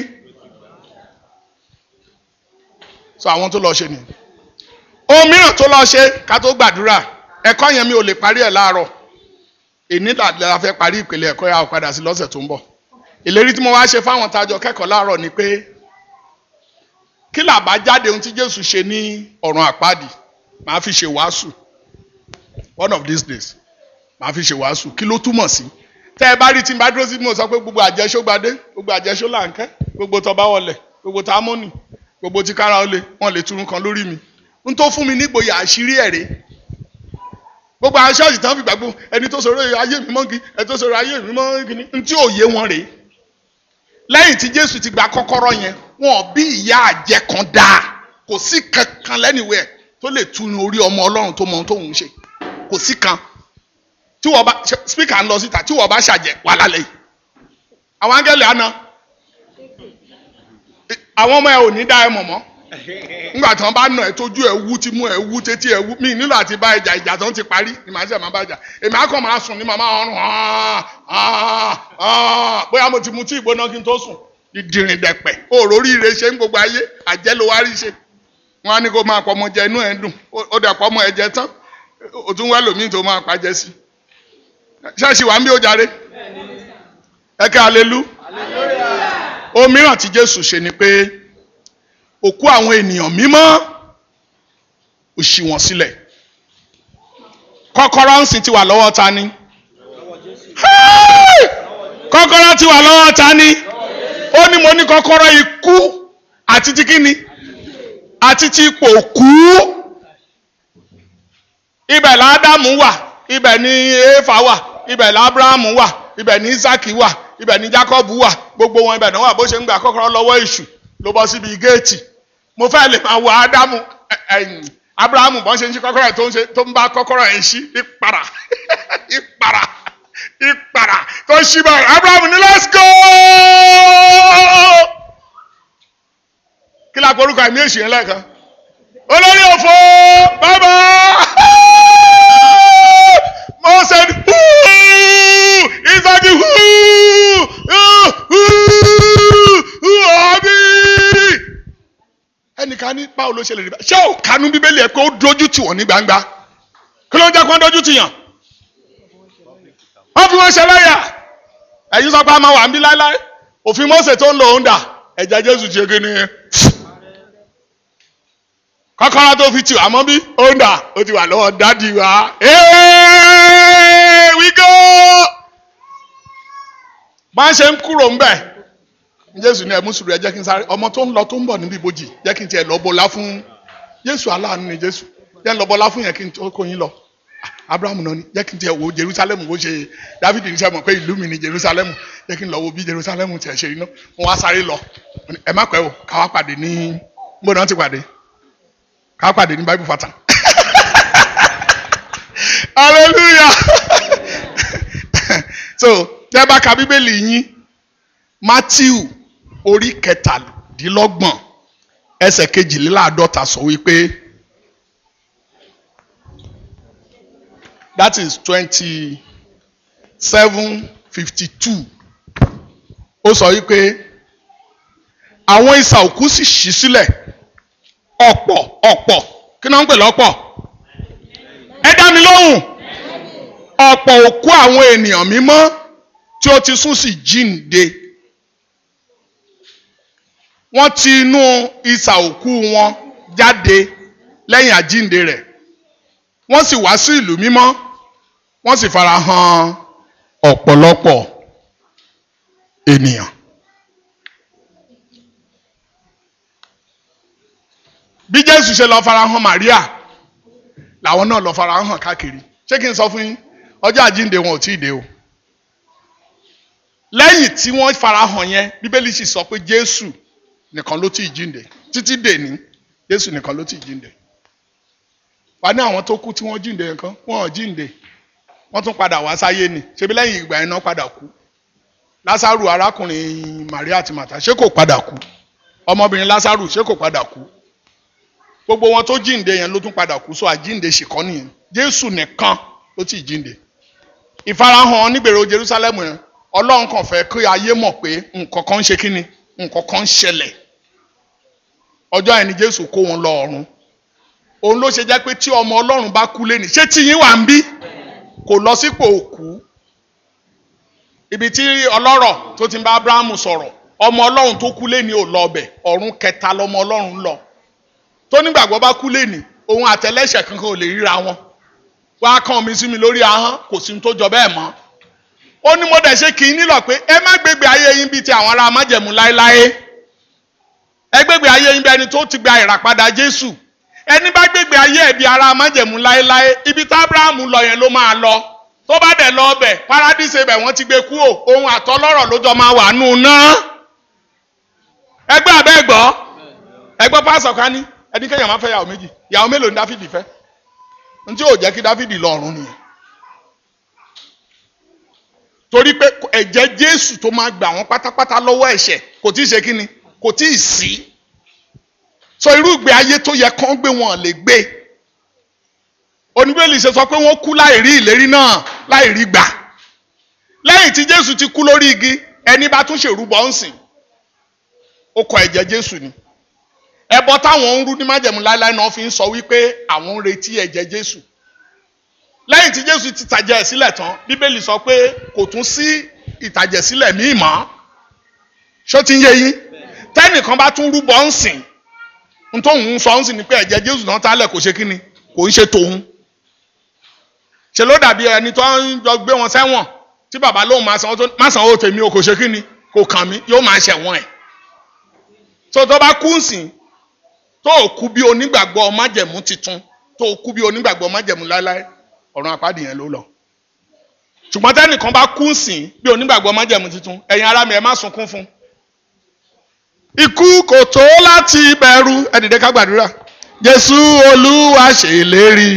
so àwọn tó lọ ṣe ni ohun mìíràn tó lọ ṣe ká tó gbàdúrà ẹ̀kọ́ yẹn mi ò lè parí ẹ̀ láàárọ̀ èní la fẹ́ parí ìpele ẹ̀kọ́ yà ó padà sí lọ́sẹ̀ tó ń bọ̀ ìlérí tí mo wá ṣe fáwọn tájọ kẹ́kọ̀ọ́ láàárọ̀ ni pé kí làbá jáde ohun tí Jésù ṣe ní ọ̀run àpáàdì màá fi ṣe wàásù one of these days màá fi ṣe wàásù kí ló túmọ̀ sí tẹ́ ẹ bá rí tí n bá dúró sí mo sọ pé gbogbo àjẹsó gbadé gbogbo àjẹsó làǹkẹ́ gbogbo tọba wọlé gbogbo támọ́nì gbogbo tí kára ó lé wọn lè turun kan lórí mi n tó fún mi nígboyà àṣírí ẹ̀rẹ́ gbogbo àwọn ṣọ́ọ̀ṣì tán fi gbàgbọ́ ẹni tó sọ̀rọ̀ ayé mi mọ́gi ẹni tó sọ̀rọ̀ ayé mi mọ́gi ni n tí ò yé wọn rèé lẹ́yìn tí Jésù ti gba kọ́kọ́rọ́ yẹn wọn bí ìyá àjẹ́ kan dáa kò sí kankan lẹ́nìwẹ̀ tó lè tunu orí ọmọ Ọlọ́run tó mọ ohun tóun ṣe kò sí kan tí wọ́n bá spíkà ń lọ síta tí wọ́n bá ṣàjẹ́ wà lálẹ́ yìí àwọn áńgẹ́lì àná àwọn ọmọ ẹ ò ní dá ẹ mọ̀ mọ́ nígbà tí wọn bá nà ẹ tójú ẹ wú tí mú ẹ wú tétí ẹ wú mí nílò àti bá ìjà ìjà tó ń ti parí ni màá ṣe máa bá jà èmi akọ máa sùn ní màmá ọrùn bóyá mo ti mu tí ìgbóná kí n tó sùn ìdìrín dẹ̀pẹ̀ òrórí ire ṣe ń gbogbo ayé àjẹ́ ló wá rí ṣe wọn á ní kó máa pọ̀ ọmọ jẹ inú ẹ̀ dùn ó dẹ̀ pọ̀ ọmọ ẹ̀ jẹ tán ó tún wẹ́ lòmíì tó máa pàjẹ́ sí ṣáàṣì wà ń bí ó jàre ẹ kẹ́ alelu ohun mìíràn tí Jésù ṣe ni pé òkú àwọn ènìyàn mímọ́ ó ṣí wọn sílẹ̀ kọ́kọ́rọ́ ń sìn ti wà lọ́wọ́ ta ni kọ́kọ́rọ́ ti wà lọ́wọ́ ta ni ó ní mo ní kọ́kọ́rọ́ ikú àti ti kíni àti ti ipò kú ibẹ̀ ládàmú wà ibẹ̀ ni éfà wà ibẹ̀ lábúráhámù wà ibẹ̀ ni isaki wà ibẹ̀ ni jacob wà gbogbo wọn ibẹ̀ náà wà bó ṣe ń gba kọ́kọ́rọ́ lọ́wọ́ èṣù ló bọ́ síbi géètì mo fẹ́ lè máa wo ádámù abrahamu bọ́n ṣe ń ṣí kọ́kọ́rọ́ ẹ̀ tó ń ṣe tó ń bá kọ́kọ́rọ́ ẹ̀ ń ṣí ìpara ìpara ìpara tó ṣí báyìí abrahamu ní let's go kí la porúkọ ẹ̀mí èṣù yẹn lẹ́ẹ̀kan olórí òfò bàbá mọ́sẹ̀ ìsọdí ọ̀bí ẹnìkan ní báwo ló ṣe lè rí bá ṣé ò kánú bíbélì ẹ pé ó dojú tì wọ́n ní gbangba kí ló ń jẹ́ kó ń dojú tì yàn wọ́n fi wọ́n ṣe lẹ́yà ẹ̀yin sọ pé a máa wà ń bí láéláé òfin Mósè tó ń lò ó ń dà ẹ̀jẹ̀ Jésù ṣe kí ni kọ́kọ́rọ́ tó fi tì wá mọ́ bí ó ń dà ó ti wà lọ́wọ́ dádì wa we go máa ń ṣe ń kúrò ń bẹ̀ jésù ní ẹmú sùúrù ẹ jẹ́ kí n sáré ọmọ tó ń lọ tó ń bọ̀ níbi ìbòjì jẹ́ kí n tiẹ̀ lọ bọlá fún jésù aláàánú ni jésù jẹ́ ń lọ bọlá fún yẹn kí n tó kó yín lọ abrahamu náà ni jẹ́ kí n tiẹ̀ wo jerusalem bó ṣe david ní sẹ́ mọ̀ pé ìlú mi ni jerusalem jẹ́ kí n lọ wo bí jerusalem tiẹ̀ ṣe iná wọn wá sáré lọ ẹ má pẹ́ o ká wá pàdé ní mbó náà ti pàdé ká wá pàdé ní bible fata hallelujah so tẹ́ bá ka bíbélì yín matthew orí kẹtàdínlọ́gbọ̀n ẹsẹ̀ kejìléláàádọ́ta sọ wípé that is twenty seven fifty two ó sọ wípé àwọn isà òkú sì ṣí sílẹ̀ ọ̀pọ̀ ọ̀pọ̀ kí náà ń pè lọ́pọ̀ ẹ dá mi lóhùn ọ̀pọ̀ òkú àwọn ènìyàn mímọ́ tí ó ti sún sí jíǹde wọ́n ti inú isà òkú wọn jáde lẹ́yìn àjíǹde rẹ̀ wọ́n sì wá sí ìlú mímọ́ wọ́n sì fara hàn ọ̀pọ̀lọpọ̀ ènìyàn. bí jésù ṣe lọ fara hàn maria làwọn náà lọ fara hàn káàkiri ṣé kí n sọ fún yín ọjọ́ àjíǹde wọn ò tí ì dé o lẹ́yìn tí wọ́n fara hàn yẹn bíbélì sì sọ pé jésù nìkan ló tí ì jíǹde títí dèní jésù nìkan ló tí ì jíǹde wà ní àwọn tó kú tí wọ́n jíǹde nǹkan wọ́n ò jíǹde wọ́n tún padà wá sáyé ni ṣebí lẹ́yìn ìgbà yẹn náà padà kú lásàrù arákùnrin maria àti màtá ṣé kò padà kú ọmọbìnrin lásàrù ṣé kò padà kú gbogbo wọn tó jíǹde yẹn ló tún padà kú so àjíǹde ṣìkọ́ nìyẹn jésù nìkan ló ti jíǹde ìfarahàn nígbèrò jerusalem yẹn ọlọ́run kàn fẹ́ kí ayé mọ̀ pé nǹkan kan ń ṣe kí ni nǹkan kan ń ṣẹlẹ̀ ọjọ́ yẹn ni jésù kó wọn lọ ọ̀run òun ló ṣe jẹ́ pé tí ọmọ ọlọ́run bá kú lé ní ṣé tí yín wà ń bí kò lọ sípò òkú ibi tí ọlọ́rọ̀ tó ti ń bá abrahamu sọ̀rọ̀ ọmọ ọlọ́run tó kú lé ní ò lọ ọbẹ̀ ọ̀run kẹta lọmọ ọlọ́run ń lọ tó nígbàgbọ́ bá kú lé ní òun àtẹlẹ́ṣẹ̀ kankan ò lè ríra wọn wá kàn mí sí mi lórí ahọ́n kò sí ní tó jọ bẹ́ẹ̀ mọ́ ó ní mo dẹ̀ ṣe kì í nílò pé ẹ má gbégbé ayé yín bíi ti àwọn ará májẹ̀mú láéláé ẹ gbégbé ayé yín bí ẹni tó ti gba ìràpadà jésù ẹni bá gbégbé ayé ẹ̀ bí ará májẹ̀mú láéláé ibi tá abrahamu lọ yẹn ló máa lọ tó bá dẹ̀ lọ ọbẹ̀ paradíṣe bẹ̀ wọ́n ti gbé kú o ohun àtọlọ́rọ̀ ló jọ máa wà nù ná ẹgbẹ́ abẹ́ gbọ́ ẹgbẹ́ pásọ̀ kan ní ẹni kéèyàn máa fẹ́ yàwó méjì yàwó mélòó ni dáfídì fẹ́ ntí ò jẹ́ kí dáfídì lọ ọ̀run nìyẹn torí pé ẹ̀jẹ̀ jésù tó máa gbà wọ́n pátápátá lọ́wọ́ ẹ̀ṣẹ̀ kò tí ì ṣe kíni kò tí ì sí so irú ìgbé ayé tó yẹ kán gbé wọn lè gbé oníbẹ̀lì ṣe sọ pé wọ́n kú láì rí ìlérí náà láì rí gbà lẹ́yìn tí jésù ti kú lórí igi ẹni bá tún ṣèrúbọ ń sìn ó kọ ẹ̀jẹ̀ jésù ni ẹbọ táwọn ń rú ní májẹ̀mú láéláé náà fi ń sọ wípé àwọn ń retí ẹ̀jẹ̀ jésù lẹ́yìn tí jésù ti tàjẹ̀ sílẹ̀ tán bíbélì sọ pé kò tún sí ìtàjẹ̀ sílẹ̀ míì mọ́ ṣó ti ń yé yín tẹ́nìkan bá tún rúbọ ń sìn n tóun ń sọ ń sìn ni pé ẹ̀jẹ̀ jésù náà tálẹ̀ kò ṣe kí ni kò ń ṣe tòun ṣe ló dàbí ẹni tó ń jọ gbé wọn sẹ́wọ̀n tí bàbá lóun máa san má san owó tèmi o kò ṣe kí ni kò kàn mí yóò máa ṣẹ̀wọ̀n ẹ̀ tó tó bá kú ń sìn tó o kú bí onígbàgbọ́ májẹ̀mú titun tó o kú bí onígbàgbọ́ májẹ̀mú láéláé ọ̀run àpáàdì yẹn ló lọ. ṣùgbọ́n tẹ́nìkan bá kú sìn bí onígbàgbọ́ májẹ̀mú titun ẹ̀yin ará mi ẹ má sunkún fún. ikú kò tó láti bẹ̀rù ẹ dìde ká gbàdúrà. jésù olúwa ṣèlérí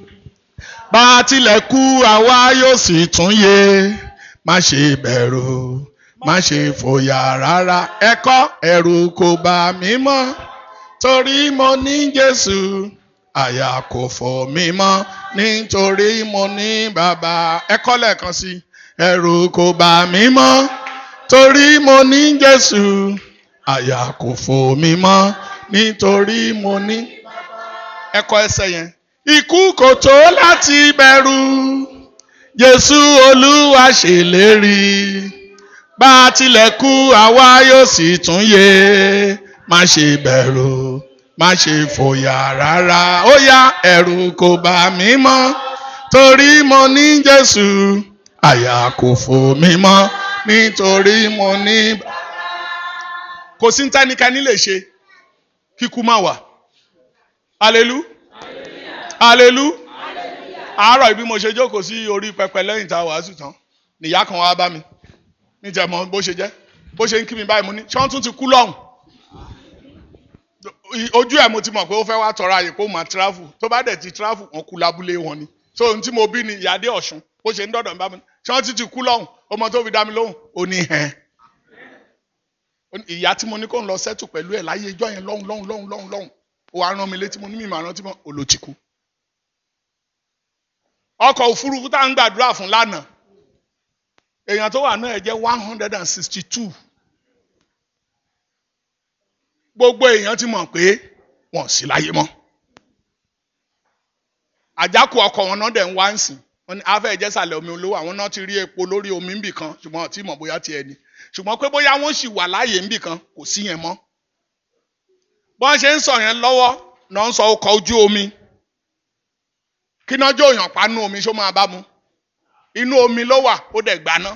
bá a tilẹ̀ kú àwa yóò sì tún yè má ṣe bẹ̀rù má ṣe fòyà rárá ẹ̀kọ́ ẹ̀rù kò bà mí mọ́ torí mo ní Jésù àyà kò fò mí mọ́ nítorí mo ní bàbá ẹ̀kọ́ lẹ́ẹ̀kan sí ẹ̀rù kò bà mí mọ́ torí mo ní Jésù àyà kò fò mí mọ́ nítorí mo ní ẹ̀kọ́ ẹsẹ̀ yẹn ikú kò tó láti bẹ̀rù Jésù Olúwa ṣèlérí bá a tilẹ̀ kú àwa yóò sì tún yè má ṣe bẹ̀rù má ṣe fòyà rárá ó yá ẹ̀rù kò bà mí mọ́ torí mo ní Jésù àyà kò fò mí mọ́ nítorí mo ní. kò sí tẹ́nikẹ́ni lè ṣe kíkú má wà alelu alelu àárọ̀ ibi mo ṣe jókòó sí orí pẹpẹ lẹ́yìn tá a wàásù tán nìyá kan wá bá mi níjẹ́ mọ bó ṣe jẹ́ bó ṣe ń kí mi báyìí mo ní ṣé wọ́n tún ti kú lọ́hùn ojú ẹ̀ mo ti mọ̀ pé ó fẹ́ wá tọrọ àyè kó máa travel tó bá dẹ̀ ti travel wọn kú lábúlé wọn ni so ohun tí mo bí ni ìyáde ọ̀ṣun bó ṣe ń dọ̀dọ̀ ń bá mi ṣé wọ́n ti ti kú lọ́hùn ọmọ tó fi dá mi lóhùn ó ní hẹ́n ìyá tí mo ní kó ń lọ sẹ́tù pẹ̀lú ẹ̀ láyé ijọ́ yẹn lọ́hùn lọ́hùn lọ́hùn lọ́hùn lọ́hùn ó wá rán mi létí mo ní mímọ̀ rántí mọ́ olóòtí kú. ọkọ̀ òfurufú tá à ń gbàdúrà fún lánàá èèyàn tó wà náà ẹ̀ jẹ́ one hundred and sixty two gbogbo èèyàn ti mọ̀ pé wọn ò sí láyé mọ́ àjákù ọkọ̀ wọn náà dẹ̀ ń wá ń sìn wọn ni afẹ́ ìjẹ́sàlẹ̀ omi olówó àwọn náà ti rí epo lórí omi ńbì kan ṣùgbọ́n ọtí mọ̀ bóyá tiẹ̀ ni ṣùgbọ́n pé bóyá wọ́n sì wà láàyè ńbì kan kò sí yẹn mọ́ bọ́n ṣe ń sọ yẹn lọ́wọ́ náà ń sọ ọkọ̀ ojú omi kí náà jó èèyàn pa nú omi ṣó máa bá mu inú omi ló wà ó dẹ̀ gbaná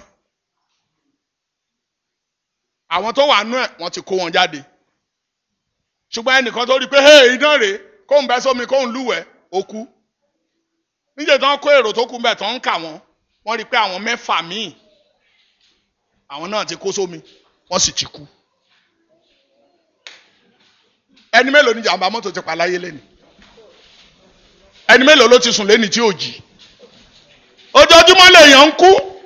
àwọn tó wà nú ẹ̀ wọ́n ti kó wọn jáde ṣùgbọ́n ẹnìkan tó rí i pé hey iná rèé kóun bẹ́ sómi kóun lúwẹ̀ẹ́ ó kú níjẹ́ tí wọ́n kó èrò tó kú bẹ́ẹ̀ tó ń kà wọ́n wọ́n rí i pé àwọn mẹ́fà míì àwọn náà ti kó sómi wọ́n sì ti kú ẹni mélòó ni jàǹbá mọ́tò ti pa láyé lẹ́nu ẹni mélòó ló ti sùn lẹ́ni tí ò jí ojoojúmọ́ lèèyàn ń kú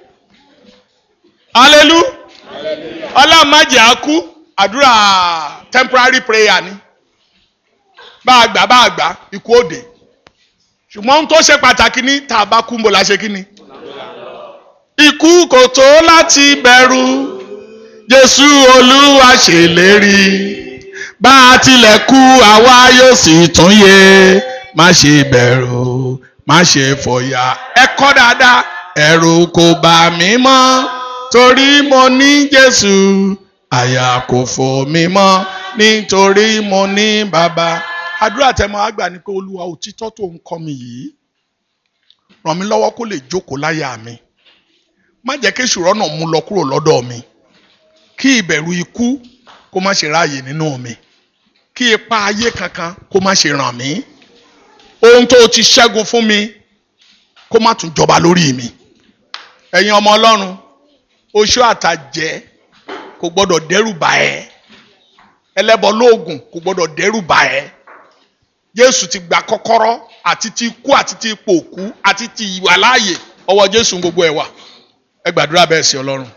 alelu ọlọ́màjẹ́ á kú àdúrà temporary prayer ni bá a gbà bá a gbà ikú òde ṣùgbọ́n ohun tó ṣe pàtàkì ní tá a bá kú mbọ̀ la ṣe kí ni. ikú kò tó láti bẹ̀rù Jésù Olúwa ṣèlérí bá a tilẹ̀ kú àwa yóò sì tún yè má ṣe bẹ̀rù má ṣe fòyà ẹ kọ́ dáadáa ẹ̀rù kò bà mí mọ́ torí mo ní Jésù àyà kò fò mí mọ́ nítorí mo ní bàbá àdúrà tẹmọ àgbà ni pé olúwa òtítọ́ tó ń kọ́ mi yìí ràn mí lọ́wọ́ kó lè jókòó láyà mi má jẹ́ kí èṣù rọ́nà mú lọ kúrò lọ́dọ̀ mi kí ìbẹ̀rù ikú kó má ṣe ráàyè nínú mi kí ipa ayé kankan kó má ṣe ràn mí ohun tó ti ṣẹ́gun fún mi kó má tún jọba lórí mi ẹ̀yin ọmọ ọlọ́run oṣó àtàjẹ́ kò gbọ́dọ̀ dẹ́rù bà ẹ́ ẹlẹ́bọ lóògùn kò gbọ́dọ̀ dẹ́rù bà ẹ́ jésù ti gba kọ́kọ́rọ́ àti ti ikú àti ti ipò òkú àti ti ìwà láàyè ọwọ́ jésù gbogbo ẹ̀ wà ẹ gbàdúrà bẹ́ẹ̀ sí ọlọ́run.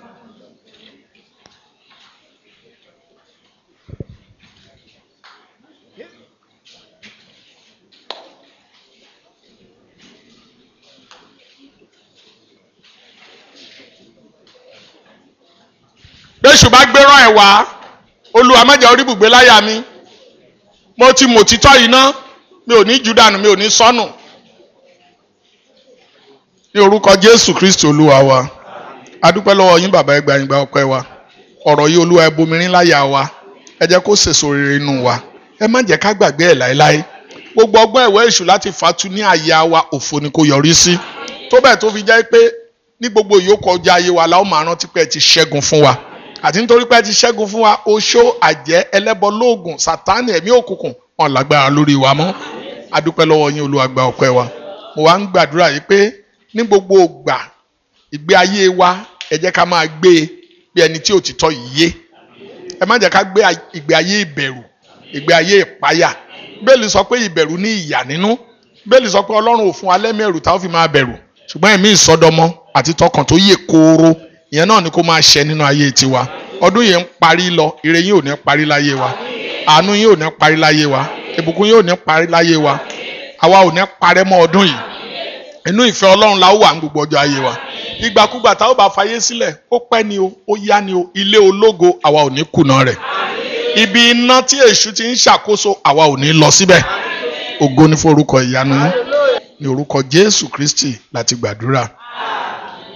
bẹ́sù bá gbéràn ẹ̀ wá olúwa má jẹ́ orí bùgbé láyà mi mo ti mọ̀ títọ́ yìí ná mi ò ní jù dànù mi ò ní sọnù ní orúkọ jésù kristi olúwa wa adúpẹ́ lọ́wọ́ yín bàbá ẹgbàá yín gba ọpẹ́ wa ọ̀rọ̀ yìí olúwa ẹ bomirin láyà wa ẹ jẹ́ kó sèso rere inú wa ẹ má jẹ́ ká gbàgbé ẹ̀ láéláé gbogbo ọgbọ́n ẹ̀wẹ́ èṣù láti fatu ní àyà wa òfo ni kò yọrí sí tó bẹ́ẹ̀ tó fi jẹ́ pé ní gbogbo ìyókù ọjà ayé wa la ó máa rántí pé ẹ ti ṣẹ́gun fún wa àti nítorí pé ẹ ti ṣẹ́gun fún wa oṣó àjẹ́ ẹlẹ́bọ lóògùn sátánì ẹ̀mí òkùnkùn wọn lágbára lórí wa mọ́ adúpẹ́ lọ́wọ́ yín olúwa gba ọpẹ́ wa mo wá ń gbàdúrà yìí pé ní gbogbo ìgbà ìgbé ayé wa ẹ jẹ́ ká máa gbé e bí ẹni tí òtítọ́ yìí yé ẹ má jẹ́ ká gbé ìgbé ayé ìbẹ̀rù ìgbé ayé ìpáyà bẹ́ẹ̀lì sọ pé ìbẹ̀rù ní ìyà nínú bẹ́ẹ̀lì sọ pé ọlọ́run ò fún wa lẹ́mẹ̀rù táwọn fi máa bẹ̀rù ṣùgbọ́n ẹ̀mí ìsọdọmọ àti tọkàn tó yè kooro ìyẹn náà ni kó máa ṣẹ nínú ayé tiwa ọdún yìí ń parí lọ ire yìí ò ní parí láyé wa àánú yìí ò ní parí láyé wa ìbùkún yìí ò ní parí láyé wa àwa ò ní parẹ́ mọ́ ọdún yìí inú ìfẹ́ ọlọ́run la ó wà ní gbogbo ọjọ́ ayé wa ìgbàkúgbà tá ó bá fayé sílẹ̀ ó pẹ́ ni o ó yá ni o ilé ológo àwa ò ní kùnà rẹ̀ ibi iná tí èṣù ti ń ṣàkóso àwa ò ní lọ síbẹ̀ ògo ní forúkọ ìyanu yín ní orúkọ jésù kristi láti gbàdúrà